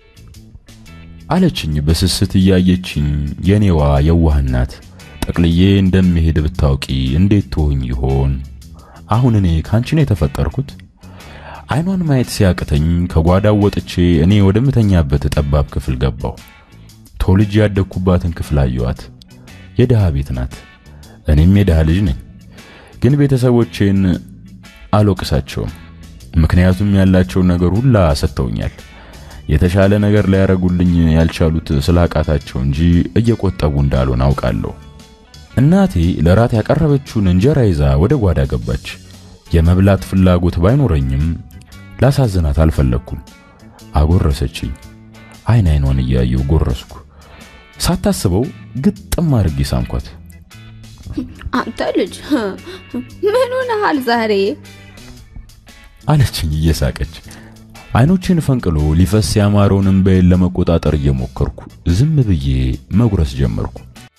[SPEAKER 1] አለችኝ በስስት እያየችኝ። የኔዋ የዋህናት ጠቅልዬ እንደምሄድ ብታውቂ እንዴት ትሆኝ ይሆን? አሁን እኔ ካንቺ ነው የተፈጠርኩት? አይኗን ማየት ሲያቅተኝ ከጓዳው ወጥቼ እኔ ወደምተኛበት ጠባብ ክፍል ገባሁ። ተወልጄ ያደግኩባትን ክፍል አየኋት። የድሃ ቤት ናት። እኔም የድሃ ልጅ ነኝ። ግን ቤተሰቦቼን አልወቅሳቸውም። ምክንያቱም ያላቸውን ነገር ሁላ ሰጥተውኛል። የተሻለ ነገር ሊያረጉልኝ ያልቻሉት ስላቃታቸው እንጂ እየቆጠቡ እንዳልሆን አውቃለሁ። እናቴ ለራት ያቀረበችውን እንጀራ ይዛ ወደ ጓዳ ገባች። የመብላት ፍላጎት ባይኖረኝም ላሳዝናት አልፈለግኩም። አጎረሰችኝ። አይን አይኗን እያየው ጎረስኩ። ሳታስበው ግጥም አድርጌ ሳምኳት።
[SPEAKER 2] አንተ ልጅ ምን ሆነሃል ዛሬ?
[SPEAKER 1] አለችኝ እየሳቀች። አይኖችን ፈንቅሎ ሊፈስ ያማረውን እንባዬን ለመቆጣጠር እየሞከርኩ ዝም ብዬ መጉረስ ጀመርኩ።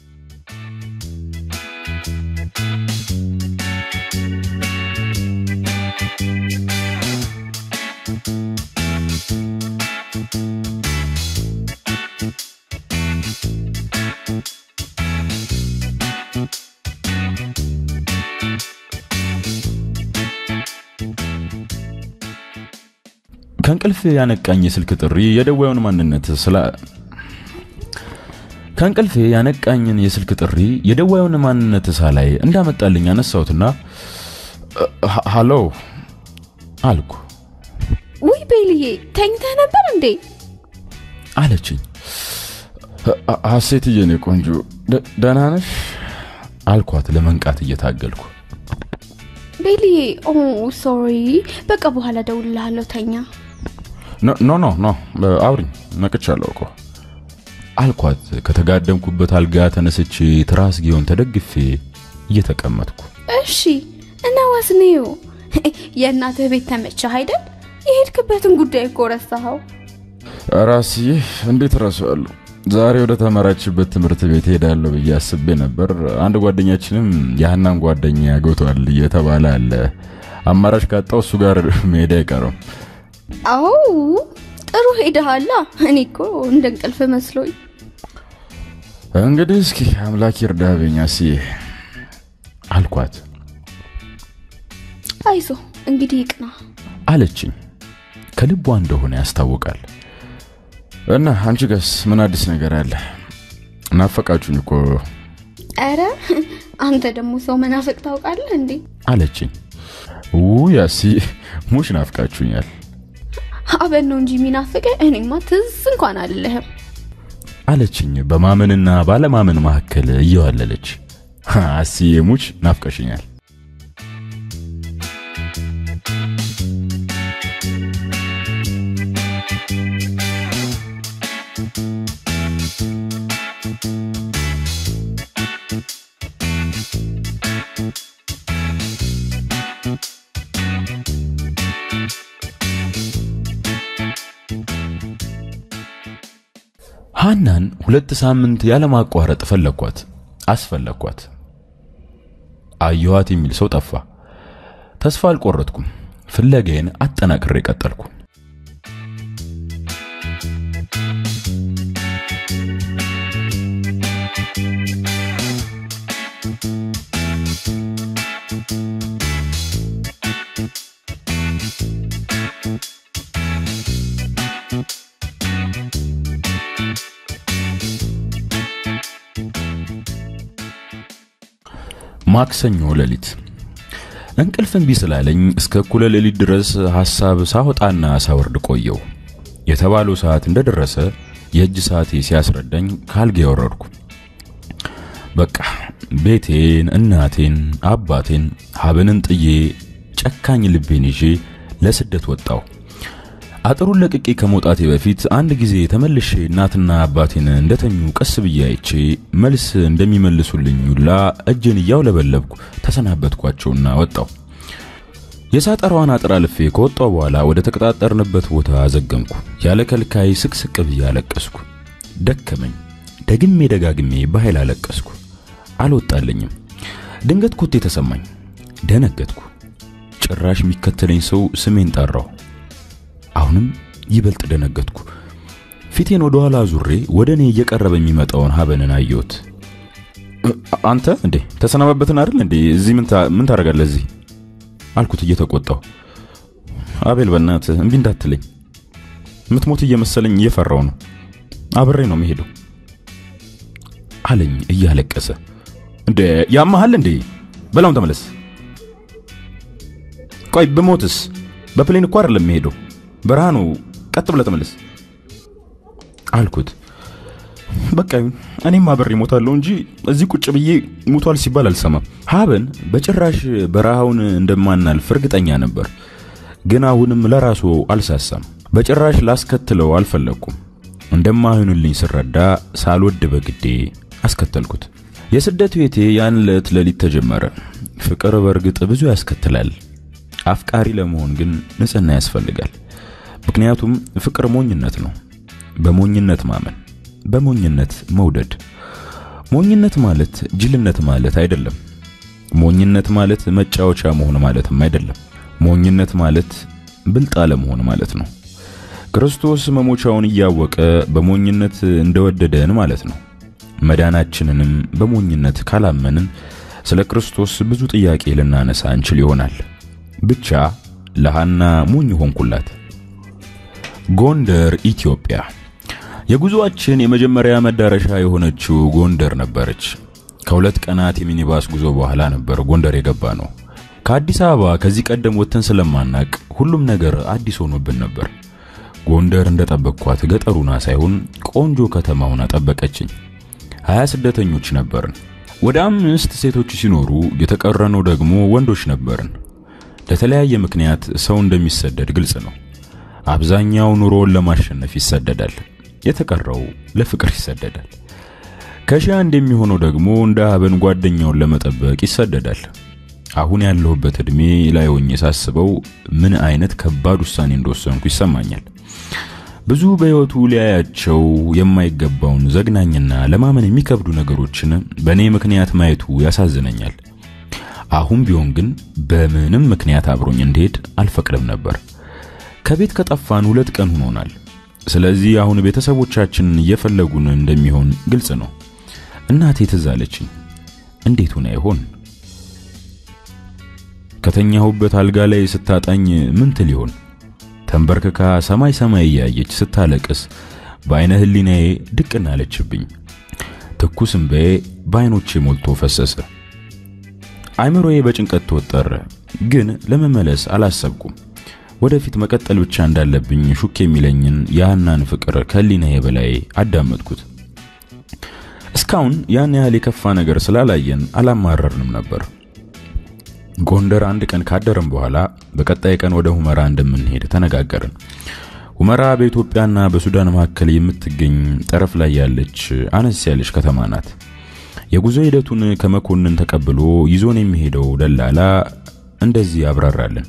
[SPEAKER 1] ከእንቅልፍ ያነቃኝ የስልክ ጥሪ የደዋዩን ማንነት ስላ ከእንቅልፌ ያነቃኝን የስልክ ጥሪ የደዋዩን ማንነት ሳላይ እንዳመጣልኝ አነሳሁትና ሃሎ አልኩ።
[SPEAKER 2] ውይ ቤልዬ ተኝተህ ነበር እንዴ?
[SPEAKER 1] አለችኝ። ሀሴትዬ የኔ ቆንጆ ደህና ነሽ? አልኳት ለመንቃት እየታገልኩ።
[SPEAKER 2] ቤልዬ ኦ ሶሪ፣ በቃ በኋላ ደውልልሃለሁ፣ ተኛ።
[SPEAKER 1] ኖ ኖ ኖ አውሪኝ፣ ነቅቻለሁ እኮ አልኳት ከተጋደምኩበት አልጋ ተነስቼ ትራስጌውን ተደግፌ እየተቀመጥኩ።
[SPEAKER 2] እሺ እና ዋስኔው የእናትህ ቤት ተመቸህ አይደል? የሄድክበትን ጉዳይ እኮ ረሳኸው።
[SPEAKER 1] ራስዬ እንዴት ረሳዋለሁ? ዛሬ ወደ ተመራችበት ትምህርት ቤት ሄዳለሁ ብዬ አስቤ ነበር። አንድ ጓደኛችንም የሀናን ጓደኛ ያጎቷል እየተባለ አለ። አማራጭ ካጣው እሱ ጋር መሄድ አይቀርም።
[SPEAKER 2] አዎ ጥሩ ሄደሃላ። እኔ እኮ እንደ እንቅልፍ መስሎኝ።
[SPEAKER 1] እንግዲህ እስኪ አምላክ ይርዳብኝ አስዬ አልኳት።
[SPEAKER 2] አይዞ እንግዲህ ይቅና
[SPEAKER 1] አለችኝ። ከልቧ እንደሆነ ያስታውቃል። እና አንቺ ጋስ ምን አዲስ ነገር አለ? ናፈቃችሁኝ እኮ
[SPEAKER 2] ኧረ አንተ ደግሞ ሰው መናፈቅ ታውቃለህ እንዴ?
[SPEAKER 1] አለችኝ። ውይ አስዬ ሙሽ ናፍቃችሁኛል
[SPEAKER 2] አበን ነው እንጂ የሚናፍቀ እኔማ ትዝ እንኳን አልልህም
[SPEAKER 1] አለችኝ በማመንና ባለማመን መካከል እየዋለለች። አስዬ ሙች ናፍቀሽኛል። ሃናን ሁለት ሳምንት ያለማቋረጥ ፈለኳት፣ አስፈለኳት። አየኋት የሚል ሰው ጠፋ። ተስፋ አልቆረጥኩም። ፍለጋዬን አጠናክሬ ቀጠልኩ። ማክሰኞ ሌሊት እንቅልፍ እምቢ ስላለኝ እስከ እኩለ ሌሊት ድረስ ሐሳብ ሳወጣና ሳወርድ ቆየው። የተባለው ሰዓት እንደደረሰ የእጅ ሰዓቴ ሲያስረዳኝ ካልጋ ወረድኩ። በቃ ቤቴን፣ እናቴን፣ አባቴን፣ ሀብንን ጥዬ ጨካኝ ልቤን ይዤ ለስደት ወጣው። አጥሩን ለቅቄ ከመውጣቴ በፊት አንድ ጊዜ ተመልሼ እናትና አባቴን እንደተኙ ቀስ ብዬ አይቼ መልስ እንደሚመልሱልኝ ሁላ እጄን እያውለበለብኩ ተሰናበትኳቸውና ወጣው። የሳጠራዋን አጥር አልፌ ከወጣው በኋላ ወደ ተቀጣጠርንበት ቦታ አዘገምኩ። ያለ ከልካይ ስቅስቅ ብዬ አለቀስኩ። ደከመኝ። ደግሜ ደጋግሜ በኃይል አለቀስኩ። አልወጣልኝም። ድንገት ኮቴ ተሰማኝ። ደነገጥኩ። ጭራሽ የሚከተለኝ ሰው ስሜን ጠራው። አሁንም ይበልጥ ደነገጥኩ። ፊቴን ወደ ኋላ ዙሬ ወደ እኔ እየቀረበ የሚመጣውን ሀበንን አየሁት። አንተ እንዴ ተሰናባበትን አይደል እንዴ? እዚህ ምን ታደርጋለህ እዚህ አልኩት እየተቆጣው። አቤል በእናትህ እምቢ እንዳትለኝ፣ ምትሞት እየመሰለኝ እየፈራው ነው። አብሬ ነው መሄደው አለኝ እያለቀሰ። እንዴ ያመሃል እንዴ? በላውን ተመለስ። ቆይ ብሞትስ? በፕሌን እኮ አይደለም መሄደው በረሃ ነው። ቀጥ ብለህ ተመለስ አልኩት። በቃ ይሁን፣ እኔም አብሬ እሞታለሁ እንጂ እዚህ ቁጭ ብዬ ሙቷል ሲባል አልሰማም። ሀበን በጭራሽ በረሃውን እንደማናልፍ እርግጠኛ ነበር፣ ግን አሁንም ለራሱ አልሳሳም። በጭራሽ ላስከትለው አልፈለግኩም። እንደማይሆንልኝ ስረዳ ሳልወድ በግዴ አስከተልኩት። የስደት ቤቴ ያን ዕለት ሌሊት ተጀመረ። ፍቅር በእርግጥ ብዙ ያስከትላል። አፍቃሪ ለመሆን ግን ንጽህና ያስፈልጋል። ምክንያቱም ፍቅር ሞኝነት ነው። በሞኝነት ማመን፣ በሞኝነት መውደድ። ሞኝነት ማለት ጅልነት ማለት አይደለም። ሞኝነት ማለት መጫወቻ መሆን ማለትም አይደለም። ሞኝነት ማለት ብልጥ አለመሆን ማለት ነው። ክርስቶስ መሞቻውን እያወቀ በሞኝነት እንደወደደን ማለት ነው። መዳናችንንም በሞኝነት ካላመንን ስለ ክርስቶስ ብዙ ጥያቄ ልናነሳ እንችል ይሆናል። ብቻ ለሃና ሞኝ ሆንኩላት። ጎንደር ኢትዮጵያ። የጉዞአችን የመጀመሪያ መዳረሻ የሆነችው ጎንደር ነበረች። ከሁለት ቀናት የሚኒባስ ጉዞ በኋላ ነበር ጎንደር የገባ ነው። ከአዲስ አበባ ከዚህ ቀደም ወጥተን ስለማናቅ ሁሉም ነገር አዲስ ሆኖብን ነበር። ጎንደር እንደጠበቅኳት ገጠሩና ሳይሆን ቆንጆ ከተማውን አጠበቀችኝ። ሀያ ስደተኞች ነበርን። ወደ አምስት ሴቶች ሲኖሩ የተቀረነው ደግሞ ወንዶች ነበርን። ለተለያየ ምክንያት ሰው እንደሚሰደድ ግልጽ ነው። አብዛኛው ኑሮውን ለማሸነፍ ይሰደዳል፣ የተቀረው ለፍቅር ይሰደዳል። ከሺህ አንድ የሚሆነው ደግሞ እንደ ሀበን ጓደኛውን ለመጠበቅ ይሰደዳል። አሁን ያለሁበት ዕድሜ ላይ ሆኜ ሳስበው ምን አይነት ከባድ ውሳኔ እንደወሰንኩ ይሰማኛል። ብዙ በሕይወቱ ሊያያቸው የማይገባውን ዘግናኝና ለማመን የሚከብዱ ነገሮችን በእኔ ምክንያት ማየቱ ያሳዝነኛል። አሁን ቢሆን ግን በምንም ምክንያት አብሮኝ እንዲሄድ አልፈቅድም ነበር። ከቤት ከጠፋን ሁለት ቀን ሆኖናል። ስለዚህ አሁን ቤተሰቦቻችንን እየፈለጉን እንደሚሆን ግልጽ ነው። እናቴ ትዝ አለችኝ። እንዴት ሆነ ይሆን? ከተኛሁበት አልጋ ላይ ስታጣኝ ምን ትል ይሆን? ተንበርክካ ሰማይ ሰማይ እያየች ስታለቅስ በአይነ ህሊናዬ ድቅን አለችብኝ። ትኩስ እምባዬ በአይኖቼ ሞልቶ ፈሰሰ። አይምሮዬ በጭንቀት ተወጠረ። ግን ለመመለስ አላሰብኩም። ወደፊት መቀጠል ብቻ እንዳለብኝ ሹክ የሚለኝን የሃናን ፍቅር ከህሊናዬ በላይ አዳመጥኩት። እስካሁን ያን ያህል የከፋ ነገር ስላላየን አላማረርንም ነበር። ጎንደር አንድ ቀን ካደረም በኋላ በቀጣይ ቀን ወደ ሁመራ እንደምንሄድ ተነጋገርን። ሁመራ በኢትዮጵያና በሱዳን መካከል የምትገኝ ጠረፍ ላይ ያለች አነስ ያለች ከተማ ናት። የጉዞ ሂደቱን ከመኮንን ተቀብሎ ይዞን የሚሄደው ደላላ እንደዚህ ያብራራልን።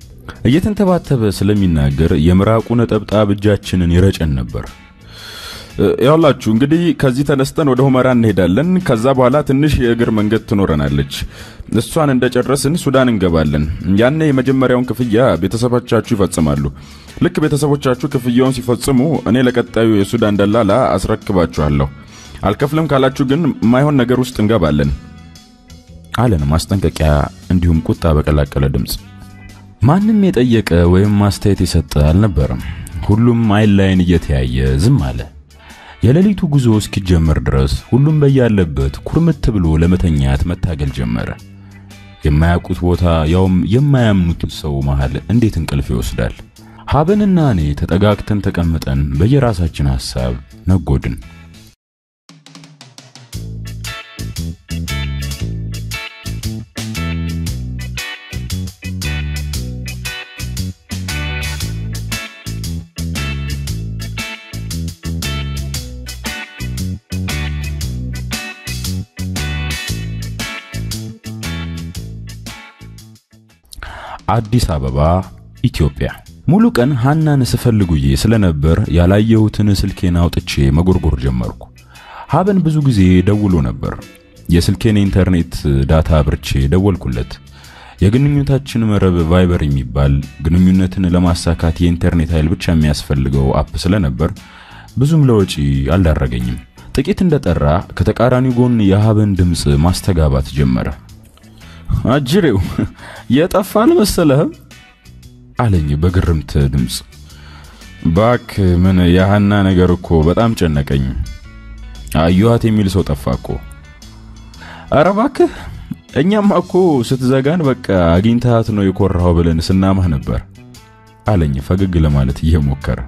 [SPEAKER 1] እየተንተባተበ ስለሚናገር የምራቁ ነጠብጣብ እጃችንን ይረጨን ነበር።
[SPEAKER 3] ያውላችሁ እንግዲህ ከዚህ ተነስተን ወደ ሁመራ እንሄዳለን። ከዛ በኋላ ትንሽ የእግር መንገድ ትኖረናለች። እሷን እንደጨረስን ሱዳን እንገባለን። ያኔ የመጀመሪያውን ክፍያ ቤተሰቦቻችሁ ይፈጽማሉ። ልክ ቤተሰቦቻችሁ ክፍያውን ሲፈጽሙ እኔ ለቀጣዩ የሱዳን ደላላ አስረክባችኋለሁ። አልከፍልም ካላችሁ ግን የማይሆን ነገር ውስጥ እንገባለን
[SPEAKER 1] አለን ማስጠንቀቂያ እንዲሁም ቁጣ በቀላቀለ ድምፅ። ማንም የጠየቀ ወይም ማስተያየት የሰጠ አልነበረም። ሁሉም አይን ላይን እየተያየ ዝም አለ። የሌሊቱ ጉዞ እስኪጀመር ድረስ ሁሉም በያለበት ኩርምት ብሎ ለመተኛት መታገል ጀመረ። የማያውቁት ቦታ ያውም የማያምኑት ሰው መሃል እንዴት እንቅልፍ ይወስዳል? ሀበንና እኔ ተጠጋግተን ተቀምጠን በየራሳችን ሐሳብ ነጎድን። አዲስ አበባ ኢትዮጵያ። ሙሉ ቀን ሃናን ስፈልጉዬ ስለነበር ያላየሁትን ስልኬን አውጥቼ መጎርጎር ጀመርኩ። ሀበን ብዙ ጊዜ ደውሎ ነበር። የስልኬን ኢንተርኔት ዳታ አብርቼ ደወልኩለት። የግንኙነታችን መረብ ቫይበር የሚባል ግንኙነትን ለማሳካት የኢንተርኔት ኃይል ብቻ የሚያስፈልገው አፕ ስለነበር ብዙም ለወጪ አልዳረገኝም። ጥቂት እንደጠራ ከተቃራኒው ጎን የሀበን ድምፅ ማስተጋባት ጀመረ።
[SPEAKER 3] አጅሬው የጠፋ አልመሰለህም
[SPEAKER 1] አለኝ በግርምት ድምፅ።
[SPEAKER 3] ባክ ምን የሃና ነገር እኮ በጣም ጨነቀኝ። አየኋት የሚል ሰው ጠፋ እኮ። ኧረ እባክህ እኛማ እኮ ስትዘጋን በቃ አግኝታት ነው የኮራኸው ብለን ስናማህ ነበር
[SPEAKER 1] አለኝ ፈገግ ለማለት እየሞከረ።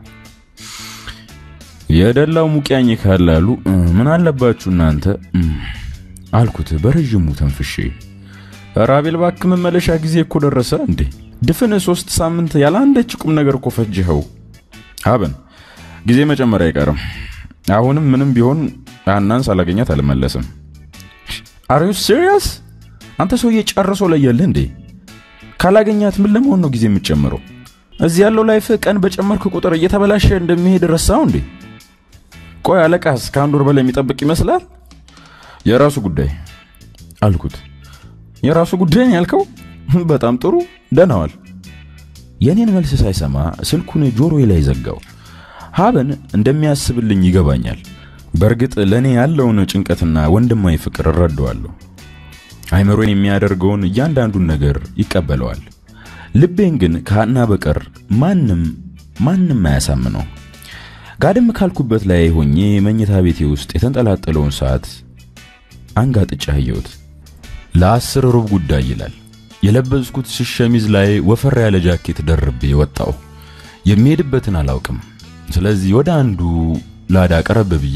[SPEAKER 3] የደላው ሙቂያኝ ካላሉ ምን አለባችሁ እናንተ
[SPEAKER 1] አልኩት በረዥሙ ተንፍሼ።
[SPEAKER 3] ራቤል እባክህ መመለሻ ጊዜ እኮ ደረሰ እንዴ! ድፍን ሶስት ሳምንት ያለ አንዳች ቁም ነገር እኮ ፈጅኸው። ሀበን ጊዜ መጨመር አይቀርም። አሁንም ምንም ቢሆን ሃናን ሳላገኛት አልመለስም። አር ዩ ሲሪየስ? አንተ ሰውዬ ጨርሶ ለየልህ እንዴ? ካላገኛት ምን ለመሆን ነው ጊዜ የምትጨምረው? እዚህ ያለው ላይፍ ቀን በጨመርክ ቁጥር እየተበላሸ እንደሚሄድ ረሳው እንዴ? ቆይ አለቃስ ከአንድ ወር በላይ የሚጠብቅ ይመስላል? የራሱ ጉዳይ
[SPEAKER 1] አልኩት።
[SPEAKER 3] የራሱ ጉዳይ ነው ያልከው? በጣም ጥሩ ደህናዋል።
[SPEAKER 1] የኔን መልስ ሳይሰማ ስልኩን ጆሮዬ ላይ ዘጋው። ሀበን እንደሚያስብልኝ ይገባኛል። በእርግጥ ለእኔ ያለውን ጭንቀትና ወንድማዊ ፍቅር እረዳዋለሁ። አይምሮን የሚያደርገውን እያንዳንዱን ነገር ይቀበለዋል። ልቤን ግን ከሃና በቀር ማንም ማንም አያሳምነው። ጋድም ካልኩበት ላይ ሆኜ መኝታ ቤቴ ውስጥ የተንጠላጠለውን ሰዓት አንጋጥጬ አየሁት። ለአስር ሩብ ጉዳይ ይላል። የለበስኩት ሸሚዝ ላይ ወፈር ያለ ጃኬት ደርቤ ወጣው። የሚሄድበትን አላውቅም። ስለዚህ ወደ አንዱ ላዳ ቀረብ ብዬ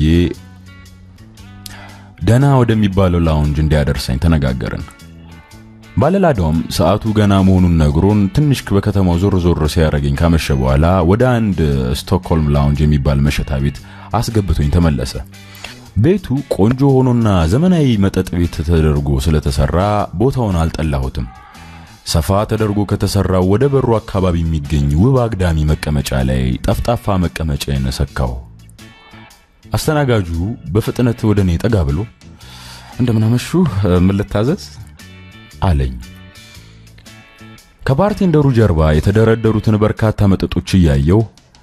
[SPEAKER 1] ደና ወደሚባለው ላውንጅ እንዲያደርሰኝ ተነጋገርን። ባለላዳውም ሰዓቱ ገና መሆኑን ነግሮን ትንሽ በከተማው ዞር ዞር ሲያደርገኝ ካመሸ በኋላ ወደ አንድ ስቶክሆልም ላውንጅ የሚባል መሸታ ቤት አስገብቶኝ ተመለሰ። ቤቱ ቆንጆ ሆኖና ዘመናዊ መጠጥ ቤት ተደርጎ ስለተሰራ ቦታውን አልጠላሁትም። ሰፋ ተደርጎ ከተሰራው ወደ በሩ አካባቢ የሚገኝ ውብ አግዳሚ መቀመጫ ላይ ጠፍጣፋ መቀመጫዬን ሰካው። አስተናጋጁ በፍጥነት ወደ እኔ ጠጋ ብሎ እንደምን አመሹ፣ ምን ልታዘዝ አለኝ። ከባርቴንደሩ ጀርባ የተደረደሩትን በርካታ መጠጦች እያየው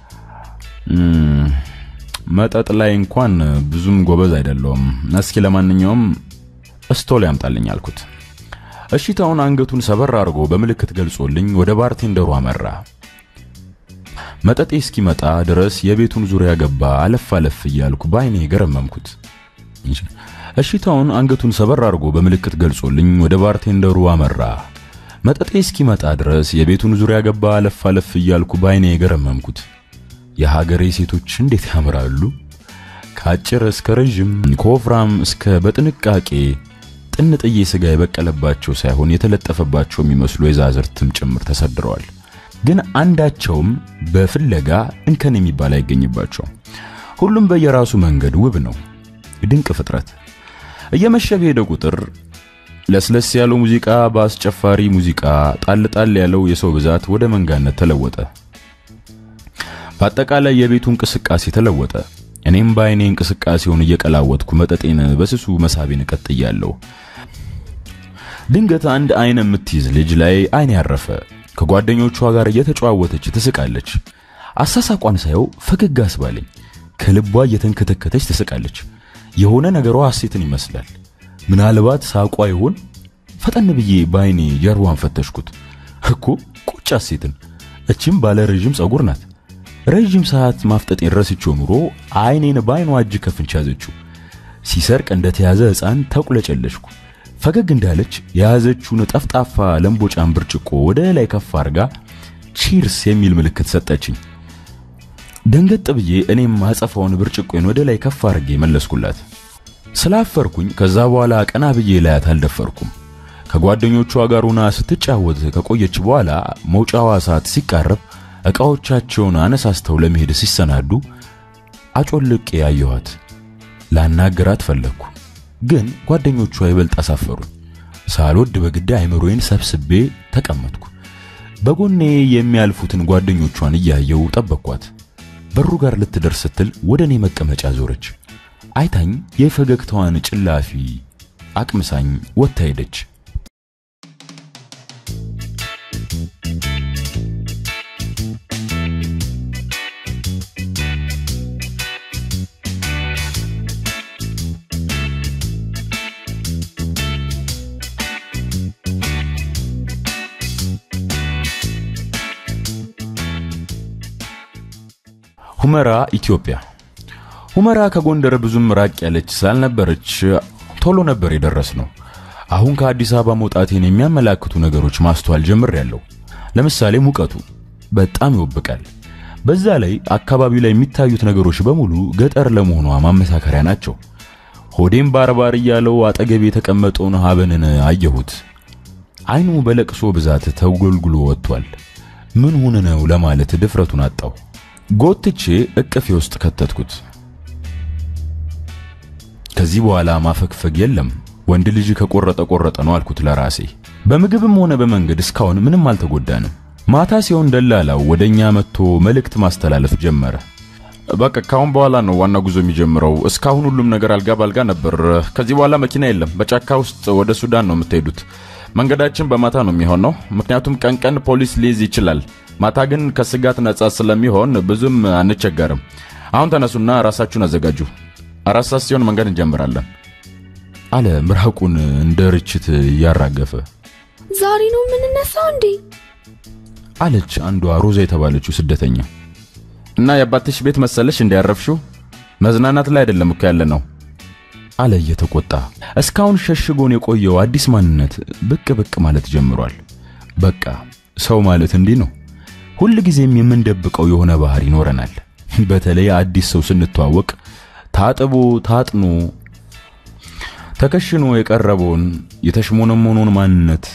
[SPEAKER 1] መጠጥ ላይ እንኳን ብዙም ጎበዝ አይደለውም። እስኪ ለማንኛውም እስቶል ያምጣልኝ አልኩት። እሺታውን አንገቱን ሰበር አድርጎ በምልክት ገልጾልኝ ወደ ባርቴንደሩ አመራ። መጠጤ እስኪመጣ ድረስ የቤቱን ዙሪያ ገባ አለፍ አለፍ እያልኩ በአይኔ ገረመምኩት። እሺታውን አንገቱን ሰበር አድርጎ በምልክት ገልጾልኝ ወደ ባርቴንደሩ አመራ። መጠጤ እስኪመጣ ድረስ የቤቱን ዙሪያ ገባ አለፍ አለፍ እያልኩ በአይኔ ገረመምኩት። የሀገሬ ሴቶች እንዴት ያምራሉ! ከአጭር እስከ ረዥም፣ ከወፍራም እስከ በጥንቃቄ ጥንጥዬ ስጋ የበቀለባቸው ሳይሆን የተለጠፈባቸው የሚመስሉ የዛዝርትም ጭምር ተሰድረዋል። ግን አንዳቸውም በፍለጋ እንከን የሚባል አይገኝባቸው። ሁሉም በየራሱ መንገድ ውብ ነው። ድንቅ ፍጥረት። እየመሸ በሄደ ቁጥር ለስለስ ያለው ሙዚቃ በአስጨፋሪ ሙዚቃ፣ ጣል ጣል ያለው የሰው ብዛት ወደ መንጋነት ተለወጠ። በአጠቃላይ የቤቱ እንቅስቃሴ ተለወጠ። እኔም በአይኔ እንቅስቃሴውን እየቀላወጥኩ መጠጤን በስሱ መሳቤን ቀጥያለሁ። ድንገት አንድ አይን የምትይዝ ልጅ ላይ አይን ያረፈ። ከጓደኞቿ ጋር እየተጨዋወተች ትስቃለች። አሳሳቋን ሳየው ፈገግ አስባለኝ። ከልቧ እየተንከተከተች ትስቃለች። የሆነ ነገሯ ሐሴትን ይመስላል። ምናልባት ሳቋ ይሆን? ፈጠን ብዬ በአይኔ ጀርባዋን ፈተሽኩት። እኮ ቁጭ ሐሴትን። እችም ባለ ረዥም ጸጉር ናት። ረዥም ሰዓት ማፍጠጤን ረስቼው ኑሮ አይኔን በአይኗ እጅ ከፍንች ያዘችው። ሲሰርቅ እንደተያዘ ሕፃን ተቁለጨለሽኩ። ፈገግ እንዳለች የያዘችውን ጠፍጣፋ ለምቦጫን ብርጭቆ ወደ ላይ ከፍ አድርጋ ቺርስ የሚል ምልክት ሰጠችኝ። ደንገጥ ብዬ እኔም አጸፋውን ብርጭቆን ወደ ላይ ከፍ አድርጌ መለስኩላት። ስላፈርኩኝ ከዛ በኋላ ቀና ብዬ ላያት አልደፈርኩም። ከጓደኞቿ ጋር ሆና ስትጫወት ከቆየች በኋላ መውጫዋ ሰዓት ሲቃረብ ዕቃዎቻቸውን አነሳስተው ለመሄድ ሲሰናዱ አጮልቄ ያየኋት። ላናገራት ፈለግኩ፣ ግን ጓደኞቿ ይበልጥ አሳፈሩኝ። ሳልወድ በግድ አይምሮዬን ሰብስቤ ተቀመጥኩ። በጎኔ የሚያልፉትን ጓደኞቿን እያየው ጠበቅኳት። በሩ ጋር ልትደርስ ስትል ወደ እኔ መቀመጫ ዞረች። አይታኝ የፈገግታዋን ጭላፊ አቅምሳኝ ወጥታ ሄደች። ሁመራ ኢትዮጵያ። ሁመራ ከጎንደር ብዙም ራቅ ያለች ስላልነበረች ቶሎ ነበር የደረስነው። አሁን ከአዲስ አበባ መውጣቴን የሚያመላክቱ ነገሮች ማስተዋል ጀምሬያለሁ። ለምሳሌ ሙቀቱ በጣም ይወብቃል። በዛ ላይ አካባቢው ላይ የሚታዩት ነገሮች በሙሉ ገጠር ለመሆኗ ማመሳከሪያ ናቸው። ሆዴም ባርባር እያለው አጠገቤ የተቀመጠውን ሀበንን አየሁት። አይኑ በለቅሶ ብዛት ተጎልጉሎ ወጥቷል። ምን ሆነ ነው ለማለት ድፍረቱን አጣሁ። ጎትቼ እቅፌ ውስጥ ከተትኩት። ከዚህ በኋላ ማፈግፈግ የለም፣ ወንድ ልጅ ከቆረጠ ቆረጠ ነው አልኩት ለራሴ። በምግብም ሆነ በመንገድ እስካሁን ምንም አልተጎዳንም። ማታ ሲሆን ደላላው ወደኛ መጥቶ መልእክት ማስተላለፍ ጀመረ።
[SPEAKER 3] በቃ ካሁን በኋላ ነው ዋና ጉዞ የሚጀምረው። እስካሁን ሁሉም ነገር አልጋ ባልጋ ነበር። ከዚህ በኋላ መኪና የለም። በጫካ ውስጥ ወደ ሱዳን ነው የምትሄዱት። መንገዳችን በማታ ነው የሚሆነው፣ ምክንያቱም ቀን ቀን ፖሊስ ሊይዝ ይችላል። ማታ ግን ከስጋት ነጻ ስለሚሆን ብዙም አንቸገርም። አሁን ተነሱና ራሳችሁን አዘጋጁ። አራት ሰዓት ሲሆን መንገድ እንጀምራለን
[SPEAKER 1] አለ ምራቁን እንደ ርችት እያራገፈ።
[SPEAKER 2] ዛሬ ነው የምንነሳው እንዴ?
[SPEAKER 1] አለች አንዷ ሮዛ የተባለችው ስደተኛ።
[SPEAKER 3] እና የአባትሽ ቤት መሰለሽ እንዲያረፍሽው? መዝናናት ላይ አይደለም እኮ ያለ ነው
[SPEAKER 1] አለ እየተቆጣ። እስካሁን ሸሽጎን የቆየው አዲስ ማንነት ብቅ ብቅ ማለት ጀምሯል። በቃ ሰው ማለት እንዲህ ነው። ሁል ጊዜም የምንደብቀው የሆነ ባህሪ ይኖረናል። በተለይ አዲስ ሰው ስንተዋወቅ ታጥቦ ታጥኖ ተከሽኖ የቀረበውን የተሽሞነሞኖን ማንነት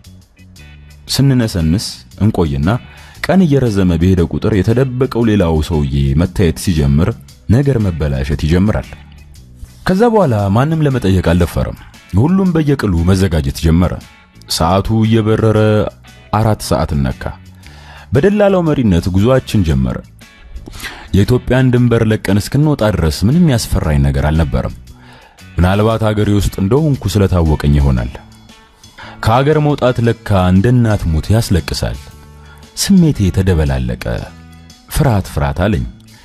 [SPEAKER 1] ስንነሰንስ እንቆይና ቀን እየረዘመ በሄደ ቁጥር የተደበቀው ሌላው ሰውዬ መታየት ሲጀምር ነገር መበላሸት ይጀምራል። ከዛ በኋላ ማንም ለመጠየቅ አልደፈረም። ሁሉም በየቅሉ መዘጋጀት ጀመረ። ሰዓቱ እየበረረ አራት ሰዓት ነካ። በደላላው መሪነት ጉዞአችን ጀመረ። የኢትዮጵያን ድንበር ለቀን እስክንወጣ ድረስ ምንም ያስፈራኝ ነገር አልነበረም። ምናልባት ሀገሬ ውስጥ እንደሆንኩ ስለታወቀኝ ይሆናል። ከሀገር መውጣት ለካ እንደ እናት ሞት ያስለቅሳል። ስሜቴ ተደበላለቀ። ፍርሃት ፍርሃት አለኝ።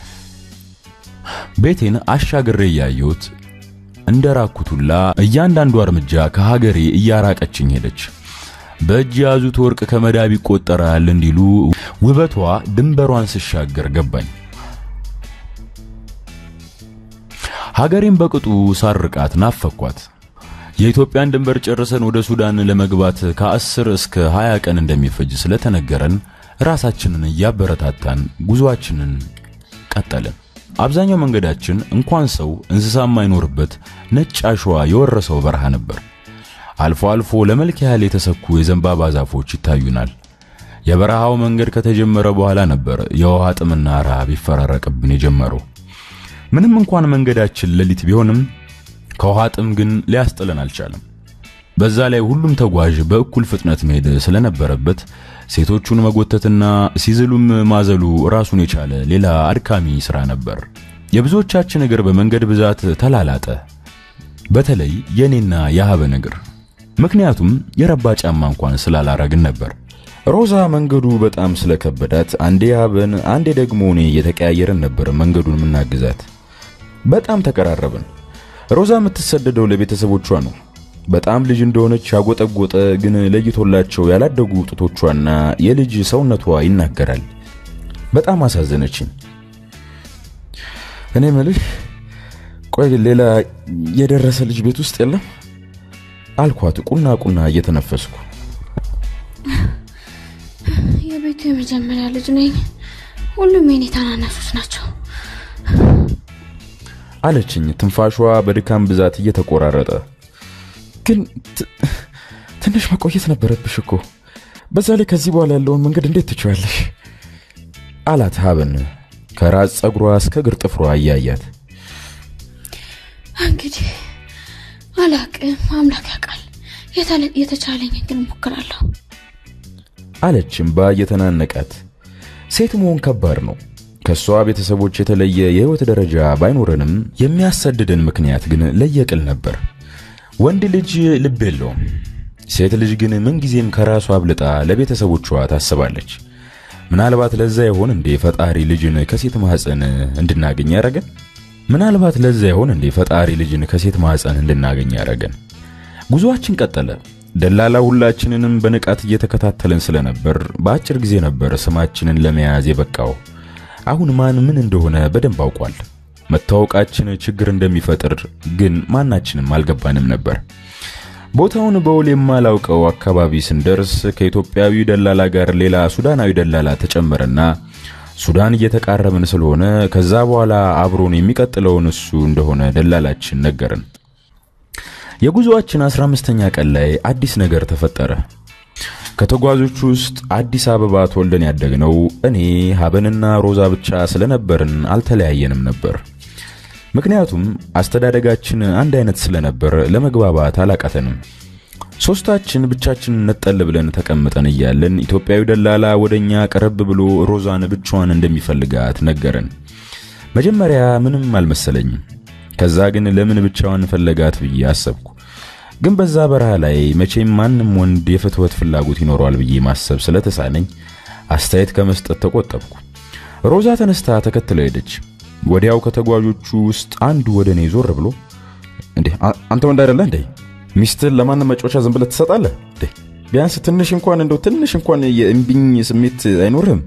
[SPEAKER 1] ቤቴን አሻግሬ እያየሁት እንደ ራኩቱላ እያንዳንዱ እርምጃ ከሀገሬ እያራቀችኝ ሄደች። በእጅ የያዙት ወርቅ ከመዳብ ይቆጠራል እንዲሉ ውበቷ ድንበሯን ስሻገር ገባኝ። ሀገሬን በቅጡ ሳርቃት ናፈኳት። የኢትዮጵያን ድንበር ጨርሰን ወደ ሱዳን ለመግባት ከአስር እስከ ሃያ ቀን እንደሚፈጅ ስለተነገረን ራሳችንን እያበረታታን ጉዞአችንን ቀጠልን። አብዛኛው መንገዳችን እንኳን ሰው እንስሳ የማይኖርበት ነጭ አሸዋ የወረሰው በረሃ ነበር። አልፎ አልፎ ለመልክ ያህል የተሰኩ የዘንባባ ዛፎች ይታዩናል። የበረሃው መንገድ ከተጀመረ በኋላ ነበር የውሃ ጥምና ረሃብ ይፈራረቅብን የጀመረው። ምንም እንኳን መንገዳችን ሌሊት ቢሆንም ከውሃ ጥም ግን ሊያስጥለን አልቻለም። በዛ ላይ ሁሉም ተጓዥ በእኩል ፍጥነት መሄድ ስለነበረበት ሴቶቹን መጎተትና ሲዝሉም ማዘሉ ራሱን የቻለ ሌላ አድካሚ ስራ ነበር። የብዙዎቻችን እግር በመንገድ ብዛት ተላላጠ። በተለይ የኔና የሀበን እግር። ምክንያቱም የረባ ጫማ እንኳን ስላላረግን ነበር። ሮዛ መንገዱ በጣም ስለከበዳት አንዴ ሀበን አንዴ ደግሞ እኔ እየተቀያየርን ነበር መንገዱን የምናግዛት። በጣም ተቀራረብን። ሮዛ የምትሰደደው ለቤተሰቦቿ ነው። በጣም ልጅ እንደሆነች ያጎጠጎጠ ግን ለይቶላቸው ያላደጉ ጡቶቿና የልጅ ሰውነቷ ይናገራል። በጣም አሳዘነችኝ። እኔ ምልህ ቆይ ሌላ የደረሰ ልጅ ቤት ውስጥ የለም አልኳት ቁና ቁና እየተነፈስኩ።
[SPEAKER 2] የቤቱ የመጀመሪያ ልጅ ነኝ። ሁሉም የኔ ታናናሾች ናቸው።
[SPEAKER 1] አለችኝ ትንፋሿ በድካም ብዛት እየተቆራረጠ። ግን ትንሽ መቆየት ነበረብሽ እኮ በዛ ላይ ከዚህ በኋላ ያለውን መንገድ እንዴት ትችዋለሽ? አላት ሀበን ከራስ ጸጉሯ እስከ እግር ጥፍሯ እያያት።
[SPEAKER 2] እንግዲህ አላቅም፣ አምላክ ያውቃል። የተቻለኝ ግን እሞክራለሁ
[SPEAKER 1] አለች እምባ እየተናነቃት። ሴት መሆን ከባድ ነው። ከሷ ቤተሰቦች የተለየ የህይወት ደረጃ ባይኖረንም የሚያሰድደን ምክንያት ግን ለየቅል ነበር። ወንድ ልጅ ልብ የለውም። ሴት ልጅ ግን ምንጊዜም ከራሷ አብልጣ ለቤተሰቦቿ ታስባለች። ምናልባት ለዛ ይሆን እንዴ ፈጣሪ ልጅን ከሴት ማህፀን እንድናገኝ ያረገን? ምናልባት ለዛ ይሆን እንዴ ፈጣሪ ልጅን ከሴት ማህፀን እንድናገኝ ያረገን? ጉዞአችን ቀጠለ። ደላላ ሁላችንንም በንቃት እየተከታተለን ስለነበር በአጭር ጊዜ ነበር ስማችንን ለመያዝ የበቃው። አሁን ማን ምን እንደሆነ በደንብ አውቋል። መታወቃችን ችግር እንደሚፈጥር ግን ማናችንም አልገባንም ነበር። ቦታውን በውል የማላውቀው አካባቢ ስንደርስ ከኢትዮጵያዊ ደላላ ጋር ሌላ ሱዳናዊ ደላላ ተጨመረና ሱዳን እየተቃረብን ስለሆነ ከዛ በኋላ አብሮን የሚቀጥለውን እሱ እንደሆነ ደላላችን ነገርን። የጉዞአችን 15ኛ ቀን ላይ አዲስ ነገር ተፈጠረ። ከተጓዦቹ ውስጥ አዲስ አበባ ተወልደን ያደግነው እኔ ሀበንና ሮዛ ብቻ ስለነበርን አልተለያየንም ነበር። ምክንያቱም አስተዳደጋችን አንድ አይነት ስለነበር ለመግባባት አላቃተንም። ሶስታችን ብቻችን ነጠል ብለን ተቀምጠን እያለን ኢትዮጵያዊ ደላላ ወደኛ ቀረብ ብሎ ሮዛን ብቻዋን እንደሚፈልጋት ነገረን። መጀመሪያ ምንም አልመሰለኝም። ከዛ ግን ለምን ብቻዋን ፈለጋት ብዬ አሰብኩ። ግን በዛ በረሃ ላይ መቼም ማንም ወንድ የፍትወት ፍላጎት ይኖረዋል ብዬ ማሰብ ስለተሳነኝ አስተያየት ከመስጠት ተቆጠብኩ። ሮዛ ተነስታ ተከትለው ሄደች። ወዲያው ከተጓዦቹ ውስጥ አንዱ ወደ እኔ ዞር ብሎ እንዴ አንተ ወንድ አይደለህ እንዴ? ሚስትህን ለማንም መጫወቻ ዝም ብለህ ትሰጣለህ እንዴ? ቢያንስ ትንሽ እንኳን እንደው ትንሽ እንኳን የእምቢኝ ስሜት አይኖርህም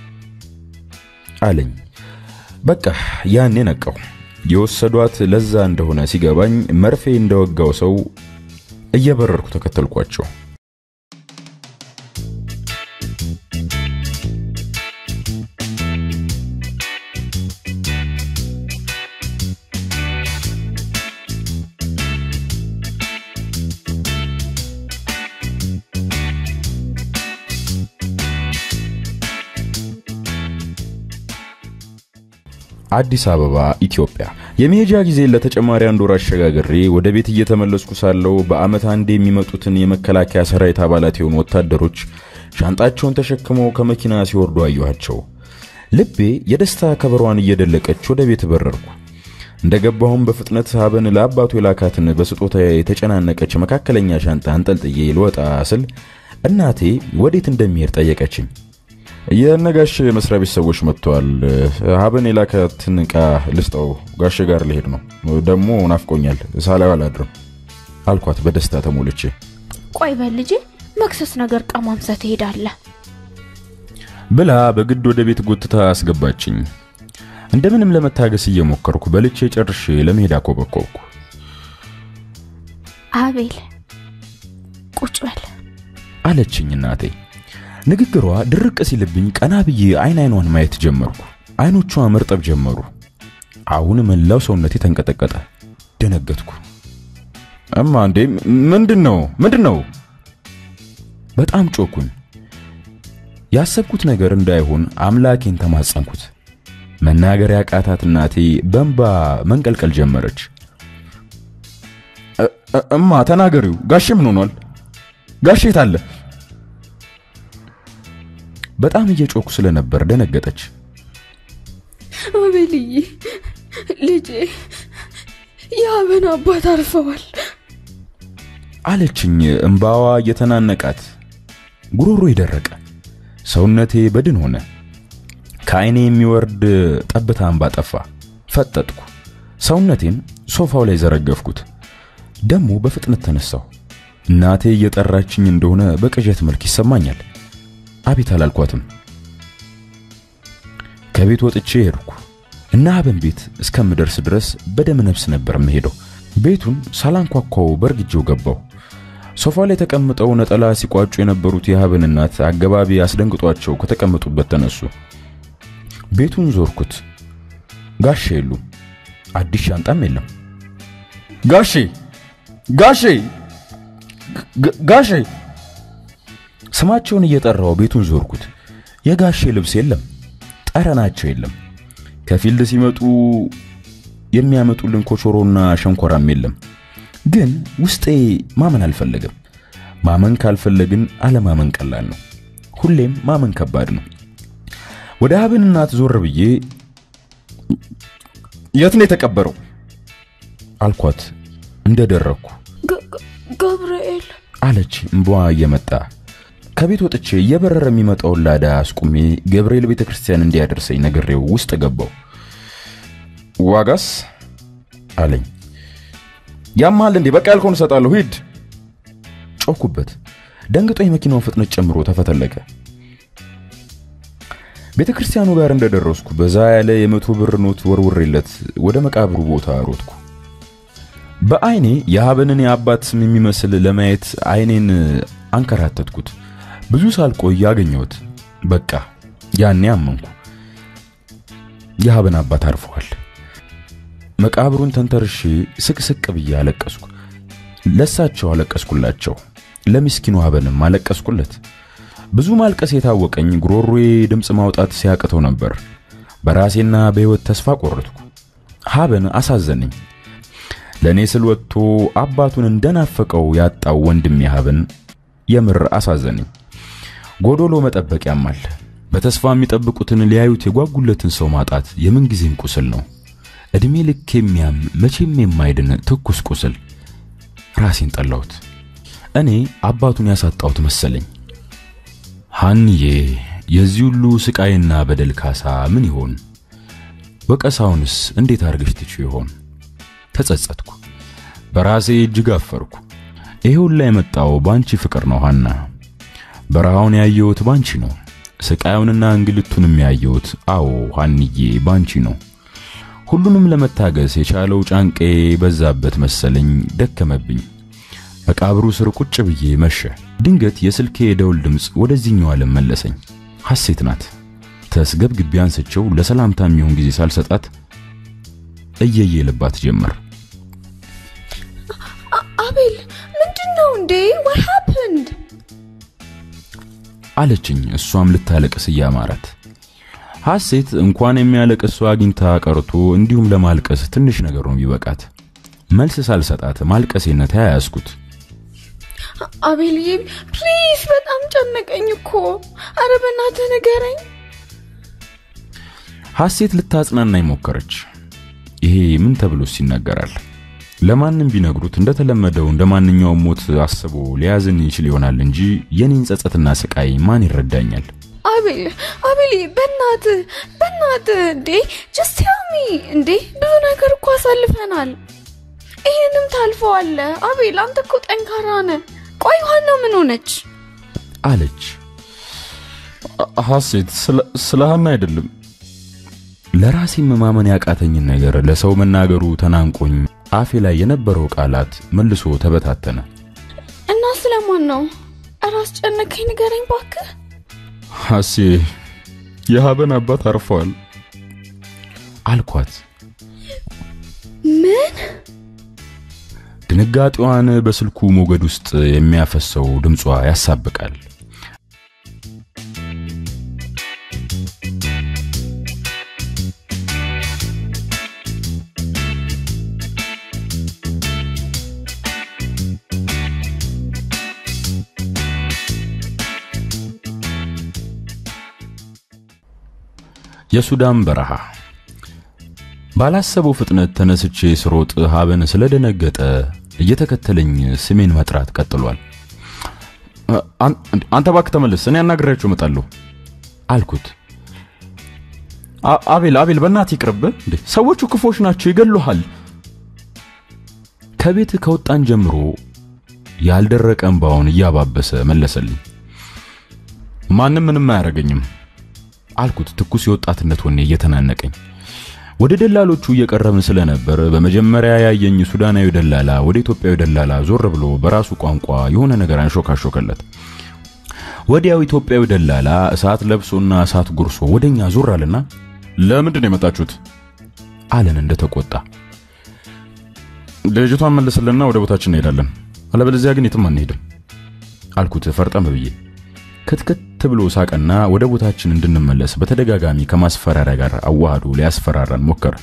[SPEAKER 1] አለኝ። በቃ ያኔ ነቃው። የወሰዷት ለዛ እንደሆነ ሲገባኝ መርፌ እንደወጋው ሰው እየበረርኩ ተከተልኳቸው። አዲስ አበባ ኢትዮጵያ። የመሄጃ ጊዜ ለተጨማሪ አንድ ወር አሸጋግሬ ወደ ቤት እየተመለስኩ ሳለው በአመት አንድ የሚመጡትን የመከላከያ ሰራዊት አባላት የሆኑ ወታደሮች ሻንጣቸውን ተሸክመው ከመኪና ሲወርዱ አየኋቸው። ልቤ የደስታ ከበሯን እየደለቀች ወደ ቤት በረርኩ። እንደገባሁም በፍጥነት ሀበን ለአባቱ የላካትን በስጦታ የተጨናነቀች መካከለኛ ሻንጣ አንጠልጥዬ ልወጣ ስል እናቴ ወዴት እንደሚሄድ ጠየቀችኝ። የነጋሽ መስሪያ ቤት ሰዎች መጥተዋል። ሀበን የላካትን ዕቃ ልስጠው፣ ጋሽ ጋር ልሄድ ነው። ደግሞ ናፍቆኛል፣ ሳላዩ አላድርም አልኳት በደስታ ተሞልቼ።
[SPEAKER 2] ቆይ በል ልጄ፣ መክሰስ ነገር ቀማምሰህ ትሄዳለህ
[SPEAKER 1] ብላ በግድ ወደ ቤት ጎትታ አስገባችኝ። እንደምንም ለመታገስ እየሞከርኩ በልቼ ጨርሼ ለመሄድ አኮበኮብኩ።
[SPEAKER 2] አቤል ቁጭ በል
[SPEAKER 1] አለችኝ እናቴ። ንግግሯ ድርቅ ሲልብኝ ቀና ብዬ አይን አይኗን ማየት ጀመርኩ። አይኖቿ መርጠብ ጀመሩ። አሁን መላው ሰውነቴ ተንቀጠቀጠ። ደነገጥኩ። እማ እንዴ ምንድን ነው ምንድን ነው? በጣም ጮኩኝ። ያሰብኩት ነገር እንዳይሆን አምላኬን ተማጸንኩት። መናገር ያቃታት እናቴ በእንባ መንቀልቀል ጀመረች። እማ ተናገሪው፣ ጋሼ ምን ሆኗል? ጋሼ የት አለ? በጣም እየጮኩ ስለነበር ደነገጠች።
[SPEAKER 2] አቤልዬ ልጄ የአበን አባት አርፈዋል
[SPEAKER 3] አለችኝ እምባዋ እየተናነቃት። ጉሮሮ የደረቀ ሰውነቴ በድን ሆነ። ከዓይኔ የሚወርድ ጠብታ እንባ ጠፋ። ፈጠጥኩ። ሰውነቴን ሶፋው ላይ ዘረገፍኩት። ደሞ በፍጥነት ተነሳሁ። እናቴ እየጠራችኝ እንደሆነ በቅዠት መልክ ይሰማኛል። አቤት አላልኳትም። ከቤት ወጥቼ ሄድኩ እና አበን ቤት እስከምደርስ ድረስ በደም ነፍስ ነበር የምሄደው። ቤቱን ሳላንኳኳው በእርግጄው ገባው። ሶፋ ላይ ተቀምጠው ነጠላ ሲቋጩ የነበሩት የሀብን እናት አገባቢ አስደንግጧቸው ከተቀመጡበት ተነሱ። ቤቱን ዞርኩት። ጋሼ የሉም። አዲስ ሻንጣም የለም። ጋሼ ጋሼ ጋሼ ስማቸውን እየጠራው ቤቱን ዞርኩት። የጋሼ ልብስ የለም፣ ጠረናቸው የለም። ከፊልድ ሲመጡ የሚያመጡልን ኮቾሮና ሸንኮራም የለም። ግን ውስጤ ማመን አልፈለገም። ማመን ካልፈለግን አለማመን ቀላል ነው። ሁሌም ማመን ከባድ ነው። ወደ ሀብን እናት ዞር ብዬ የት ነው የተቀበረው አልኳት። እንደደረኩ
[SPEAKER 2] ገብርኤል
[SPEAKER 3] አለች እንቧ እየመጣ ከቤት ወጥቼ እየበረረ የሚመጣውን ላዳ አስቁሜ ገብርኤል ቤተ ክርስቲያን እንዲያደርሰኝ ነግሬው ውስጥ ገባው። ዋጋስ አለኝ። ያማል እንዴ? በቃ ያልከውን እሰጣለሁ፣ ሂድ። ጮኩበት። ደንግጦ የመኪናውን ፍጥነት ጨምሮ ተፈተለቀ። ቤተ ክርስቲያኑ ጋር እንደደረስኩ በዛ ያለ የመቶ ብር ኖት ወርውሬለት ወደ መቃብሩ ቦታ ሮጥኩ። በአይኔ የሀበንን የአባት ስም የሚመስል ለማየት አይኔን አንከራተትኩት። ብዙ ሳልቆይ አገኘሁት። በቃ ያኔ አመንኩ። የሀበን አባት አርፈዋል። መቃብሩን ተንተርሼ ስቅስቅ ብዬ አለቀስኩ። ለሳቸው አለቀስኩላቸው፣ ለምስኪኑ ሀበንም አለቀስኩለት። ብዙ ማልቀስ የታወቀኝ ጉሮሮዬ ድምፅ ማውጣት ሲያቅተው ነበር። በራሴና በሕይወት ተስፋ ቆረጥኩ። ሀበን አሳዘነኝ። ለእኔ ስል ወጥቶ አባቱን እንደናፈቀው ያጣው ወንድሜ ሀበን የምር አሳዘነኝ። ጎዶሎ መጠበቅ ያማል። በተስፋ የሚጠብቁትን ሊያዩት የጓጉለትን ሰው ማጣት የምንጊዜም ቁስል ነው። ዕድሜ ልክ የሚያም መቼም የማይድን ትኩስ ቁስል። ራሴን ጠላሁት። እኔ አባቱን ያሳጣሁት መሰለኝ። ሐንዬ የዚህ ሁሉ ስቃይና በደል ካሳ ምን ይሆን? ወቀሳውንስ እንዴት አርገሽ ትችው ይሆን? ተጸጸትኩ። በራሴ እጅግ አፈርኩ። ይሄ ሁላ የመጣው ባንቺ ፍቅር ነው ሐና። በረሃውን ያየሁት ባንቺ ነው። ስቃዩንና እንግልቱንም ያየሁት አዎ ሐንዬ ባንቺ ነው። ሁሉንም ለመታገስ የቻለው ጫንቄ በዛበት መሰለኝ። ደከመብኝ። መቃብሩ ስር ቁጭ ብዬ መሸ። ድንገት የስልኬ የደውል ድምፅ ወደዚህኛው ዓለም መለሰኝ። ሐሴት ናት። ተስገብግቤ አንስቼው ለሰላምታ የሚሆን ጊዜ ሳልሰጣት እየየ ልባት ጀመር።
[SPEAKER 2] አቤል ምንድን ነው እንዴ? what happened?
[SPEAKER 3] አለችኝ። እሷም ልታለቅስ እያማራት ሐሴት እንኳን የሚያለቅስ ሰው አግኝታ ቀርቶ እንዲሁም ለማልቀስ ትንሽ ነገር ነው ቢበቃት። መልስ ሳልሰጣት ማልቀሴን ተያያዝኩት።
[SPEAKER 2] አቤልዬ ፕሊዝ፣ በጣም ጨነቀኝ እኮ። አረ በእናትህ ንገረኝ።
[SPEAKER 3] ሐሴት ልታጽናናኝ ሞከረች። ይሄ ምን ተብሎስ ይነገራል? ለማንም ቢነግሩት እንደተለመደው እንደ ማንኛውም ሞት አስቦ ሊያዝን ይችል ይሆናል እንጂ የኔን ጸጸትና ስቃይ ማን ይረዳኛል?
[SPEAKER 2] አቤል አቤልዬ፣ በእናትህ በእናትህ እንዴ ጀስት ቴል ሚ እንዴ ብዙ ነገር እኮ አሳልፈናል። ይህንም ታልፈዋለህ። አቤል አንተ እኮ ጠንካራ ነህ። ቆይ ሀና ምን ሆነች?
[SPEAKER 3] አለች ሐሴት። ስለ ሀና አይደለም ለራሴም ማመን ያቃተኝን ነገር ለሰው መናገሩ ተናንቆኝ አፌ ላይ የነበረው ቃላት መልሶ ተበታተነ።
[SPEAKER 2] እና ስለማን ነው? ኧረ አስጨነቀኝ፣ ንገረኝ ባክህ።
[SPEAKER 3] ሐሴ የሀበን አባት አርፈዋል አልኳት።
[SPEAKER 2] ምን?
[SPEAKER 3] ድንጋጤዋን በስልኩ ሞገድ ውስጥ የሚያፈሰው ድምጿ ያሳብቃል። የሱዳን በረሃ
[SPEAKER 1] ባላሰበው ፍጥነት ተነስቼ ስሮጥ ሀበን ስለደነገጠ እየተከተለኝ ስሜን መጥራት ቀጥሏል። አንተ እባክህ ተመለስ፣ እኔ አናግሬያቸው እመጣለሁ አልኩት።
[SPEAKER 3] አቤል አቤል፣ በእናትህ ይቅርብህ እንዴ! ሰዎቹ ክፎች ናቸው፣ ይገሉሃል።
[SPEAKER 1] ከቤት ከወጣን ጀምሮ ያልደረቀ እንባውን እያባበሰ መለሰልኝ።
[SPEAKER 3] ማንም ምንም አያደርገኝም
[SPEAKER 1] አልኩት፣ ትኩስ የወጣትነት ወኔ እየተናነቀኝ። ወደ ደላሎቹ እየቀረብን ስለነበር በመጀመሪያ ያየኝ ሱዳናዊ ደላላ ወደ ኢትዮጵያዊ ደላላ ዞር ብሎ በራሱ ቋንቋ የሆነ ነገር አንሾካሾከለት። ወዲያው ኢትዮጵያዊ ደላላ እሳት ለብሶና እሳት ጉርሶ ወደኛ ዞር አለና
[SPEAKER 3] ለምንድን ነው የመጣችሁት
[SPEAKER 1] አለን እንደተቆጣ።
[SPEAKER 3] ልጅቷን መልስልና ወደ ቦታችን እንሄዳለን፣ አለበለዚያ ግን የትም አንሄድም
[SPEAKER 1] አልኩት ፈርጠም ብዬ። ክትክት ብሎ ሳቀና ወደ ቦታችን እንድንመለስ በተደጋጋሚ ከማስፈራሪያ ጋር አዋህዶ ሊያስፈራራን ሞከረ።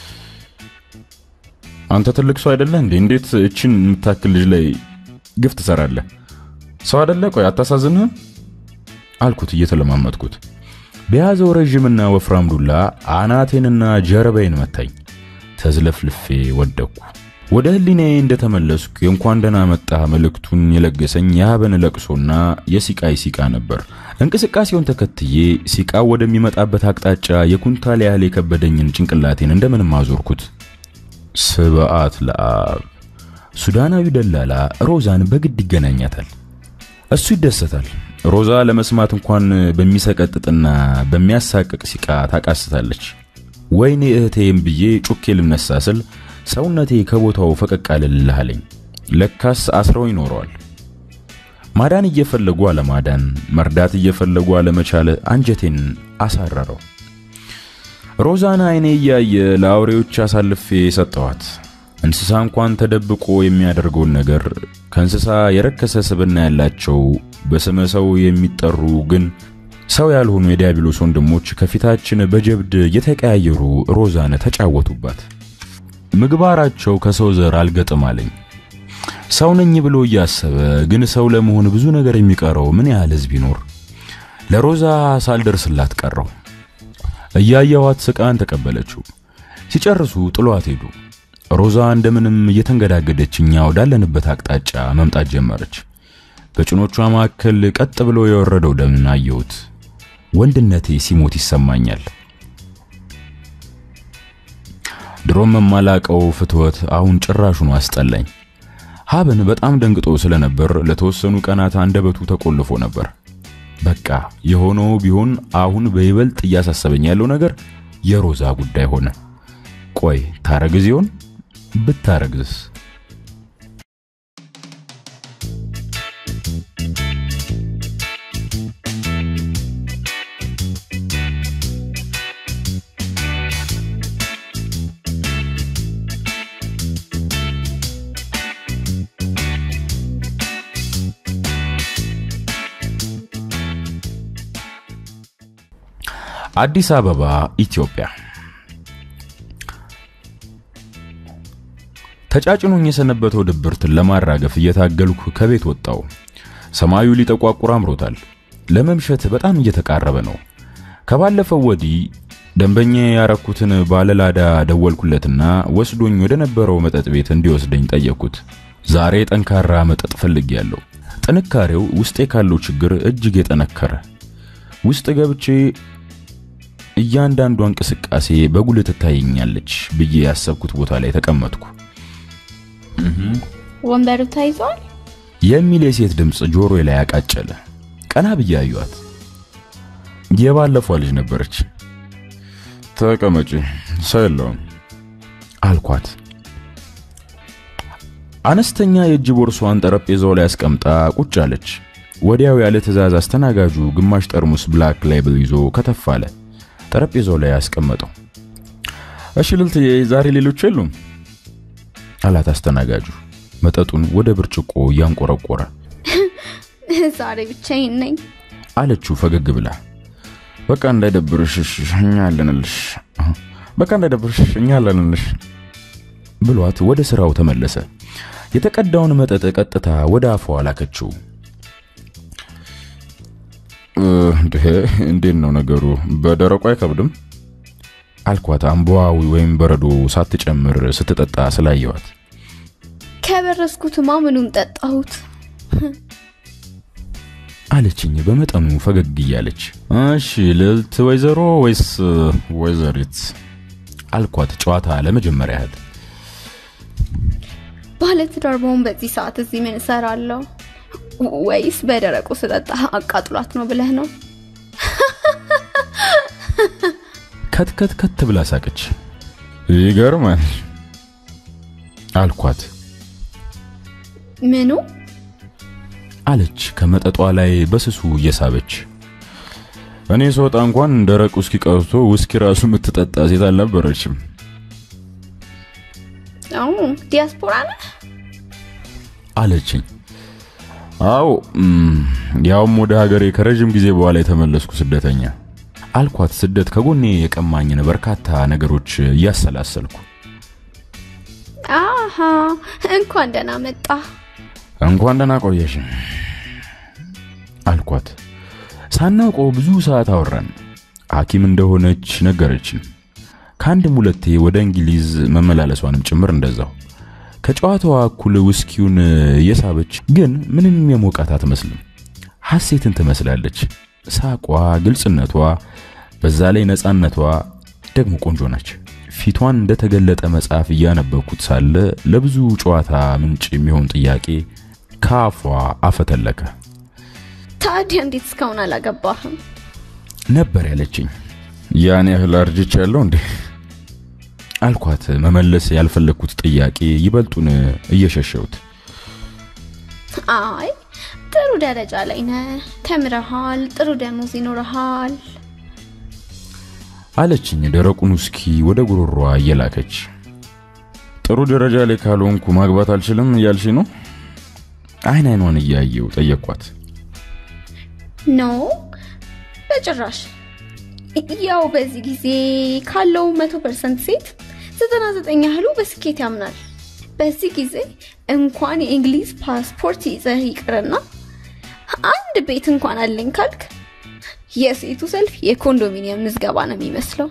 [SPEAKER 3] አንተ ትልቅ ሰው አይደለህ እንዴ? እንዴት እችን የምታክል ልጅ ላይ ግፍ ትሰራለህ? ሰው አይደለ? ቆይ አታሳዝንህም?
[SPEAKER 1] አልኩት እየተለማመጥኩት። በያዘው ረዥምና ወፍራም ዱላ አናቴንና ጀርባዬን መታኝ። ተዝለፍልፌ ወደቅኩ። ወደ ህሊናዬ እንደተመለስኩ የእንኳን ደህና መጣህ መልእክቱን የለገሰኝ የሀበን ለቅሶና የሲቃይ ሲቃ ነበር። እንቅስቃሴውን ተከትዬ ሲቃው ወደሚመጣበት አቅጣጫ የኩንታል ያህል የከበደኝን ጭንቅላቴን እንደምንም አዞርኩት። ስብዓት ለአብ ሱዳናዊ ደላላ ሮዛን በግድ ይገናኛታል። እሱ ይደሰታል። ሮዛ ለመስማት እንኳን በሚሰቀጥጥና በሚያሳቅቅ ሲቃ ታቃስታለች። ወይኔ እህቴም ብዬ ጩኬ ልነሳ ስል ሰውነቴ ከቦታው ፈቀቅ አልልህ አለኝ። ለካስ አስረው ይኖረዋል። ማዳን እየፈለጉ አለማዳን፣ መርዳት እየፈለጉ አለመቻል አንጀቴን አሳረረው። ሮዛን አይኔ እያየ ለአውሬዎች አሳልፌ ሰጠዋት። እንስሳ እንኳን ተደብቆ የሚያደርገውን ነገር ከእንስሳ የረከሰ ስብና ያላቸው በስመ ሰው የሚጠሩ ግን ሰው ያልሆኑ የዲያብሎስ ወንድሞች ከፊታችን በጀብድ የተቀያየሩ ሮዛን ተጫወቱባት። ምግባራቸው ከሰው ዘር አልገጥም አለኝ። ሰው ነኝ ብሎ እያሰበ ግን ሰው ለመሆን ብዙ ነገር የሚቀረው ምን ያህል ሕዝብ ይኖር? ለሮዛ ሳልደርስላት ቀረው። እያየዋት ስቃን ተቀበለችው። ሲጨርሱ ጥሏት ሄዱ። ሮዛ እንደምንም እየተንገዳገደች እኛ ወዳለንበት አቅጣጫ መምጣት ጀመረች። በጭኖቿ መካከል ቀጥ ብሎ የወረደው ደም አየሁት። ወንድነቴ ሲሞት ይሰማኛል። ድሮም የማላቀው ፍትወት አሁን ጭራሹን አስጠላኝ። ሀብን በጣም ደንግጦ ስለነበር ለተወሰኑ ቀናት አንደበቱ ተቆልፎ ነበር። በቃ የሆነው ቢሆን አሁን በይበልጥ እያሳሰበኝ ያለው ነገር የሮዛ ጉዳይ ሆነ። ቆይ ታረግዝ ይሆን? ብታረግዝስ? አዲስ አበባ ኢትዮጵያ። ተጫጭኖኝ የሰነበተው ድብርትን ለማራገፍ እየታገልኩ ከቤት ወጣው። ሰማዩ ሊጠቋቁር አምሮታል። ለመምሸት በጣም እየተቃረበ ነው። ከባለፈው ወዲህ ደንበኛ ያረኩትን ባለላዳ ደወልኩለትና ወስዶኝ ወደ ነበረው መጠጥ ቤት እንዲወስደኝ ጠየቅኩት። ዛሬ ጠንካራ መጠጥ ፈልጌያለሁ። ጥንካሬው ውስጤ ካለው ችግር እጅግ የጠነከረ ውስጥ ገብቼ እያንዳንዷ እንቅስቃሴ በጉልህ ትታየኛለች ብዬ ያሰብኩት ቦታ ላይ ተቀመጥኩ።
[SPEAKER 2] ወንበሩ ተይዟል
[SPEAKER 1] የሚል የሴት ድምፅ ጆሮዬ ላይ ያቃጨለ። ቀና ብዬ አየኋት። የባለፈው ልጅ ነበረች።
[SPEAKER 3] ተቀመጪ፣ ሰው የለውም
[SPEAKER 1] አልኳት። አነስተኛ የእጅ ቦርሷን ጠረጴዛው ላይ አስቀምጣ ቁጭ አለች። ወዲያው ያለ ትዕዛዝ አስተናጋጁ ግማሽ ጠርሙስ ብላክ ላይብል ይዞ ከተፍ አለ። ጠረጴዛው ላይ ያስቀመጠው።
[SPEAKER 3] እሺ ልልትዬ፣ ዛሬ ሌሎች የሉም
[SPEAKER 1] አላት አስተናጋጁ መጠጡን ወደ ብርጭቆ እያንቆረቆረ።
[SPEAKER 2] ዛሬ ብቻዬን ነኝ
[SPEAKER 1] አለችው ፈገግ ብላ።
[SPEAKER 3] በቃ እንዳይደብርሽ እኛ አለንልሽ። በቃ እንዳይደብርሽ እኛ አለንልሽ
[SPEAKER 1] ብሏት ወደ ስራው ተመለሰ። የተቀዳውን መጠጥ ቀጥታ ወደ አፏ ላከችው።
[SPEAKER 3] እንዴት ነው ነገሩ? በደረቁ አይከብድም አልኳት አምቧዊ ወይም በረዶ ሳትጨምር ስትጠጣ ስላየዋት።
[SPEAKER 2] ከበረስኩትማ ምኑን ጠጣሁት።
[SPEAKER 3] አለችኝ በመጠኑ ፈገግ እያለች። እሺ ልዕልት ወይዘሮ ወይስ ወይዘሪት? አልኳት ጨዋታ ለመጀመሪያ ያህል።
[SPEAKER 2] ባለትዳር በሆን በዚህ ሰዓት እዚህ ምን እሰራለሁ? ወይስ በደረቁ ስጠጣ አቃጥሏት ነው ብለህ ነው?
[SPEAKER 3] ከትከት ከት ብላ ሳቀች። ይገርማል አልኳት።
[SPEAKER 2] ምኑ
[SPEAKER 3] አለች ከመጠጧ ላይ በስሱ እየሳበች። እኔ ስወጣ እንኳን ደረቅ ውስኪ ቀርቶ ውስኪ ራሱ የምትጠጣ ሴት አልነበረችም።
[SPEAKER 2] አዎ ዲያስፖራ ነህ?
[SPEAKER 3] አለችኝ። አዎ ያውም ወደ ሀገሬ ከረዥም ጊዜ በኋላ የተመለስኩ ስደተኛ አልኳት። ስደት ከጎኔ የቀማኝን በርካታ ነገሮች እያሰላሰልኩ
[SPEAKER 2] አሃ እንኳን ደህና መጣ።
[SPEAKER 3] እንኳን ደህና ቆየሽ አልኳት። ሳናውቀው ብዙ ሰዓት አወራን። ሐኪም እንደሆነች ነገረችን። ከአንድም ሁለቴ ወደ እንግሊዝ መመላለሷንም ጭምር እንደዛው። ከጨዋታዋ እኩል ውስኪውን እየሳበች ግን ምንም የሞቃት አትመስልም። ሐሴትን ትመስላለች። ሳቋ፣ ግልጽነቷ፣ በዛ ላይ ነፃነቷ ደግሞ ቆንጆ ናች። ፊቷን እንደተገለጠ መጽሐፍ እያነበብኩት ሳለ ለብዙ ጨዋታ ምንጭ የሚሆን ጥያቄ ከአፏ አፈተለከ።
[SPEAKER 2] ታዲያ እንዴት እስካሁን አላገባህም?
[SPEAKER 3] ነበር ያለችኝ። ያን ያህል አርጅች ያለው እንዴ አልኳት። መመለስ ያልፈለግኩት ጥያቄ ይበልጡን እየሸሸሁት።
[SPEAKER 2] አይ ጥሩ ደረጃ ላይ ነህ፣ ተምረሃል፣ ጥሩ ደሞዝ ይኖረሃል።
[SPEAKER 3] አለችኝ ደረቁን ውስኪ ወደ ጉሮሯ እየላከች። ጥሩ ደረጃ ላይ ካልሆንኩ ማግባት አልችልም እያልሽ ነው? አይን አይኗን እያየው ጠየቅኳት።
[SPEAKER 2] ኖ በጭራሽ። ያው በዚህ ጊዜ ካለው መቶ ፐርሰንት ሴት ዘጠና ዘጠኝ ያህሉ በስኬት ያምናል። በዚህ ጊዜ እንኳን የእንግሊዝ ፓስፖርት ይዘህ ይቅርና አንድ ቤት እንኳን አለኝ ካልክ የሴቱ ሰልፍ የኮንዶሚኒየም ምዝገባ ነው የሚመስለው።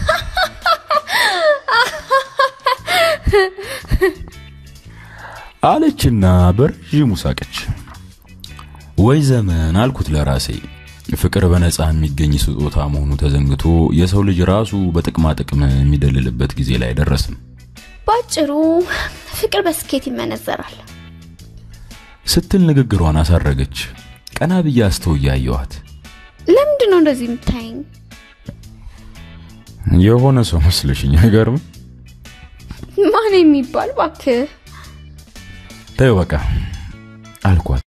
[SPEAKER 3] አለችና በረዥሙ ሳቀች። ወይ ዘመን አልኩት ለራሴ። ፍቅር በነፃ የሚገኝ ስጦታ መሆኑ ተዘንግቶ የሰው ልጅ ራሱ በጥቅማ ጥቅም የሚደልልበት ጊዜ ላይ ደረስን።
[SPEAKER 2] ባጭሩ ፍቅር በስኬት ይመነዘራል
[SPEAKER 3] ስትል ንግግሯን አሳረገች። ቀና ብዬ አስተውዬ አየኋት።
[SPEAKER 2] ለምንድን ነው እንደዚህ የምታየኝ?
[SPEAKER 3] የሆነ ሰው መስለሽኝ አይገርም?
[SPEAKER 2] ማን የሚባል ባክህ?
[SPEAKER 3] ተይው በቃ አልኳት።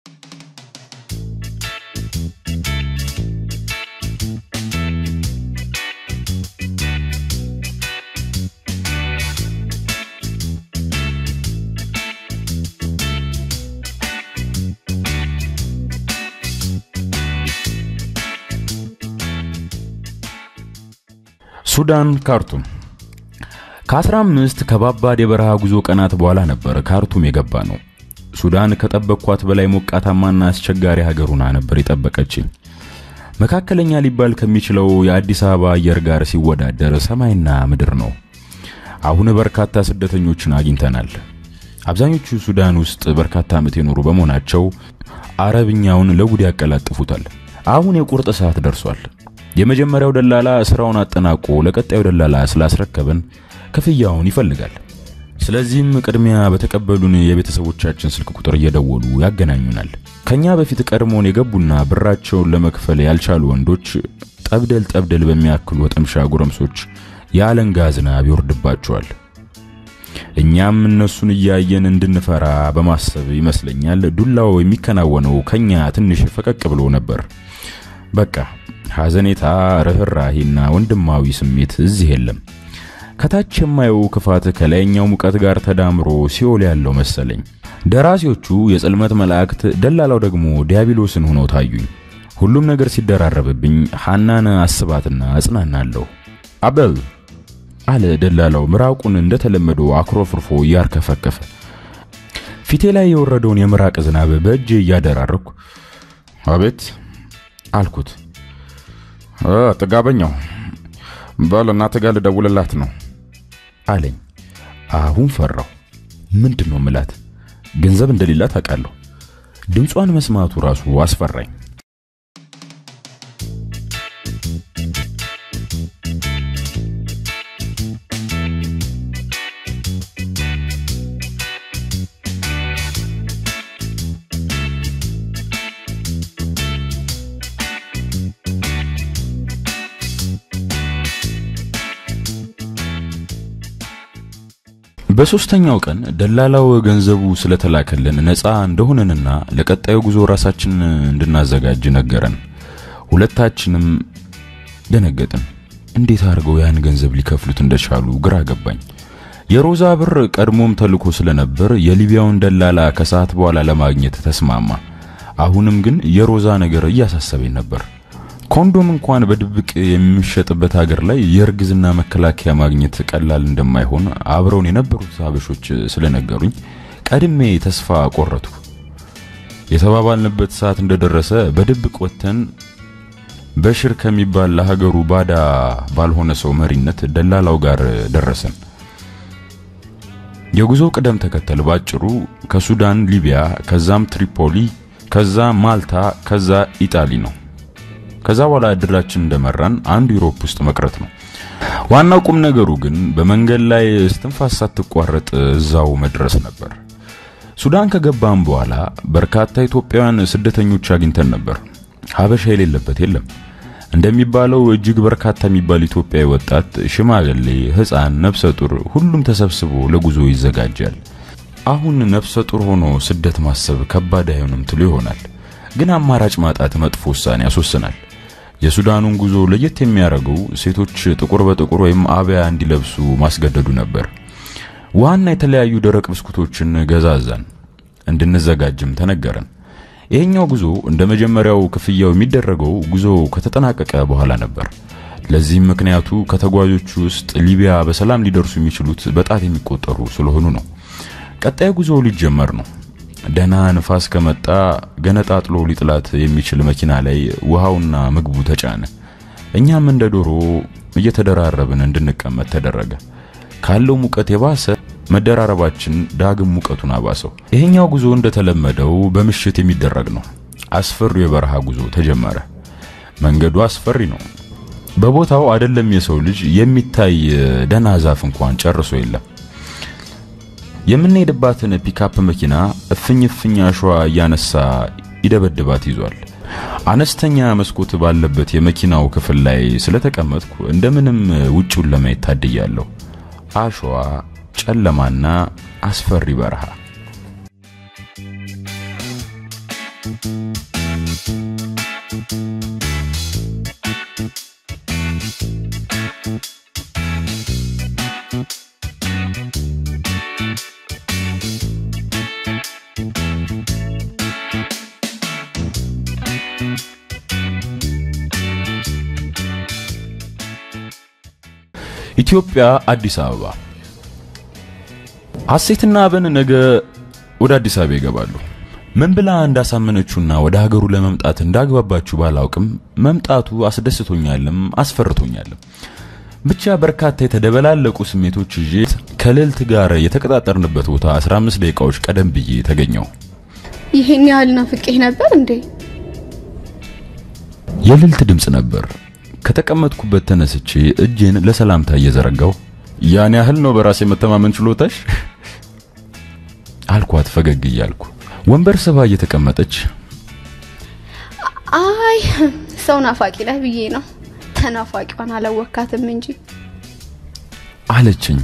[SPEAKER 3] ሱዳን ካርቱም ከ15 ከባባድ የበረሃ ጉዞ ቀናት በኋላ ነበር ካርቱም የገባ ነው። ሱዳን ከጠበቅኳት በላይ ሞቃታማና አስቸጋሪ ሀገር ሆና ነበር የጠበቀችኝ። መካከለኛ ሊባል ከሚችለው የአዲስ አበባ አየር ጋር ሲወዳደር ሰማይና ምድር ነው። አሁን በርካታ ስደተኞችን አግኝተናል። አብዛኞቹ ሱዳን ውስጥ በርካታ ዓመት የኖሩ በመሆናቸው አረብኛውን ለጉድ ያቀላጥፉታል። አሁን የቁርጥ ሰዓት ደርሷል። የመጀመሪያው ደላላ ስራውን አጠናቆ ለቀጣዩ ደላላ ስላስረከበን ክፍያውን ይፈልጋል። ስለዚህም ቅድሚያ በተቀበሉን የቤተሰቦቻችን ስልክ ቁጥር እየደወሉ ያገናኙናል። ከኛ በፊት ቀድሞውን የገቡና ብራቸውን ለመክፈል ያልቻሉ ወንዶች ጠብደል ጠብደል በሚያክሉ ወጠምሻ ጎረምሶች የአለንጋ ዝናብ ይወርድባቸዋል። እኛም እነሱን እያየን እንድንፈራ በማሰብ ይመስለኛል ዱላው የሚከናወነው ከኛ ትንሽ ፈቀቅ ብሎ ነበር። በቃ ሐዘኔታ፣ ርኅራሄና ወንድማዊ ስሜት እዚህ የለም። ከታች የማየው ክፋት ከላይኛው ሙቀት ጋር ተዳምሮ ሲኦል ያለው መሰለኝ። ደራሲዎቹ የጽልመት መላእክት፣ ደላላው ደግሞ ዲያብሎስን ሆነው ታዩኝ። ሁሉም ነገር ሲደራረብብኝ ሐናን አስባትና እጽናናለሁ። አበል አለ ደላላው ምራቁን እንደተለመደው አክሮፍርፎ እያርከፈከፈ። ፊቴ ላይ የወረደውን የምራቅ ዝናብ በእጄ እያደራረኩ አቤት አልኩት። ጥጋበኛው በል እናትህ ጋር ልደውልላት ነው
[SPEAKER 1] አለኝ። አሁን ፈራሁ። ምንድን ነው ምላት? ገንዘብ እንደሌላት አውቃለሁ። ድምጿን መስማቱ ራሱ አስፈራኝ። በሶስተኛው ቀን ደላላው ገንዘቡ ስለተላከልን ነፃ እንደሆነንና ለቀጣዩ ጉዞ ራሳችን እንድናዘጋጅ ነገረን። ሁለታችንም ደነገጥን። እንዴት አድርገው ያን ገንዘብ ሊከፍሉት እንደቻሉ ግራ ገባኝ። የሮዛ ብር ቀድሞም ተልኮ ስለነበር የሊቢያውን ደላላ ከሰዓት በኋላ ለማግኘት ተስማማ። አሁንም ግን የሮዛ ነገር እያሳሰበኝ ነበር። ኮንዶም እንኳን በድብቅ የሚሸጥበት ሀገር ላይ የእርግዝና መከላከያ ማግኘት ቀላል እንደማይሆን አብረውን የነበሩት ሀበሾች ስለነገሩኝ ቀድሜ ተስፋ ቆረቱ። የተባባልንበት ሰዓት እንደደረሰ በድብቅ ወጥተን በሽር ከሚባል ለሀገሩ ባዳ ባልሆነ ሰው መሪነት ደላላው ጋር ደረሰን። የጉዞው ቅደም ተከተል ባጭሩ ከሱዳን ሊቢያ፣ ከዛም ትሪፖሊ፣ ከዛ ማልታ፣ ከዛ ኢጣሊ ነው። ከዛ በኋላ እድላችን እንደመራን አንዱ ዩሮፕ ውስጥ መቅረት ነው። ዋናው ቁም ነገሩ ግን በመንገድ ላይ እስትንፋስ ሳትቋረጥ እዛው መድረስ ነበር። ሱዳን ከገባን በኋላ በርካታ ኢትዮጵያውያን ስደተኞች አግኝተን ነበር። ሀበሻ የሌለበት የለም። እንደሚባለው እጅግ በርካታ የሚባል ኢትዮጵያዊ ወጣት፣ ሽማግሌ፣ ሕፃን፣ ነፍሰ ጡር ሁሉም ተሰብስቦ ለጉዞ ይዘጋጃል። አሁን ነፍሰ ጡር ሆኖ ስደት ማሰብ ከባድ አይሆንም ትሉ ይሆናል። ግን አማራጭ ማጣት መጥፎ ውሳኔ ያስወስናል። የሱዳኑን ጉዞ ለየት የሚያደርገው ሴቶች ጥቁር በጥቁር ወይም አብያ እንዲለብሱ ማስገደዱ ነበር። ውሃና የተለያዩ ደረቅ ብስኩቶችን ገዛዛን፣ እንድንዘጋጅም ተነገረን። ይሄኛው ጉዞ እንደ መጀመሪያው ክፍያው የሚደረገው ጉዞ ከተጠናቀቀ በኋላ ነበር። ለዚህም ምክንያቱ ከተጓዦቹ ውስጥ ሊቢያ በሰላም ሊደርሱ የሚችሉት በጣት የሚቆጠሩ ስለሆኑ ነው። ቀጣይ ጉዞ ሊጀመር ነው። ደህና ንፋስ ከመጣ ገነጣጥሎ ሊጥላት የሚችል መኪና ላይ ውሃውና ምግቡ ተጫነ። እኛም እንደ ዶሮ እየተደራረብን እንድንቀመጥ ተደረገ። ካለው ሙቀት የባሰ መደራረባችን ዳግም ሙቀቱን አባሰው። ይሄኛው ጉዞ እንደተለመደው በምሽት የሚደረግ ነው። አስፈሪው የበረሃ ጉዞ ተጀመረ። መንገዱ አስፈሪ ነው። በቦታው አይደለም የሰው ልጅ የሚታይ ደህና ዛፍ እንኳን ጨርሶ የለም። የምንሄድባትን ፒካፕ መኪና እፍኝ እፍኝ አሸዋ እያነሳ ይደበድባት ይዟል። አነስተኛ መስኮት ባለበት የመኪናው ክፍል ላይ ስለተቀመጥኩ እንደምንም ውጪውን ለማየት ታድያለሁ። አሸዋ፣ ጨለማና አስፈሪ በረሃ። ኢትዮጵያ አዲስ አበባ። ሐሴትና አበን ነገ ወደ አዲስ አበባ ይገባሉ። ምን ብላ እንዳሳመነችውና ወደ ሀገሩ ለመምጣት እንዳግባባችሁ ባላውቅም መምጣቱ አስደስቶኛልም አስፈርቶኛልም። ብቻ በርካታ የተደበላለቁ ስሜቶች ይዤ ከልዕልት ጋር የተቀጣጠርንበት ቦታ 15 ደቂቃዎች ቀደም ብዬ ተገኘው።
[SPEAKER 2] ይሄን ያህል ናፍቄህ ነበር እንዴ?
[SPEAKER 1] የልዕልት ድምፅ ነበር። ከተቀመጥኩበት ተነስቼ እጄን ለሰላምታ እየዘረጋው ያን ያህል ነው በራሴ መተማመን ችሎታሽ አልኳት ፈገግ እያልኩ። ወንበር ስባ እየተቀመጠች
[SPEAKER 2] አይ ሰው ናፋቂ ነህ ብዬ ነው። ተናፋቂዋን አላወካትም እንጂ
[SPEAKER 1] አለችኝ።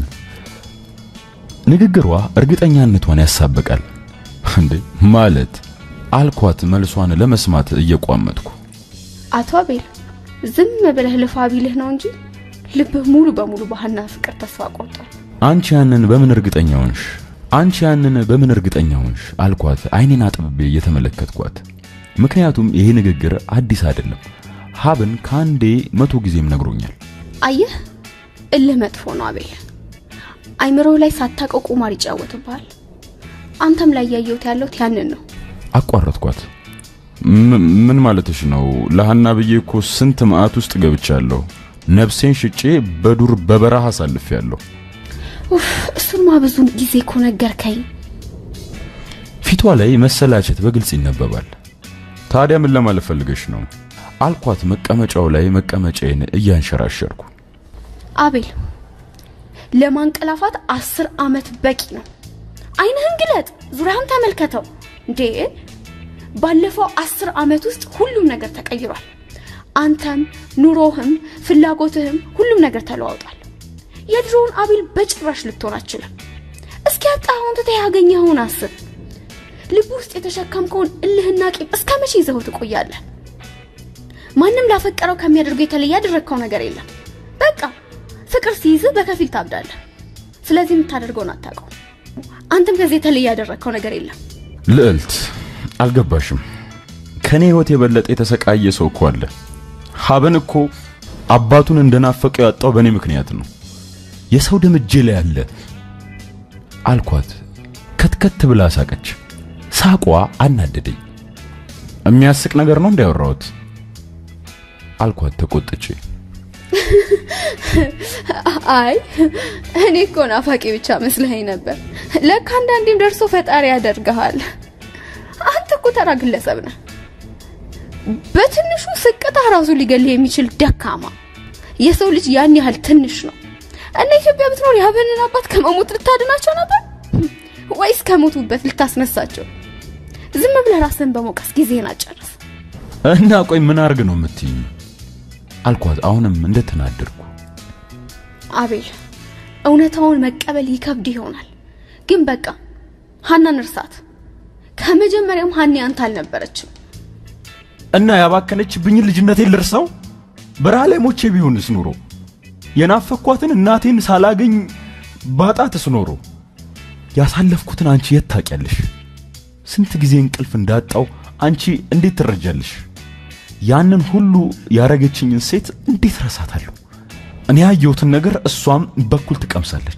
[SPEAKER 1] ንግግሯ እርግጠኛነቷን ያሳብቃል። እንዴ ማለት አልኳት መልሷን ለመስማት እየቋመጥኩ።
[SPEAKER 2] አቶ አቤል ዝም ብለህ ልፋ ቢልህ ነው እንጂ ልብህ ሙሉ በሙሉ ባህና ፍቅር ተስፋ ቆርጧል።
[SPEAKER 1] አንቺ ያንን በምን እርግጠኛ ሆንሽ? አንቺ ያንን በምን እርግጠኛ ሆንሽ? አልኳት አይኔን አጥብቤ እየተመለከትኳት። ምክንያቱም ይሄ ንግግር አዲስ አይደለም። ሀብን ከአንዴ መቶ ጊዜም ነግሮኛል።
[SPEAKER 2] አየህ እልህ መጥፎ ነው አቤል። አይምሮህ ላይ ሳታውቀው ቁማር ይጫወትብሃል። አንተም ላይ ያየሁት ያለሁት ያንን ነው።
[SPEAKER 3] አቋረጥኳት። ምን ማለትሽ ነው? ለሃና ብዬ እኮ ስንት መዓት ውስጥ ገብቻለሁ። ነፍሴን ሽጬ በዱር በበረሃ አሳልፌያለሁ።
[SPEAKER 2] ኡፍ እሱንማ ብዙ ጊዜ እኮ ነገርከኝ።
[SPEAKER 3] ፊቷ ላይ መሰላቸት በግልጽ ይነበባል። ታዲያ ምን ለማለት ፈልገሽ ነው አልኳት፣ መቀመጫው ላይ መቀመጫዬን እያንሸራሸርኩ።
[SPEAKER 2] አቤል ለማንቀላፋት አስር አመት በቂ ነው። አይንህን ግለጥ፣ ዙሪያህን ተመልከተው። እንዴ ባለፈው አስር አመት ውስጥ ሁሉም ነገር ተቀይሯል። አንተም፣ ኑሮህም፣ ፍላጎትህም ሁሉም ነገር ተለዋውጧል። የድሮውን አቤል በጭራሽ ልትሆን አችልም። እስኪ ያጣኸውን ትተህ ያገኘኸውን አስብ። ልብ ውስጥ የተሸከምከውን እልህና ቂም እስከ መቼ ይዘው ትቆያለህ? ማንም ላፈቀረው ከሚያደርገው የተለየ ያደረግከው ነገር የለም። በቃ ፍቅር ሲይዝህ በከፊል ታብዳለህ። ስለዚህ የምታደርገውን አታውቀው። አንተም ከዚህ የተለየ ያደረግከው ነገር የለም።
[SPEAKER 3] ልዕልት አልገባሽም። ከኔ ህይወት የበለጠ የተሰቃየ ሰው እኮ አለ። ሀበን እኮ አባቱን እንደናፈቀው ያጣው በእኔ ምክንያት ነው። የሰው ደም እጄ ላይ አለ አልኳት። ከትከት ብላ ሳቀች። ሳቋ አናደደኝ። የሚያስቅ ነገር ነው እንዲያወራሁት አልኳት ተቆጥቼ።
[SPEAKER 2] አይ እኔ እኮ ናፋቂ ብቻ መስለኸኝ ነበር። ለካ አንዳንዴም ደርሶ ፈጣሪ ያደርግሃል። አንተ እኮ ተራ ግለሰብ ነህ። በትንሹ ስቅታ ራሱ ሊገልህ የሚችል ደካማ። የሰው ልጅ ያን ያህል ትንሽ ነው እና ኢትዮጵያ ብትኖር የሀበንን አባት ከመሞት ልታድናቸው ነበር ወይስ ከሞቱበት ልታስነሳቸው? ዝም ብለህ ራስን በመውቀስ ጊዜህን አጨርስ።
[SPEAKER 3] እና ቆይ ምን አርግ ነው የምትይኝ? አልኳት አሁንም እንደተናደድኩ።
[SPEAKER 2] አቤል እውነታውን መቀበል ይከብድ ይሆናል፣ ግን በቃ ሀናን እርሳት። ከመጀመሪያም ሀኒ አንተ አልነበረችም።
[SPEAKER 3] እና ያባከነችብኝን ልጅነቴን ልርሳው? በረሃ ላይ ሞቼ ቢሆንስ ኑሮ የናፈኳትን እናቴን ሳላገኝ ባጣትስ ኖሮ ያሳለፍኩትን አንቺ የት ታውቂያለሽ? ስንት ጊዜ እንቅልፍ እንዳጣው አንቺ እንዴት ትረጃለሽ? ያንን ሁሉ ያረገችኝን ሴት እንዴት ረሳታለሁ? እኔ ያየሁትን ነገር እሷም በኩል ትቀምሳለች።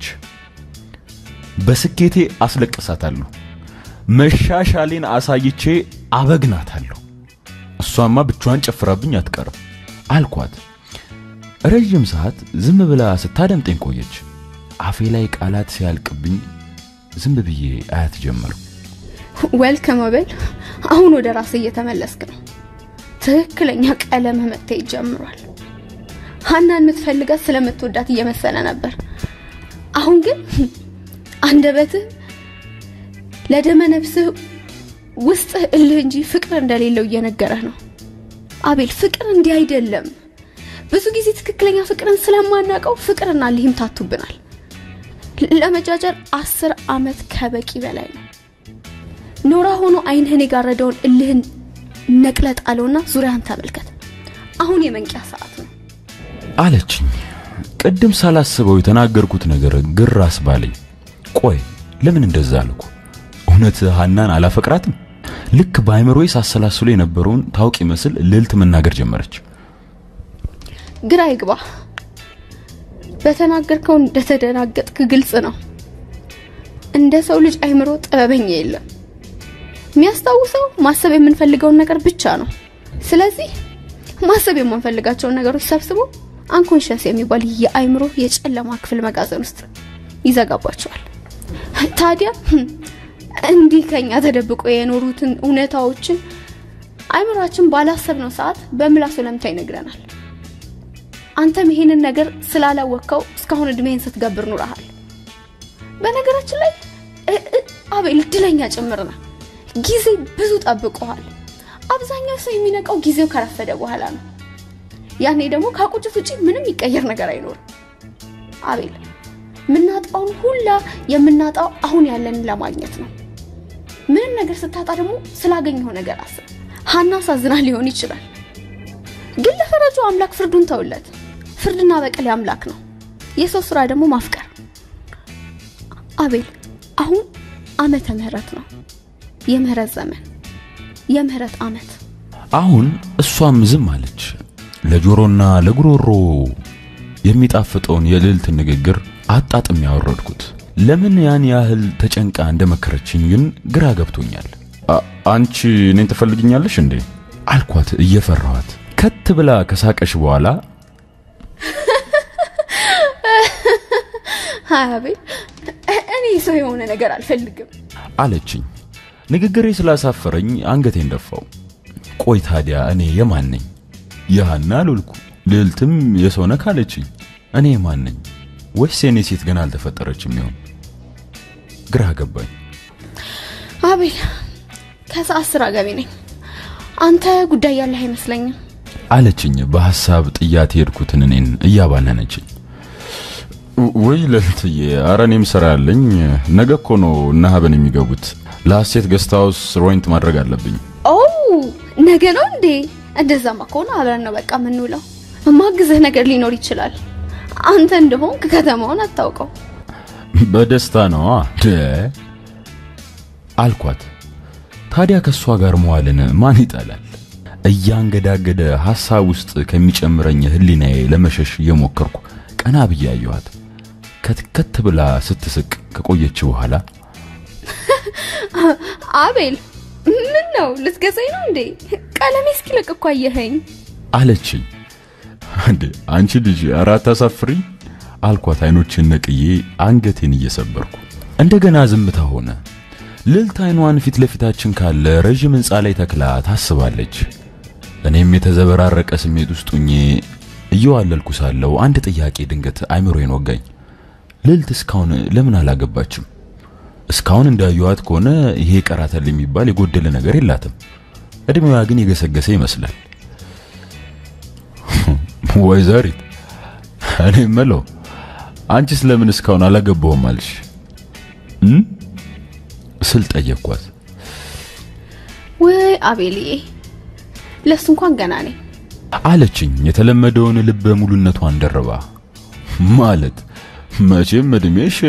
[SPEAKER 3] በስኬቴ አስለቅሳታለሁ። መሻሻሌን አሳይቼ አበግናታለሁ። እሷማ ብቻዋን ጨፍራብኝ አትቀርም አልኳት። ረዥም ሰዓት ዝም ብላ ስታደምጠኝ ቆየች። አፌ ላይ ቃላት ሲያልቅብኝ ዝም ብዬ አያት ጀመርኩ።
[SPEAKER 2] ዌልከም አቤል፣ አሁን ወደ ራስ እየተመለስክ ነው። ትክክለኛ ቀለምህ መታየት ጀምሯል። ሀናን የምትፈልጋት ስለምትወዳት እየመሰለ ነበር። አሁን ግን አንደበትህ ለደመ ነፍስህ ውስጥህ እልህ እንጂ ፍቅር እንደሌለው እየነገረህ ነው። አቤል ፍቅር እንዲህ አይደለም። ብዙ ጊዜ ትክክለኛ ፍቅርን ስለማናውቀው ፍቅርና እልህ ይምታቱብናል። ለመጃጀር አስር አመት ከበቂ በላይ ነው። ኖራ ሆኖ አይንህን የጋረደውን እልህን ነቅለጥ አለውና ዙሪያህን ተመልከት። አሁን የመንቂያ ሰዓት ነው
[SPEAKER 3] አለችኝ። ቅድም ሳላስበው የተናገርኩት ነገር ግር አስባለኝ። ቆይ ለምን እንደዛ አልኩ? እውነት ሀናን አላፈቅራትም? ልክ በአይምሮዬ ሳሰላስሎ የነበረውን ታውቅ ይመስል ልዕልት መናገር ጀመረች።
[SPEAKER 2] ግራ ይግባ። በተናገርከው እንደተደናገጥክ ግልጽ ነው። እንደ ሰው ልጅ አይምሮ ጥበበኛ የለም። የሚያስታውሰው ማሰብ የምንፈልገውን ነገር ብቻ ነው። ስለዚህ ማሰብ የማንፈልጋቸውን ነገሮች ሰብስቦ አንኮንሽስ የሚባል የአይምሮ የጨለማ ክፍል መጋዘን ውስጥ ይዘጋባቸዋል። ታዲያ እንዲህ ከኛ ተደብቆ የኖሩትን እውነታዎችን አይምሯችን ባላሰብነው ሰዓት በምላሱ ለምታ ይነግረናል። አንተም ይሄንን ነገር ስላላወቅከው እስካሁን እድሜህን ስትገብር ኑረሃል። በነገራችን ላይ አቤል እድለኛ ጭምር ነህ። ጊዜ ብዙ ጠብቆሃል። አብዛኛው ሰው የሚነቃው ጊዜው ከረፈደ በኋላ ነው። ያኔ ደግሞ ከቁጭት ውጪ ምንም ይቀየር ነገር አይኖርም። አቤል የምናጣውን ሁላ የምናጣው አሁን ያለንን ለማግኘት ነው። ምንም ነገር ስታጣ ደግሞ ስላገኘው ነገር አስብ። ሀና ሳዝና ሊሆን ይችላል፣ ግን ለፈረጁ አምላክ ፍርዱን ተውለት። ፍርድና በቀል አምላክ ነው። የሰው ስራ ደግሞ ማፍቀር። አቤል አሁን አመተ ምህረት ነው። የምህረት ዘመን፣ የምህረት አመት።
[SPEAKER 3] አሁን እሷም ዝም አለች። ለጆሮና ለጉሮሮ የሚጣፍጠውን የልዕልት ንግግር አጣጥም ያወረድኩት። ለምን ያን ያህል ተጨንቃ እንደመከረችኝ ግን ግራ ገብቶኛል። አንቺ እኔን ትፈልግኛለሽ እንዴ አልኳት እየፈራኋት። ከት ብላ ከሳቀሽ በኋላ
[SPEAKER 2] አይ አቤል፣ እኔ ሰው የሆነ ነገር አልፈልግም
[SPEAKER 1] አለችኝ። ንግግሬ ስላሳፈረኝ አንገቴን ደፋው። ቆይ ታዲያ እኔ የማን ነኝ? የሃና አልልኩ ልዕልትም የሰው ነክ አለችኝ። እኔ የማን ነኝ? ወይስ የኔ ሴት ገና አልተፈጠረችም ይሆን? ግራ ገባኝ።
[SPEAKER 2] አቤል፣ ከሰዓት ስራ ገቢ ነኝ። አንተ ጉዳይ ያለህ አይመስለኝም
[SPEAKER 1] አለችኝ በሐሳብ ጥያት የሄድኩትን እኔን እያባነነችኝ። ወይ ልዕልትዬ፣ ኧረ እኔም ስራ አለኝ። ነገ እኮ ነው እነ ሀበን የሚገቡት። ለሐሴት ገስት ሃውስ ሮይንት ማድረግ አለብኝ።
[SPEAKER 2] ኦ ነገ ነው እንዴ? እንደዛማ ከሆነ አብረን ነው በቃ የምንውለው። ማግዝህ ነገር ሊኖር ይችላል። አንተ እንደሆንክ ከተማውን አታውቀው።
[SPEAKER 1] በደስታ ነዋ ደ አልኳት። ታዲያ ከእሷ ጋር መዋልን ማን ይጠላል? እያንገዳገደ ሐሳብ ውስጥ ከሚጨምረኝ ህሊናዬ ለመሸሽ እየሞከርኩ ቀና ብዬ አየኋት። ከትከት ብላ ስትስቅ ከቆየች በኋላ
[SPEAKER 2] አቤል ምን ነው ልትገዛኝ ነው እንዴ? ቀለሜ እስኪለቅ እኮ አየኸኝ።
[SPEAKER 1] አለችኝ። እንዴ አንቺ ልጅ ኧረ አታሳፍሪ አልኳት፣ አይኖችን ነቅዬ አንገቴን እየሰበርኩ። እንደገና ዝምታ ሆነ። ልዕልት አይኗን ፊት ለፊታችን ካለ ረዥም ሕንፃ ላይ ተክላ ታስባለች። እኔም የተዘበራረቀ ስሜት ውስጥ ሁኜ እየዋለልኩ ሳለው አንድ ጥያቄ ድንገት አይምሮዬን ወጋኝ። ልዕልት እስካሁን ለምን አላገባችም? እስካሁን እንዳየኋት ከሆነ ይሄ ቀራተል የሚባል የጎደለ ነገር የላትም። እድሜዋ ግን የገሰገሰ ይመስላል። ወይዘሪት እኔ የምለው አንቺስ ለምን እስካሁን አላገባውም አልሽ እ ስል ጠየቅኳት።
[SPEAKER 2] ወይ አቤልዬ፣ ለሱ እንኳን ገና ነኝ
[SPEAKER 1] አለችኝ የተለመደውን ልበ ሙሉነቷን ደርባ። ማለት መቼም እድሜሽ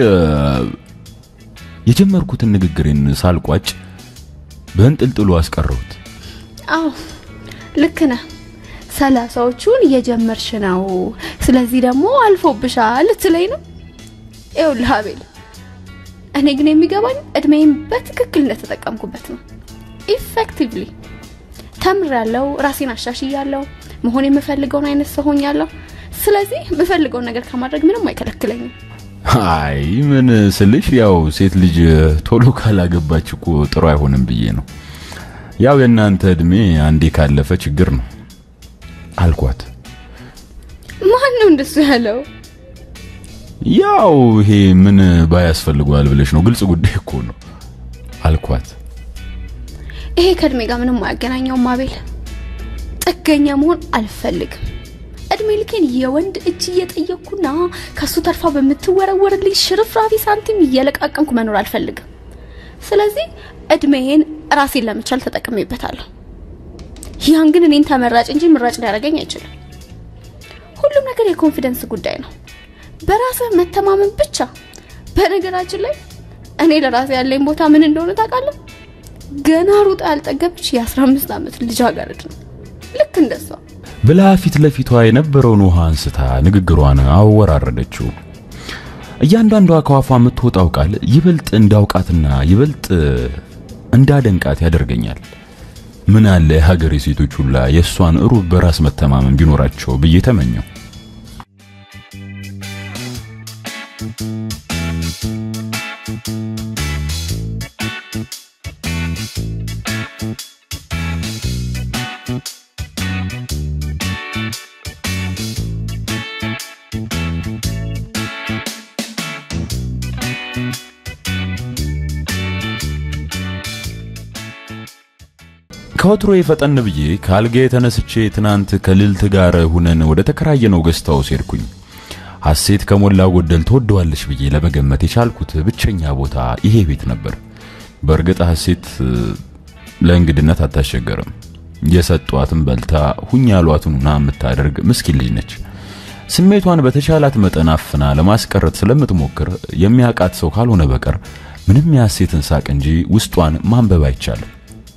[SPEAKER 1] የጀመርኩትን ንግግሬን ሳልቋጭ በእንጥልጥሉ አስቀረሁት።
[SPEAKER 2] አዎ ልክ ነህ። ሰላሳዎቹን እየጀመርሽ ነው። ስለዚህ ደግሞ አልፎብሻል ልትለኝ ነው? ይኸውልህ አቤል፣ እኔ ግን የሚገባኝ እድሜዬን በትክክል እንደተጠቀምኩበት ነው። ኢፌክቲቭሊ ተምሬያለሁ፣ ራሴን አሻሽያለሁ፣ መሆን የምፈልገውን አይነት ሰው ሆኛለሁ። ስለዚህ የምፈልገውን ነገር ከማድረግ ምንም አይከለክለኝም።
[SPEAKER 1] አይ ምን ስልሽ ያው ሴት ልጅ ቶሎ ካላገባች እኮ ጥሩ አይሆንም ብዬ ነው። ያው የእናንተ እድሜ አንዴ ካለፈ ችግር ነው አልኳት።
[SPEAKER 2] ማን ነው እንደሱ ያለው?
[SPEAKER 1] ያው ይሄ ምን ባያስፈልገዋል ብለሽ ነው? ግልጽ ጉዳይ እኮ ነው አልኳት።
[SPEAKER 2] ይሄ ከእድሜ ጋር ምንም አያገናኘውም አቤል። ጥገኛ መሆን አልፈልግም። እድሜ ልኬን የወንድ እጅ እየጠየቅኩና ከሱ ተርፋ በምትወረወርልኝ ሽርፍራፊ ሳንቲም እየለቃቀምኩ መኖር አልፈልግም። ስለዚህ እድሜዬን ራሴን ለመቻል ተጠቅሜበታለሁ። ያን ግን እኔን ተመራጭ እንጂ ምራጭ ሊያደርገኝ አይችልም። ሁሉም ነገር የኮንፊደንስ ጉዳይ ነው፣ በራስህ መተማመን ብቻ። በነገራችን ላይ እኔ ለራሴ ያለኝ ቦታ ምን እንደሆነ ታውቃለህ? ገና ሩጣ ያልጠገበች የ15 ዓመት ልጃገረድ ነው። ልክ እንደሷ
[SPEAKER 1] ብላ ፊት ለፊቷ የነበረውን ውሃ አንስታ ንግግሯን አወራረደችው። እያንዳንዷ ከዋፏ የምትወጣው ቃል ይበልጥ እንዳውቃትና ይበልጥ እንዳደንቃት ያደርገኛል። ምን አለ የሀገሬ ሴቶች ሁላ የእሷን ሩብ በራስ መተማመን ቢኖራቸው ብዬ ተመኘው። ከወትሮ የፈጠን ብዬ ከአልጋ የተነስቼ ትናንት ከልልት ጋር ሁነን ወደ ተከራየነው ገስታው ሄድኩኝ። ሐሴት ከሞላ ጎደል ትወደዋለች ብዬ ለመገመት የቻልኩት ብቸኛ ቦታ ይሄ ቤት ነበር። በእርግጥ ሐሴት ለእንግድነት አታስቸገርም። የሰጧትን በልታ ሁኝ ያሏትን ሁና የምታደርግ ምስኪን ልጅ ነች። ስሜቷን በተቻላት መጠን አፍና ለማስቀረት ስለምትሞክር የሚያውቃት ሰው ካልሆነ በቀር ምንም የሐሴትን ሳቅ እንጂ ውስጧን ማንበብ አይቻልም።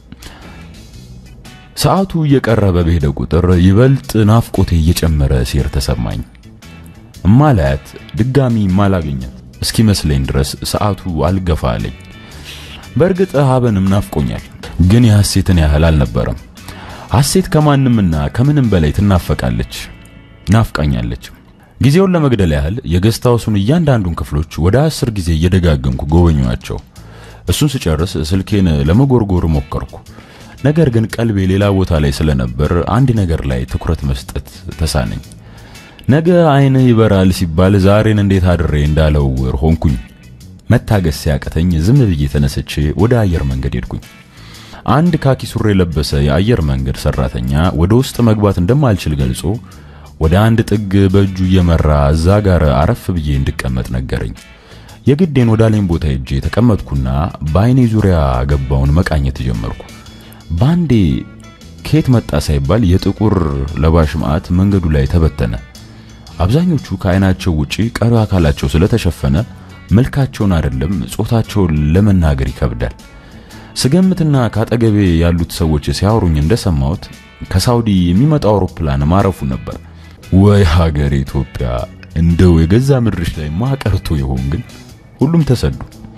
[SPEAKER 1] ሰዓቱ እየቀረበ በሄደ ቁጥር ይበልጥ ናፍቆቴ እየጨመረ ሲር ተሰማኝ። እማላያት ድጋሚ ማላገኛት እስኪመስለኝ ድረስ ሰዓቱ አልገፋ አለኝ። በእርግጥ ሀበንም ናፍቆኛል፣ ግን የሐሴትን ያህል አልነበረም። ሐሴት ከማንምና ከምንም በላይ ትናፈቃለች፣ ናፍቃኛለች። ጊዜውን ለመግደል ያህል የገስት ሃውሱን እያንዳንዱን ክፍሎች ወደ አስር ጊዜ እየደጋገምኩ ጎበኟቸው። እሱን ስጨርስ ስልኬን ለመጎርጎር ሞከርኩ። ነገር ግን ቀልቤ ሌላ ቦታ ላይ ስለነበር አንድ ነገር ላይ ትኩረት መስጠት ተሳነኝ። ነገ ዓይንህ ይበራል ሲባል ዛሬን እንዴት አድሬ እንዳለውር ሆንኩኝ። መታገስ ሲያቅተኝ ዝም ብዬ ተነስቼ ወደ አየር መንገድ ሄድኩኝ። አንድ ካኪ ሱሪ የለበሰ የአየር መንገድ ሰራተኛ ወደ ውስጥ መግባት እንደማልችል ገልጾ ወደ አንድ ጥግ በእጁ እየመራ እዛ ጋር አረፍ ብዬ እንድቀመጥ ነገረኝ። የግዴን ወዳለኝ ቦታ ሄጄ ተቀመጥኩና በአይኔ ዙሪያ ገባውን መቃኘት ጀመርኩ። ባንዴ ከየት መጣ ሳይባል የጥቁር ለባሽ መዓት መንገዱ ላይ ተበተነ። አብዛኞቹ ከአይናቸው ውጪ ቀሪው አካላቸው ስለተሸፈነ መልካቸውን አይደለም ጾታቸውን ለመናገር ይከብዳል። ስገምትና ካጠገቤ ያሉት ሰዎች ሲያወሩኝ እንደሰማሁት ከሳውዲ የሚመጣው አውሮፕላን ማረፉ ነበር። ወይ ሀገር ኢትዮጵያ! እንደው የገዛ ምድርሽ ላይ ማቀርቶ ይሆን ግን? ሁሉም ተሰዱ።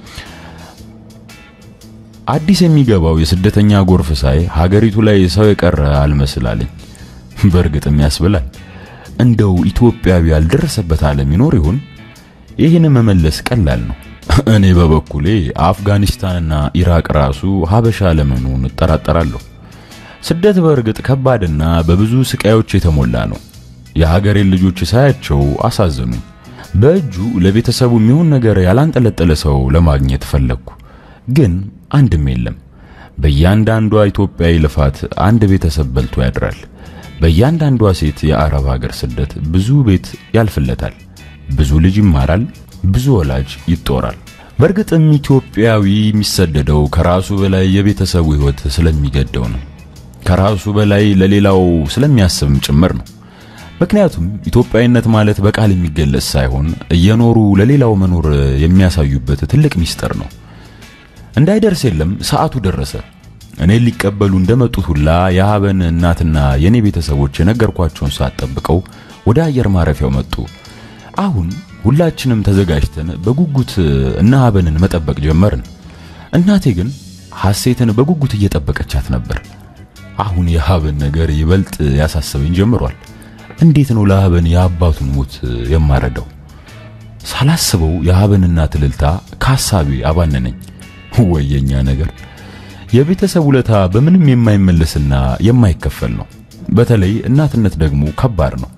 [SPEAKER 1] አዲስ የሚገባው የስደተኛ ጎርፍ ሳይ ሀገሪቱ ላይ ሰው የቀረ አልመስላለኝ። በእርግጥም ያስብላል። እንደው ኢትዮጵያዊ ያልደረሰበት ዓለም ይኖር ይሆን? ይህን መመለስ ቀላል ነው። እኔ በበኩሌ አፍጋኒስታንና ኢራቅ ራሱ ሀበሻ ለመሆኑን እጠራጠራለሁ። ስደት በእርግጥ ከባድና በብዙ ስቃዮች የተሞላ ነው። የሀገሬን ልጆች ሳያቸው አሳዘኑኝ። በእጁ ለቤተሰቡ የሚሆን ነገር ያላንጠለጠለ ሰው ለማግኘት ፈለግኩ፣ ግን አንድም የለም። በእያንዳንዷ ኢትዮጵያዊ ልፋት አንድ ቤተሰብ በልቶ ያድራል። በእያንዳንዷ ሴት የአረብ ሀገር ስደት ብዙ ቤት ያልፍለታል፣ ብዙ ልጅ ይማራል፣ ብዙ ወላጅ ይጦራል። በእርግጥም ኢትዮጵያዊ የሚሰደደው ከራሱ በላይ የቤተሰቡ ሕይወት ስለሚገደው ነው። ከራሱ በላይ ለሌላው ስለሚያስብም ጭምር ነው። ምክንያቱም ኢትዮጵያዊነት ማለት በቃል የሚገለጽ ሳይሆን እየኖሩ ለሌላው መኖር የሚያሳዩበት ትልቅ ሚስጥር ነው። እንዳይደርስ የለም ሰዓቱ ደረሰ። እኔን ሊቀበሉ እንደመጡት ሁላ የሀበን እናትና የኔ ቤተሰቦች የነገርኳቸውን ሰዓት ጠብቀው ወደ አየር ማረፊያው መጡ። አሁን ሁላችንም ተዘጋጅተን በጉጉት እነ ሀበንን መጠበቅ ጀመርን። እናቴ ግን ሐሴትን በጉጉት እየጠበቀቻት ነበር። አሁን የሀበን ነገር ይበልጥ ያሳስበኝ ጀምሯል። እንዴት ነው ለሀበን የአባቱን ሞት የማረዳው? ሳላስበው የሀበን እናት እልልታ ከሐሳቤ አባነነኝ። ወየኛ ነገር የቤተሰብ ውለታ በምንም የማይመለስና የማይከፈል ነው። በተለይ እናትነት ደግሞ ከባድ ነው።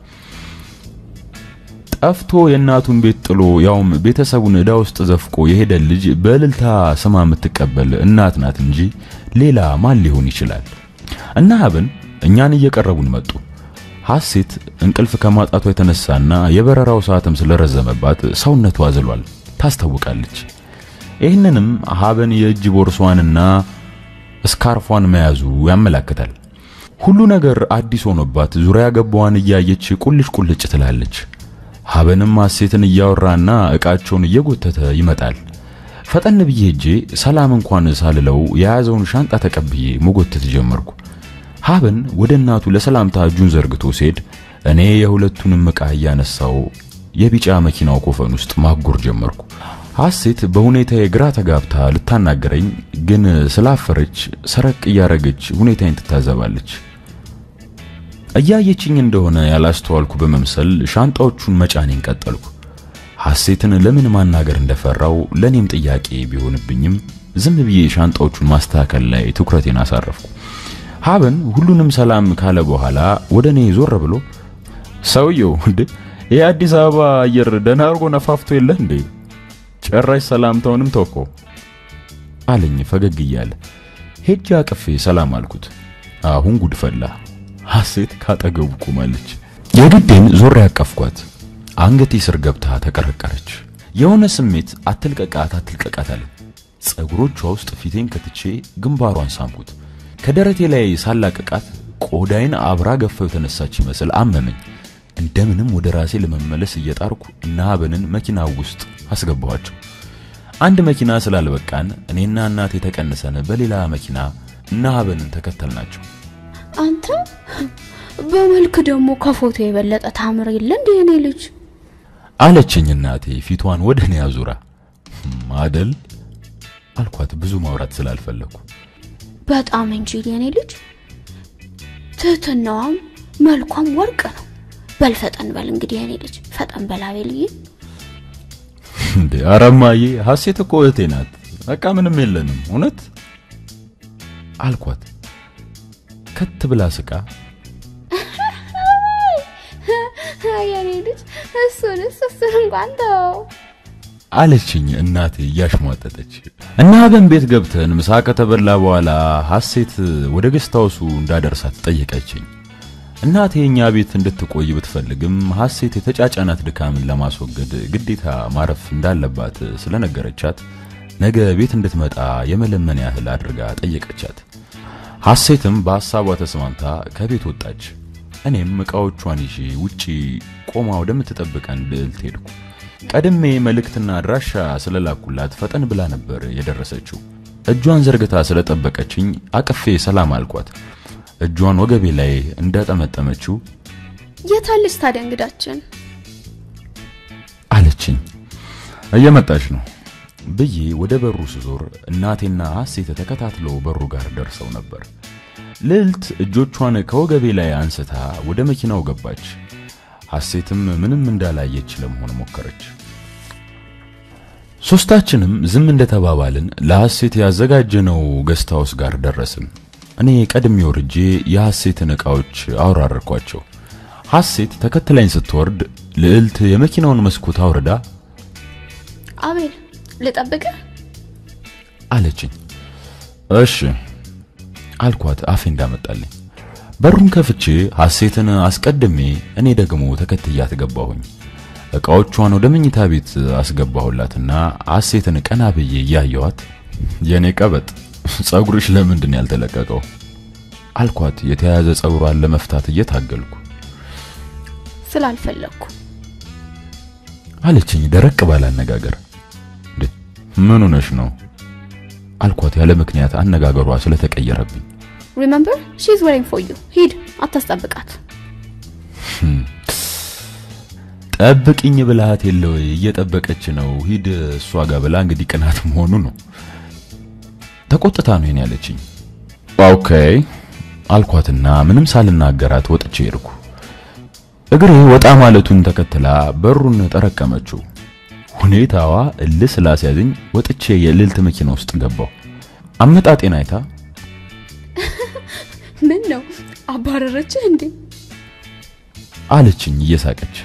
[SPEAKER 1] ጠፍቶ የእናቱን ቤት ጥሎ ያውም ቤተሰቡን ዕዳ ውስጥ ዘፍቆ የሄደ ልጅ በእልልታ ስማ የምትቀበል እናት ናት እንጂ ሌላ ማን ሊሆን ይችላል? እና ሀበን እኛን እየቀረቡን መጡ። ሐሴት እንቅልፍ ከማጣቷ የተነሳና የበረራው ሰዓትም ስለረዘመባት ሰውነቷ አዝሏል፣ ታስታውቃለች። ይህንንም ሀበን የእጅ ቦርሷንና ስካርፏን መያዙ ያመላክታል። ሁሉ ነገር አዲስ ሆኖባት ዙሪያ ገባዋን እያየች ቁልጭ ቁልጭ ትላለች። ሀበንም ሐሴትን እያወራና ዕቃቸውን እየጎተተ ይመጣል። ፈጠን ብዬ ሄጄ ሰላም እንኳን ሳልለው የያዘውን ሻንጣ ተቀብዬ መጎተት ጀመርኩ። ሀበን ወደ እናቱ ለሰላምታ እጁን ዘርግቶ ሲሄድ እኔ የሁለቱንም ዕቃ እያነሳው የቢጫ መኪናው ኮፈን ውስጥ ማጎር ጀመርኩ። ሐሴት በሁኔታዬ ግራ ተጋብታ ልታናገረኝ ግን ስላፈረች ሰረቅ እያረገች ሁኔታዬን ትታዘባለች። እያየችኝ እንደሆነ ያላስተዋልኩ በመምሰል ሻንጣዎቹን መጫኔን ቀጠልኩ። ሐሴትን ለምን ማናገር እንደፈራው ለኔም ጥያቄ ቢሆንብኝም ዝም ብዬ ሻንጣዎቹን ማስተካከል ላይ ትኩረቴን አሳረፍኩ። ሀበን ሁሉንም ሰላም ካለ በኋላ ወደ እኔ ዞር ብሎ ሰውየው እንዴ ይህ አዲስ አበባ አየር ደህና አድርጎ ነፋፍቶ የለ እንዴ ጨራሽ ሰላምታውንም ተውኮ አለኝ ፈገግ እያለ። ሄጄ አቅፌ ሰላም አልኩት። አሁን ጉድ ፈላ። ሐሴት ካጠገቡ ቆማለች። የግዴን ዞር ያቀፍኳት። አንገቴ ስር ገብታ ተቀረቀረች። የሆነ ስሜት አትልቀቃት አትልቀቃት አለ። ጸጉሮቿ ውስጥ ፊቴን ከትቼ ግንባሯን ሳምኩት። ከደረቴ ላይ ሳላቅቃት ቆዳይን አብራ ገፋው የተነሳች ይመስል አመመኝ። እንደምንም ወደ ራሴ ለመመለስ እየጣርኩ እነ ሀበንን መኪና ውስጥ አስገባኋቸው። አንድ መኪና ስላልበቃን እኔና እናቴ ተቀንሰን በሌላ መኪና እነ ሀበንን ተከተልናቸው።
[SPEAKER 2] አንተ በመልክ ደግሞ ከፎቶ የበለጠ ታምር የለ እንዴ የኔ ልጅ
[SPEAKER 1] አለችኝ እናቴ ፊቷን ወደ እኔ አዙራ። አደል አልኳት ብዙ ማውራት ስላልፈለኩ።
[SPEAKER 2] በጣም እንጂ የኔ ልጅ ትህትናዋም መልኳም ወርቅ ነው። በል ፈጠን በል እንግዲህ የኔ ልጅ ፈጠን በል አቤልዬ።
[SPEAKER 3] እንዴ ኧረ እማዬ ሀሴት እኮ እህቴ ናት። በቃ ምንም የለንም እውነት
[SPEAKER 1] አልኳት ከት ብላ ስቃ
[SPEAKER 2] የኔ ልጅ እሱንስ እሱን እንኳን ተው።
[SPEAKER 1] አለችኝ እናቴ እያሽሟጠጠች። እና አበን ቤት ገብተን ምሳ ከተበላ በኋላ ሀሴት ወደ ገስታውሱ እንዳደርሳት ጠየቀችኝ። እናቴ እኛ ቤት እንድትቆይ ብትፈልግም ሀሴት የተጫጫናት ድካምን ለማስወገድ ግዴታ ማረፍ እንዳለባት ስለነገረቻት ነገ ቤት እንድትመጣ የመለመን ያህል አድርጋ ጠየቀቻት። ሀሴትም በሐሳቧ ተስማምታ ከቤት ወጣች። እኔም ዕቃዎቿን ይዤ ውጪ ቆማ ወደምትጠብቀን ልዕልት ሄድኩ። ቀድሜ መልእክትና አድራሻ ስለላኩላት ፈጠን ብላ ነበር የደረሰችው። እጇን ዘርግታ ስለጠበቀችኝ አቅፌ ሰላም አልኳት። እጇን ወገቤ ላይ እንዳጠመጠመችው
[SPEAKER 2] የታለች ታዲያ እንግዳችን?
[SPEAKER 1] አለችኝ። እየመጣች ነው ብዬ ወደ በሩ ስዞር እናቴና ሀሴት ተከታትለው በሩ ጋር ደርሰው ነበር። ልዕልት እጆቿን ከወገቤ ላይ አንስታ ወደ መኪናው ገባች። ሀሴትም ምንም እንዳላየች ለመሆን ሞከረች። ሶስታችንም ዝም እንደተባባልን ለሐሴት ያዘጋጀነው ገስታውስ ጋር ደረስን። እኔ ቀድሜ ወርጄ የሐሴትን ዕቃዎች አውራረኳቸው። ሐሴት ተከትላኝ ስትወርድ ልዕልት የመኪናውን መስኮት አውርዳ
[SPEAKER 2] አቤል ልጠብቅህ?
[SPEAKER 1] አለችኝ። እሺ አልኳት አፌ እንዳመጣልኝ። በሩን ከፍቼ ሐሴትን አስቀድሜ እኔ ደግሞ ተከትያት ገባሁኝ። ዕቃዎቿን ወደ መኝታ ቤት አስገባሁላትና ሐሴትን ቀና ብዬ እያየኋት የኔ ቀበጥ ጸጉርሽ ለምንድን ያልተለቀቀው አልኳት። የተያያዘ ጸጉሯን ለመፍታት እየታገልኩ
[SPEAKER 2] ስላልፈለግኩ
[SPEAKER 1] አለችኝ ደረቅ ባለ አነጋገር። እንዴ ምን ሆነሽ ነው አልኳት ያለ ምክንያት አነጋገሯ ስለተቀየረብኝ።
[SPEAKER 2] ሪመምበር ሺዝ ዌሪንግ ፎር ዩ ሂድ አታስጠብቃት
[SPEAKER 1] ጠብቅኝ ብልሃት የለ ወይ እየጠበቀች ነው ሂድ እሷ ጋር ብላ እንግዲህ ቅናት መሆኑ ነው ተቆጥታ ነው ይሄን ያለችኝ ኦኬ አልኳትና ምንም ሳልናገራት ወጥቼ ሄድኩ እግሬ ወጣ ማለቱን ተከትላ በሩን ጠረቀመችው ሁኔታዋ እልህ ስላስያዘኝ ወጥቼ የልዕልት መኪና ውስጥ ገባው አመጣጤን አይታ
[SPEAKER 2] ምን ነው አባረረችህ እንዴ
[SPEAKER 1] አለችኝ እየሳቀች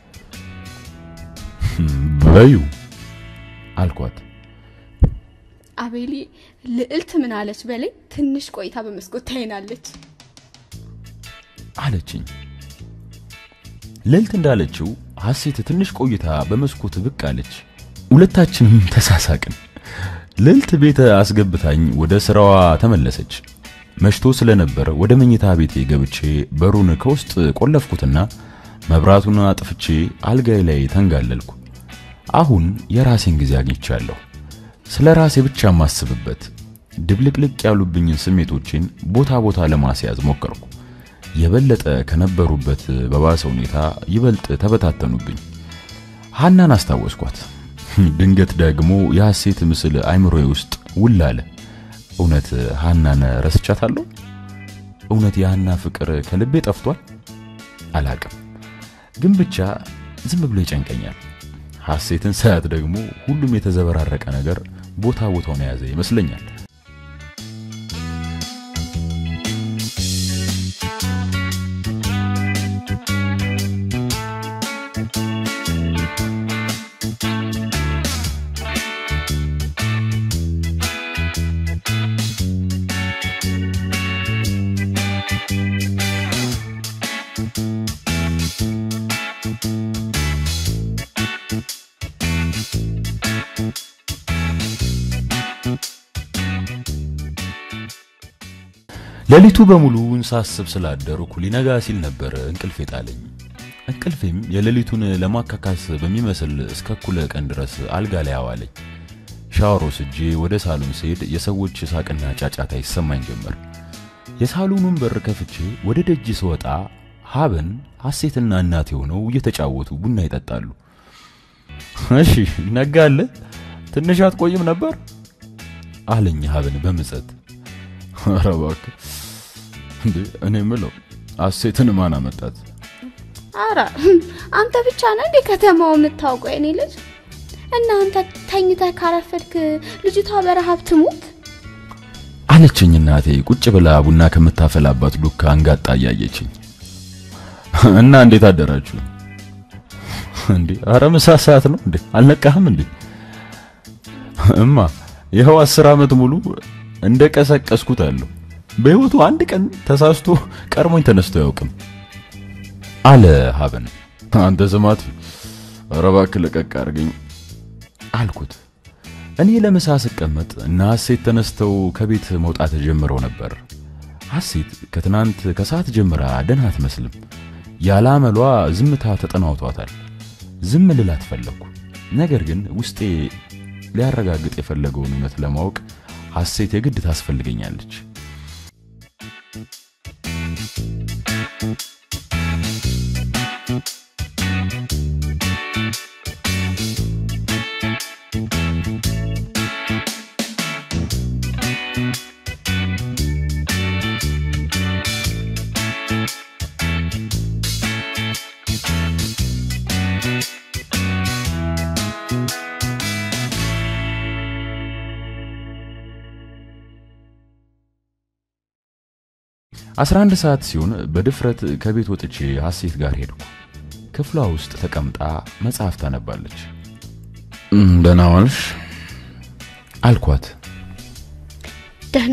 [SPEAKER 1] በዩ አልኳት
[SPEAKER 2] አቤሊ ልዕልት ምን አለች በላይ ትንሽ ቆይታ በመስኮት ታይናለች
[SPEAKER 1] አለችኝ ልዕልት እንዳለችው ሐሴት ትንሽ ቆይታ በመስኮት ብቅ አለች ሁለታችንም ተሳሳቅን ልዕልት ቤት አስገብታኝ ወደ ስራዋ ተመለሰች መሽቶ ስለነበር ወደ መኝታ ቤቴ ገብቼ በሩን ከውስጥ ቆለፍኩትና መብራቱን አጥፍቼ አልጋይ ላይ ተንጋለልኩ አሁን የራሴን ጊዜ አግኝቻለሁ ስለ ራሴ ብቻ ማስብበት ድብልቅልቅ ያሉብኝን ስሜቶቼን ቦታ ቦታ ለማስያዝ ሞከርኩ የበለጠ ከነበሩበት በባሰ ሁኔታ ይበልጥ ተበታተኑብኝ ሐናን አስታወስኳት ድንገት ደግሞ የሐሴት ምስል አይምሮዬ ውስጥ ውል አለ እውነት ሐናን ረስቻታለሁ እውነት የሐና ፍቅር ከልቤ ጠፍቷል አላቅም ግን ብቻ ዝም ብሎ ይጨንቀኛል ሐሴትን ሳያት ደግሞ ሁሉም የተዘበራረቀ ነገር ቦታ ቦታውን የያዘ ይመስለኛል ሌሊቱ በሙሉ እንሳስብ ስላደርኩ ሊነጋ ሲል ነበር እንቅልፍ የጣለኝ። እንቅልፌም የሌሊቱን ለማካካስ በሚመስል እስከ እኩለ ቀን ድረስ አልጋ ላይ አዋለኝ። ሻወር ወስጄ ወደ ሳሎን ስሄድ የሰዎች ሳቅና ጫጫታ ይሰማኝ ጀመር። የሳሎኑን በር ከፍቼ ወደ ደጅ ስወጣ ሀበን ሐሴትና እናቴ ሆነው እየተጫወቱ ቡና ይጠጣሉ። እሺ ነጋለ ትንሽ አትቆይም ነበር አለኝ ሀበን በምጸት። ኧረ እባክህ እንዴ እኔ የምለው ሐሴትን ማን አመጣት?
[SPEAKER 2] አረ አንተ ብቻ ነህ እንዴ ከተማው የምታውቀው የኔ ልጅ? እና አንተ ተኝተህ ካረፈድክ ልጅቷ በረሃብ ትሙት።
[SPEAKER 1] አለችኝ እናቴ ቁጭ ብላ ቡና ከምታፈላባት ዱካ አንጋጣ እያየችኝ። እና እንዴት አደራችሁ እንዴ? አረ ምሳ ሰዓት ነው እንዴ? አልነቃህም እንዴ? እማ ይኸው አስር ዓመት ሙሉ እንደ ቀሰቀስኩት አለሁ። በህይወቱ አንድ ቀን ተሳስቶ ቀድሞኝ ተነስቶ አያውቅም አለ ሀበን። አንተ ስማት፣ ኧረ እባክህ ለቀቅ አድርገኝ አልኩት። እኔ ለምሳ ስቀመጥ እና ሐሴት ተነስተው ከቤት መውጣት ጀምረው ነበር። ሐሴት ከትናንት ከሰዓት ጀምራ ደህና አትመስልም። ያለ አመሏ ዝምታ ተጠናውቷታል። ዝም ልላት ፈለግኩ። ነገር ግን ውስጤ ሊያረጋግጥ የፈለገውን እውነት ለማወቅ ሐሴት የግድ ታስፈልገኛለች። አስራ አንድ ሰዓት ሲሆን በድፍረት ከቤት ወጥቼ ሐሴት ጋር ሄድኩ። ክፍሏ ውስጥ ተቀምጣ መጽሐፍ ታነባለች። ደህና ዋልሽ አልኳት።
[SPEAKER 2] ደህና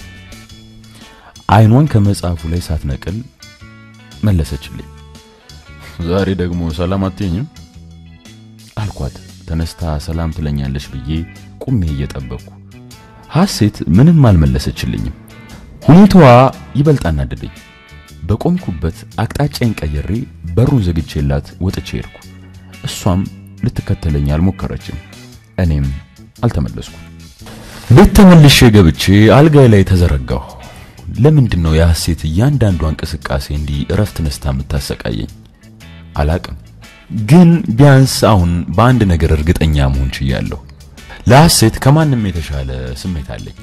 [SPEAKER 1] አይኗን ከመጽሐፉ ላይ ሳትነቅል መለሰችልኝ። ዛሬ ደግሞ ሰላም አትይኝም አልኳት። ተነስታ ሰላም ትለኛለች ብዬ ቁሜ እየጠበቅኩ ሐሴት ምንም አልመለሰችልኝም። ሁኔታዋ ይበልጥ አናደደኝ። በቆምኩበት አቅጣጫዬን ቀይሬ በሩን ዘግቼላት ወጥቼ ሄድኩ። እሷም ልትከተለኝ አልሞከረችም። እኔም አልተመለስኩም። ቤት ተመልሼ ገብቼ አልጋይ ላይ ተዘረጋሁ። ለምንድን ነው የሐሴት እያንዳንዷ እንቅስቃሴ እንዲህ እረፍት ነስታ የምታሰቃየኝ? አላቅም። ግን ቢያንስ አሁን በአንድ ነገር እርግጠኛ መሆን ችያለሁ። ለሐሴት ከማንም የተሻለ ስሜት አለኝ።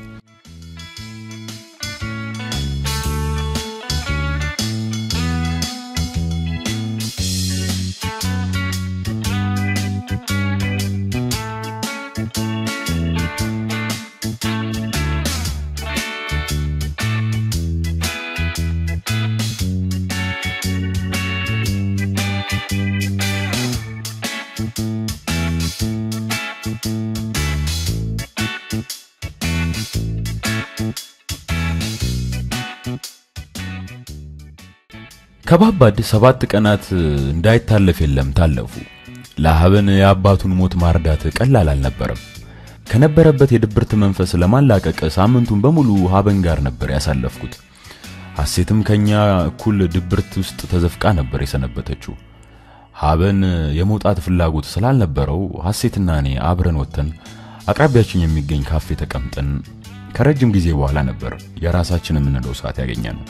[SPEAKER 1] ከባባድ ሰባት ቀናት እንዳይታለፍ የለም ታለፉ። ለሀበን የአባቱን ሞት ማርዳት ቀላል አልነበረም። ከነበረበት የድብርት መንፈስ ለማላቀቅ ሳምንቱን በሙሉ ሀበን ጋር ነበር ያሳለፍኩት። ሐሴትም ከኛ እኩል ድብርት ውስጥ ተዘፍቃ ነበር የሰነበተችው። ሀበን የመውጣት ፍላጎት ስላልነበረው ሐሴትና እኔ አብረን ወጥተን አቅራቢያችን የሚገኝ ካፌ ተቀምጠን ከረጅም ጊዜ በኋላ ነበር የራሳችን የምንለው ሰዓት ያገኘ ነው።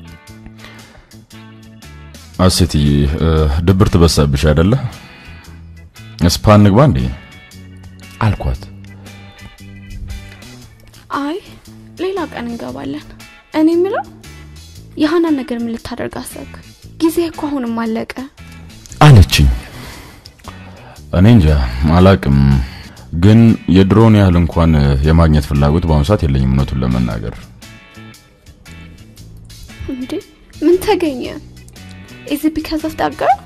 [SPEAKER 1] ሐሴትዬ ድብርት በሳብሽ አይደለ? ስፓ እንግባ እንዴ አልኳት።
[SPEAKER 2] አይ ሌላ ቀን እንገባለን። እኔ የምለው የሀናን ነገር ምን ልታደርግ አሰብክ? ጊዜ እኮ አሁንም አለቀ
[SPEAKER 1] አለችኝ። እኔ እንጃ አላቅም፣ ግን የድሮውን ያህል እንኳን የማግኘት ፍላጎት በአሁኑ ሰዓት የለኝም እውነቱን ለመናገር።
[SPEAKER 2] እንዴ ምን ተገኘ? ኢዝ ቢካዝ ኦፍ ዳት ገርል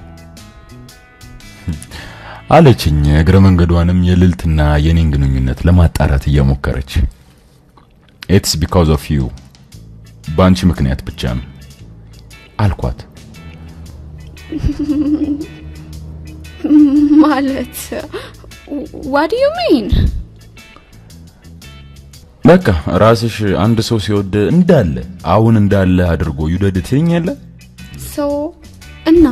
[SPEAKER 1] አለችኝ እግረ መንገዷንም የልልትና የኔን ግንኙነት ለማጣራት እየሞከረች ኢትስ ቢካዝ ኦፍ ዩ በአንቺ ምክንያት ብቻ ነው አልኳት።
[SPEAKER 2] ማለት ዋት ዩ ሚን?
[SPEAKER 1] በቃ ራስሽ አንድ ሰው ሲወድ እንዳለ አሁን እንዳለ አድርጎ ይውደድ ትይኛለ
[SPEAKER 2] ሶ እና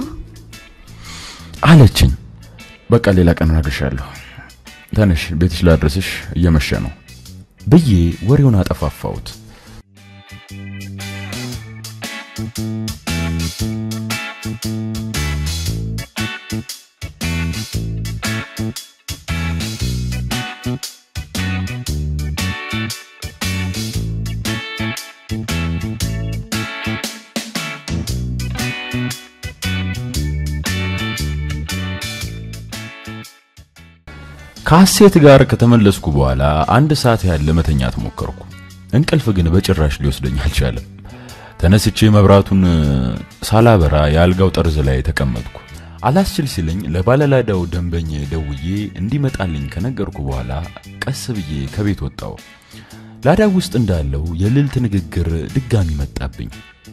[SPEAKER 1] አለችኝ። በቃ ሌላ ቀን እነግርሻለሁ። ተነሽ ቤትሽ ላድረስሽ እየመሸ ነው ብዬ ወሬውን አጠፋፋሁት። ከሐሴት ጋር ከተመለስኩ በኋላ አንድ ሰዓት ያህል ለመተኛት ሞከርኩ። እንቅልፍ ግን በጭራሽ ሊወስደኝ አልቻለም። ተነስቼ መብራቱን ሳላበራ የአልጋው ጠርዝ ላይ ተቀመጥኩ። አላስችል ሲለኝ ለባለላዳው ደንበኛ ደውዬ እንዲመጣልኝ ከነገርኩ በኋላ ቀስ ብዬ ከቤት ወጣው። ላዳው ውስጥ እንዳለው የልልት ንግግር ድጋሚ መጣብኝ።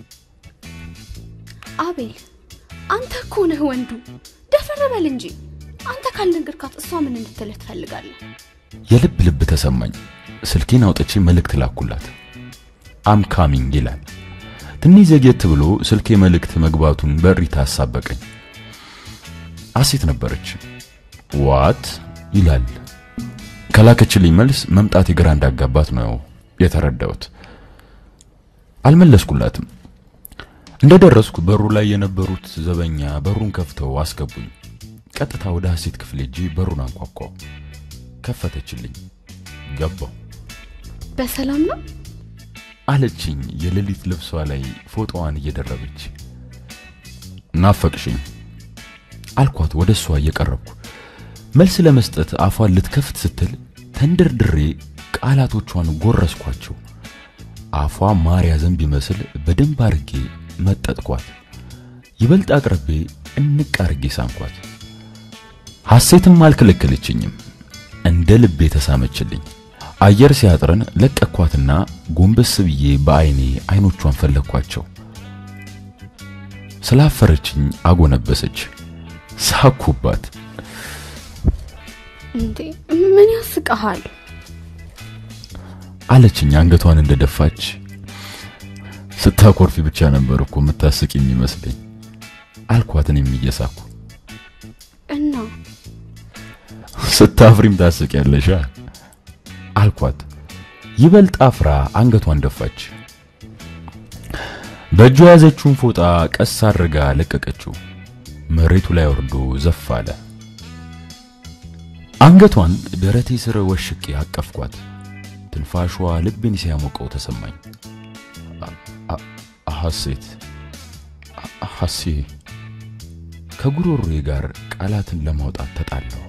[SPEAKER 2] አቤል አንተ እኮ ነህ ወንዱ፣ ደፈር በል እንጂ። አንተ ካልነገርካት እሷ ምን እንድትልህ ትፈልጋለህ?
[SPEAKER 1] የልብ ልብ ተሰማኝ። ስልኬን አውጥቼ መልእክት ላኩላት። አም ካሚንግ ይላል። ትንሽ ዘግየት ብሎ ስልኬ መልእክት መግባቱን በእሪታ አሳበቀኝ። አሴት ነበረች። ዋት ይላል። ከላከችልኝ መልስ መምጣት የግራ እንዳጋባት ነው የተረዳሁት። አልመለስኩላትም። እንደደረስኩ በሩ ላይ የነበሩት ዘበኛ በሩን ከፍተው አስገቡኝ። ቀጥታ ወደ ሐሴት ክፍል ሄጄ በሩን አንኳኳው። ከፈተችልኝ። ገባው
[SPEAKER 2] በሰላም ነው?
[SPEAKER 1] አለችኝ፣ የሌሊት ልብሷ ላይ ፎቶዋን እየደረበች። ናፈቅሽኝ አልኳት ወደ እሷ እየቀረብኩ። መልስ ለመስጠት አፏን ልትከፍት ስትል ተንደርድሬ ቃላቶቿን ጎረስኳቸው። አፏ ማር ያዘን ቢመስል በደንብ አርጌ መጠጥኳት። ይበልጥ አቅርቤ እንቅ አርጌ ሳምኳት። ሐሴትም አልከለከለችኝም። እንደ ልቤ ተሳመችልኝ። አየር ሲያጥረን ለቀኳትና ጎንበስ ብዬ በአይኔ አይኖቿን ፈለግኳቸው። ስላፈረችኝ አጎነበሰች። ሳኩባት።
[SPEAKER 2] እንዴ ምን ያስቀሃል?
[SPEAKER 1] አለችኝ አንገቷን እንደደፋች። ስታኮርፊ ብቻ ነበር እኮ የምታስቅ የሚመስለኝ አልኳትን የሚየሳኩ
[SPEAKER 2] እና
[SPEAKER 1] ስታፍሪም ታስቅ ያለሻ አልኳት። ይበልጥ አፍራ አንገቷን ደፋች። በእጇ የያዘችውን ፎጣ ቀስ አድርጋ ለቀቀችው። መሬቱ ላይ ወርዶ ዘፍ አለ። አንገቷን ደረቴ ስር ወሽቄ አቀፍኳት። ትንፋሿ ልቤን ሲያሞቀው ተሰማኝ። ሐሴት ሐሴ ከጉሮሮዬ ጋር ቃላትን ለማውጣት ተጣላሁ።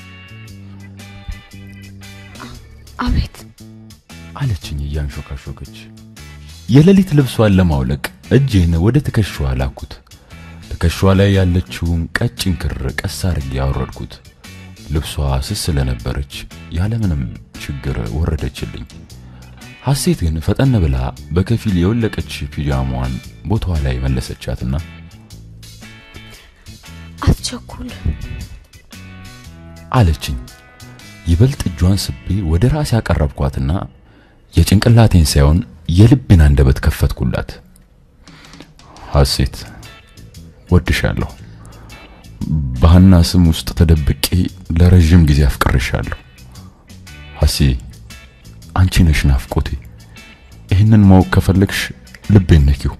[SPEAKER 2] አቤት
[SPEAKER 1] አለችኝ እያንሾካሾከች። የሌሊት ልብሷን ለማውለቅ እጄን ወደ ትከሻዋ ላኩት። ትከሻዋ ላይ ያለችውን ቀጭን ክር ቀስ አድርጌ ያወረድኩት። ልብሷ ስስ ስለነበረች ያለምንም ችግር ወረደችልኝ። ሐሴት ግን ፈጠን ብላ በከፊል የወለቀች ፒጃማዋን ቦታዋ ላይ መለሰቻትና
[SPEAKER 2] አትቸኩል
[SPEAKER 1] አለችኝ። ይበልጥ እጇን ስቤ ወደ ራሴ ያቀረብኳትና የጭንቅላቴን ሳይሆን የልቤን አንደበት ከፈትኩላት። ሐሴት ወድሻለሁ። በሃና ስም ውስጥ ተደብቄ ለረጅም ጊዜ አፍቅርሻለሁ። ሐሴ አንቺ ነሽ ናፍቆቴ። ይህንን ማወቅ ከፈለግሽ ልቤን ነኪው።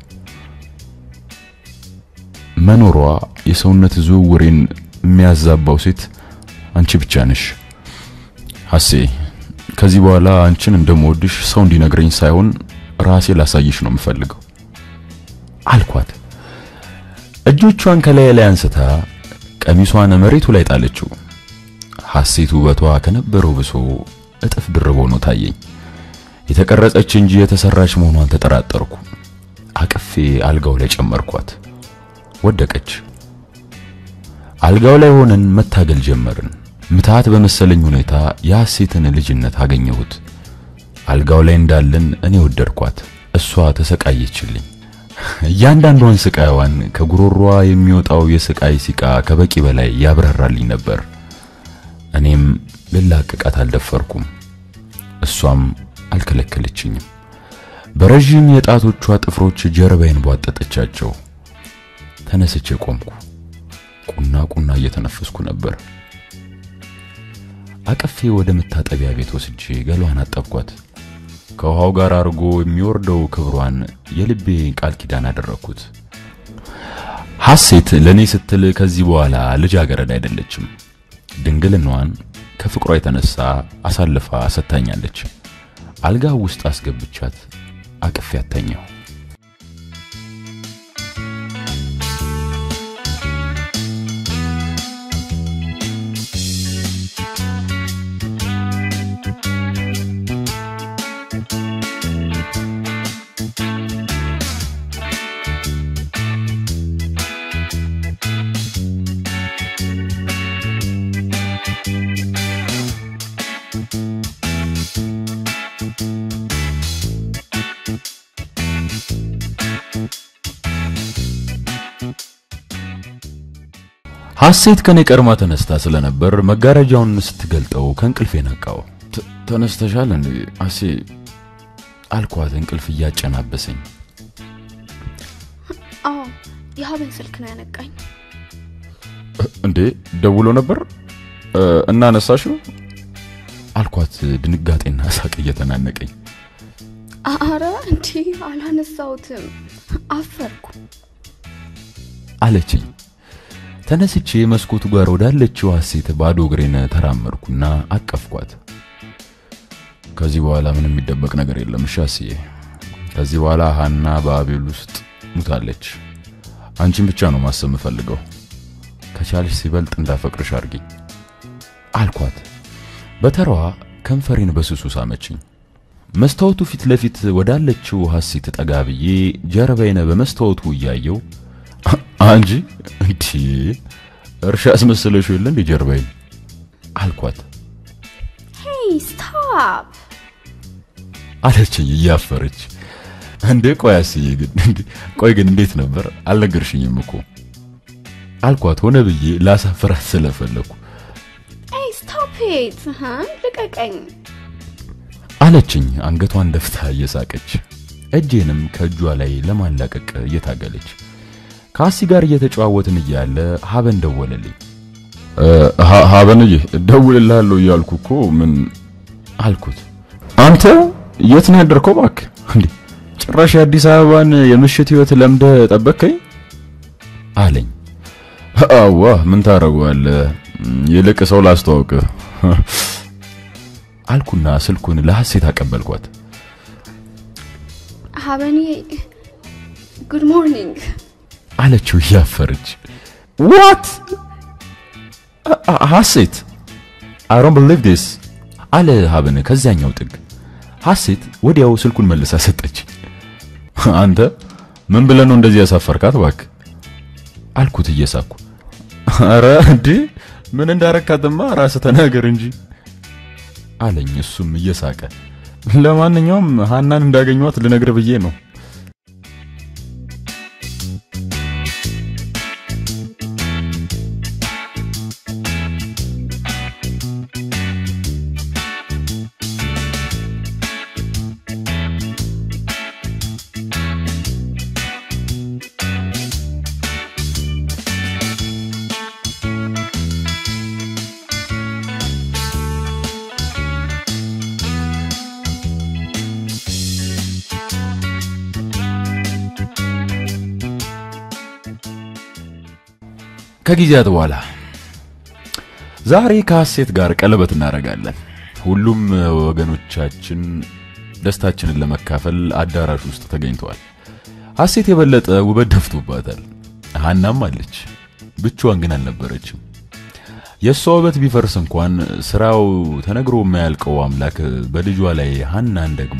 [SPEAKER 1] መኖሯ የሰውነት ዝውውሬን የሚያዛባው ሴት አንቺ ብቻ ነሽ። ሐሴ ከዚህ በኋላ አንቺን እንደምወድሽ ሰው እንዲነግረኝ ሳይሆን ራሴ ላሳይሽ ነው የምፈልገው አልኳት። እጆቿን ከላይ ላይ አንስታ ቀሚሷን መሬቱ ላይ ጣለችው። ሐሴት ውበቷ ከነበረው ብሶ እጥፍ ድርብ ሆኖ ታየኝ። የተቀረጸች እንጂ የተሰራች መሆኗን ተጠራጠርኩ። አቅፌ አልጋው ላይ ጨመርኳት። ወደቀች። አልጋው ላይ ሆነን መታገል ጀመርን። ምትሃት በመሰለኝ ሁኔታ የሐሴትን ልጅነት አገኘሁት። አልጋው ላይ እንዳለን እኔ ወደድኳት፣ እሷ ተሰቃየችልኝ። እያንዳንዷን ስቃይዋን ከጉሮሮዋ የሚወጣው የስቃይ ሲቃ ከበቂ በላይ ያብራራልኝ ነበር። እኔም ልላቅቃት አልደፈርኩም፣ እሷም አልከለከለችኝም። በረዥም የጣቶቿ ጥፍሮች ጀርባዬን ቧጠጠቻቸው። ተነስቼ ቆምኩ። ቁና ቁና እየተነፈስኩ ነበር። አቀፌ ወደ መታጠቢያ ቤት ወስጄ ገሏን አጠብኳት። ከውሃው ጋር አድርጎ የሚወርደው ክብሯን የልቤ ቃል ኪዳን አደረግኩት። ሐሴት ለእኔ ስትል ከዚህ በኋላ ልጃገረድ አይደለችም። ድንግልናዋን ከፍቅሯ የተነሳ አሳልፋ ሰጥታኛለች። አልጋ ውስጥ አስገብቻት አቅፌ አተኛሁ። ሐሴት ከኔ ቀድማ ተነስታ ስለነበር መጋረጃውን ስትገልጠው ከእንቅልፌ ነቃው። ተነስተሻል እንዴ አሴ አልኳት፣ እንቅልፍ እያጨናበሰኝ።
[SPEAKER 2] አዎ የሀበን ስልክ ነው ያነቃኝ።
[SPEAKER 3] እንዴ ደውሎ ነበር እና አነሳሽው?
[SPEAKER 1] አልኳት፣ ድንጋጤና ሳቅ እየተናነቀኝ።
[SPEAKER 2] አረ እንዴ አላነሳሁትም፣ አፈርኩ
[SPEAKER 1] አለችኝ። ተነስቼ መስኮቱ ጋር ወዳለችው ሐሴት ባዶ እግሬን ተራመድኩና አቀፍኳት። ከዚህ በኋላ ምንም የሚደበቅ ነገር የለም እሺ አስዬ። ከዚህ በኋላ ሀና በአቤል ውስጥ ሙታለች። አንቺን ብቻ ነው ማሰብ የምፈልገው። ከቻልሽ ሲበልጥ እንዳፈቅርሽ አድርጊኝ አልኳት። በተራዋ ከንፈሬን በስሱ ሳመችኝ። መስታወቱ ፊት ለፊት ወዳለችው ሐሴት ጠጋ ብዬ ጀርባዬን በመስታወቱ እያየው አንጂ እንዲ እርሻ አስመሰለሽ የለ እንዲ ጀርባዬን አልኳት።
[SPEAKER 2] ሄይ ስታፕ
[SPEAKER 1] አለችኝ እያፈረች። እንዴ ቆይ አስዬ ግን እንዴ ቆይ ግን እንዴት ነበር አልነገርሽኝም እኮ አልኳት ሆነ ብዬ ላሳፍራት ስለፈለኩ
[SPEAKER 2] ሄይ ስታፕ ኢት ልቀቀኝ
[SPEAKER 1] አለችኝ አንገቷን ደፍታ እየሳቀች እጄንም ከእጇ ላይ ለማላቀቅ እየታገለች ከአሲ ጋር እየተጨዋወትን እያለ ሀበን ደወለልኝ
[SPEAKER 3] ሀበንዬ ደውልልሃለሁ እያልኩ እኮ ምን
[SPEAKER 1] አልኩት
[SPEAKER 3] አንተ የት ነው ያደርከው እባክህ እንዴ ጭራሽ የአዲስ አበባን የምሽት ህይወት ለምደ ጠበቅከኝ
[SPEAKER 1] አለኝ
[SPEAKER 3] አዋ ምን ታደርገዋለህ ይልቅ ሰው ላስተዋውቅህ
[SPEAKER 1] አልኩና ስልኩን ለሐሴት አቀበልኳት
[SPEAKER 2] ሀበኒ ጉድ ሞርኒንግ
[SPEAKER 1] አለችው እያፈረች
[SPEAKER 3] ዋት ሐሴት
[SPEAKER 1] አይ ዶንት ቢሊቭ ዲስ አለ ሀበን ከዚያኛው ጥግ ሐሴት ወዲያው ስልኩን መልሳ ሰጠች
[SPEAKER 3] አንተ ምን ብለህ ነው እንደዚህ ያሳፈርካት እባክህ
[SPEAKER 1] አልኩት እየሳኩ
[SPEAKER 3] አረ እንዴ ምን እንዳረካትማ ራስህ ተናገር እንጂ
[SPEAKER 1] አለኝ እሱም እየሳቀ
[SPEAKER 3] ለማንኛውም ሀናን እንዳገኘኋት ልነግር ብዬ ነው
[SPEAKER 1] ከጊዜያት በኋላ ዛሬ ከሐሴት ጋር ቀለበት እናደርጋለን። ሁሉም ወገኖቻችን ደስታችንን ለመካፈል አዳራሽ ውስጥ ተገኝተዋል። ሐሴት የበለጠ ውበት ደፍቶባታል። ሀናም አለች፣ ብቻዋን ግን አልነበረችም። የእሷ ውበት ቢፈርስ እንኳን ስራው ተነግሮ የማያልቀው አምላክ በልጇ ላይ ሀናን ደግሞ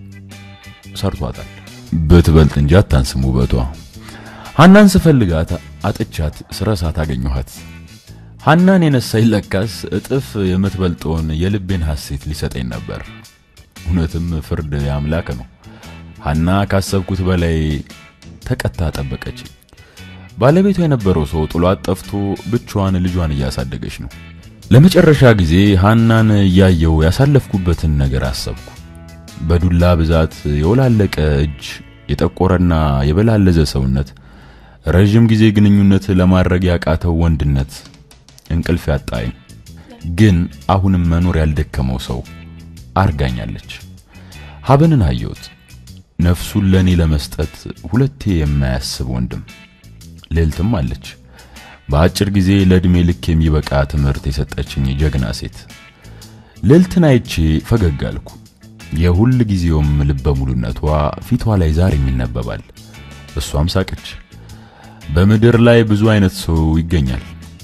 [SPEAKER 1] ሰርቷታል። ብትበልጥ እንጂ አታንስም ውበቷ። ሀናን ስፈልጋት አጥቻት ስረሳት አገኘኋት። ሀናን የነሳኝ ለካስ እጥፍ የምትበልጠውን የልቤን ሐሴት ሊሰጠኝ ነበር። እውነትም ፍርድ የአምላክ ነው። ሀና ካሰብኩት በላይ ተቀታ ጠበቀች። ባለቤቷ የነበረው ሰው ጥሏት ጠፍቶ ብቻዋን ልጇን እያሳደገች ነው። ለመጨረሻ ጊዜ ሀናን እያየው ያሳለፍኩበትን ነገር አሰብኩ። በዱላ ብዛት የወላለቀ እጅ፣ የጠቆረና የበላለዘ ሰውነት፣ ረዥም ጊዜ ግንኙነት ለማድረግ ያቃተው ወንድነት፣ እንቅልፍ ያጣኝ ግን አሁንም መኖር ያልደከመው ሰው አርጋኛለች። ሀበንን አየሁት። ነፍሱን ለኔ ለመስጠት ሁለቴ የማያስብ ወንድም። ልዕልትም አለች። በአጭር ጊዜ ለዕድሜ ልክ የሚበቃ ትምህርት የሰጠችኝ ጀግና ሴት። ልዕልትን አይቼ ፈገግ አልኩ። የሁል ጊዜውም ልበ ሙሉነቷ ፊቷ ላይ ዛሬም ይነበባል። እሷም ሳቀች። በምድር ላይ ብዙ አይነት ሰው ይገኛል።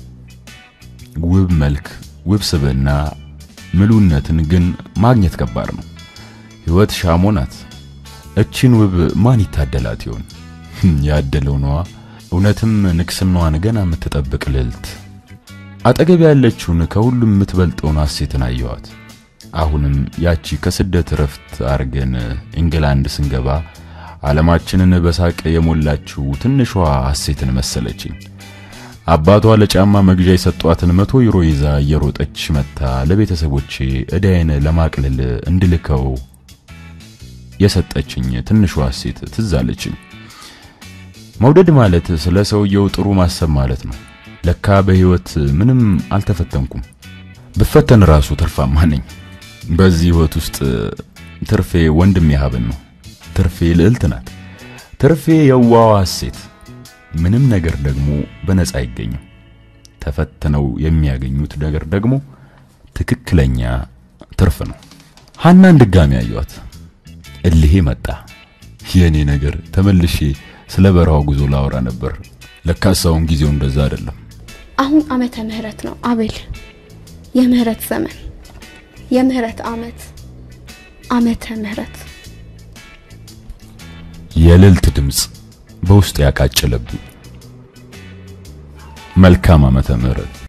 [SPEAKER 1] ውብ መልክ፣ ውብ ስብዕና፣ ምሉነትን ግን ማግኘት ከባድ ነው። ሕይወት ሻሞ ናት። እቺን ውብ ማን ይታደላት ይሆን? ያደለው ነዋ። እውነትም ንግስናዋን ገና የምትጠብቅ ልዕልት። አጠገብ ያለችውን ከሁሉም የምትበልጠውን ሐሴትን አየኋት። አሁንም ያቺ ከስደት ረፍት አርገን ኢንግላንድ ስንገባ ዓለማችንን በሳቅ የሞላችው ትንሿ ሐሴትን መሰለችኝ። አባቷ ለጫማ መግዣ የሰጧትን መቶ ዩሮ ይዛ እየሮጠች መታ ለቤተሰቦቼ እዳዬን ለማቅለል እንድልከው የሰጠችኝ ትንሿ ሴት ትዝ አለችኝ። መውደድ ማለት ስለ ሰውየው ጥሩ ማሰብ ማለት ነው። ለካ በህይወት ምንም አልተፈተንኩም። ብፈተን ራሱ ትርፋማ ነኝ። በዚህ ህይወት ውስጥ ትርፌ ወንድሜ ሀብን ነው። ትርፌ ልዕልት ናት። ትርፌ የዋዋ ሴት። ምንም ነገር ደግሞ በነፃ አይገኝም። ተፈትነው የሚያገኙት ነገር ደግሞ ትክክለኛ ትርፍ ነው። ሀናን ድጋሚ አየኋት። እልሄ መጣ። የኔ ነገር ተመልሼ ስለ በረሃው ጉዞ ላወራ ነበር። ለካስ አሁን ጊዜው እንደዛ አይደለም።
[SPEAKER 2] አሁን ዓመተ ምህረት ነው አቤል። የምህረት ዘመን፣ የምህረት ዓመት፣ ዓመተ ምህረት።
[SPEAKER 1] የልዕልት ድምፅ በውስጥ ያቃጨለብኝ። መልካም ዓመተ ምህረት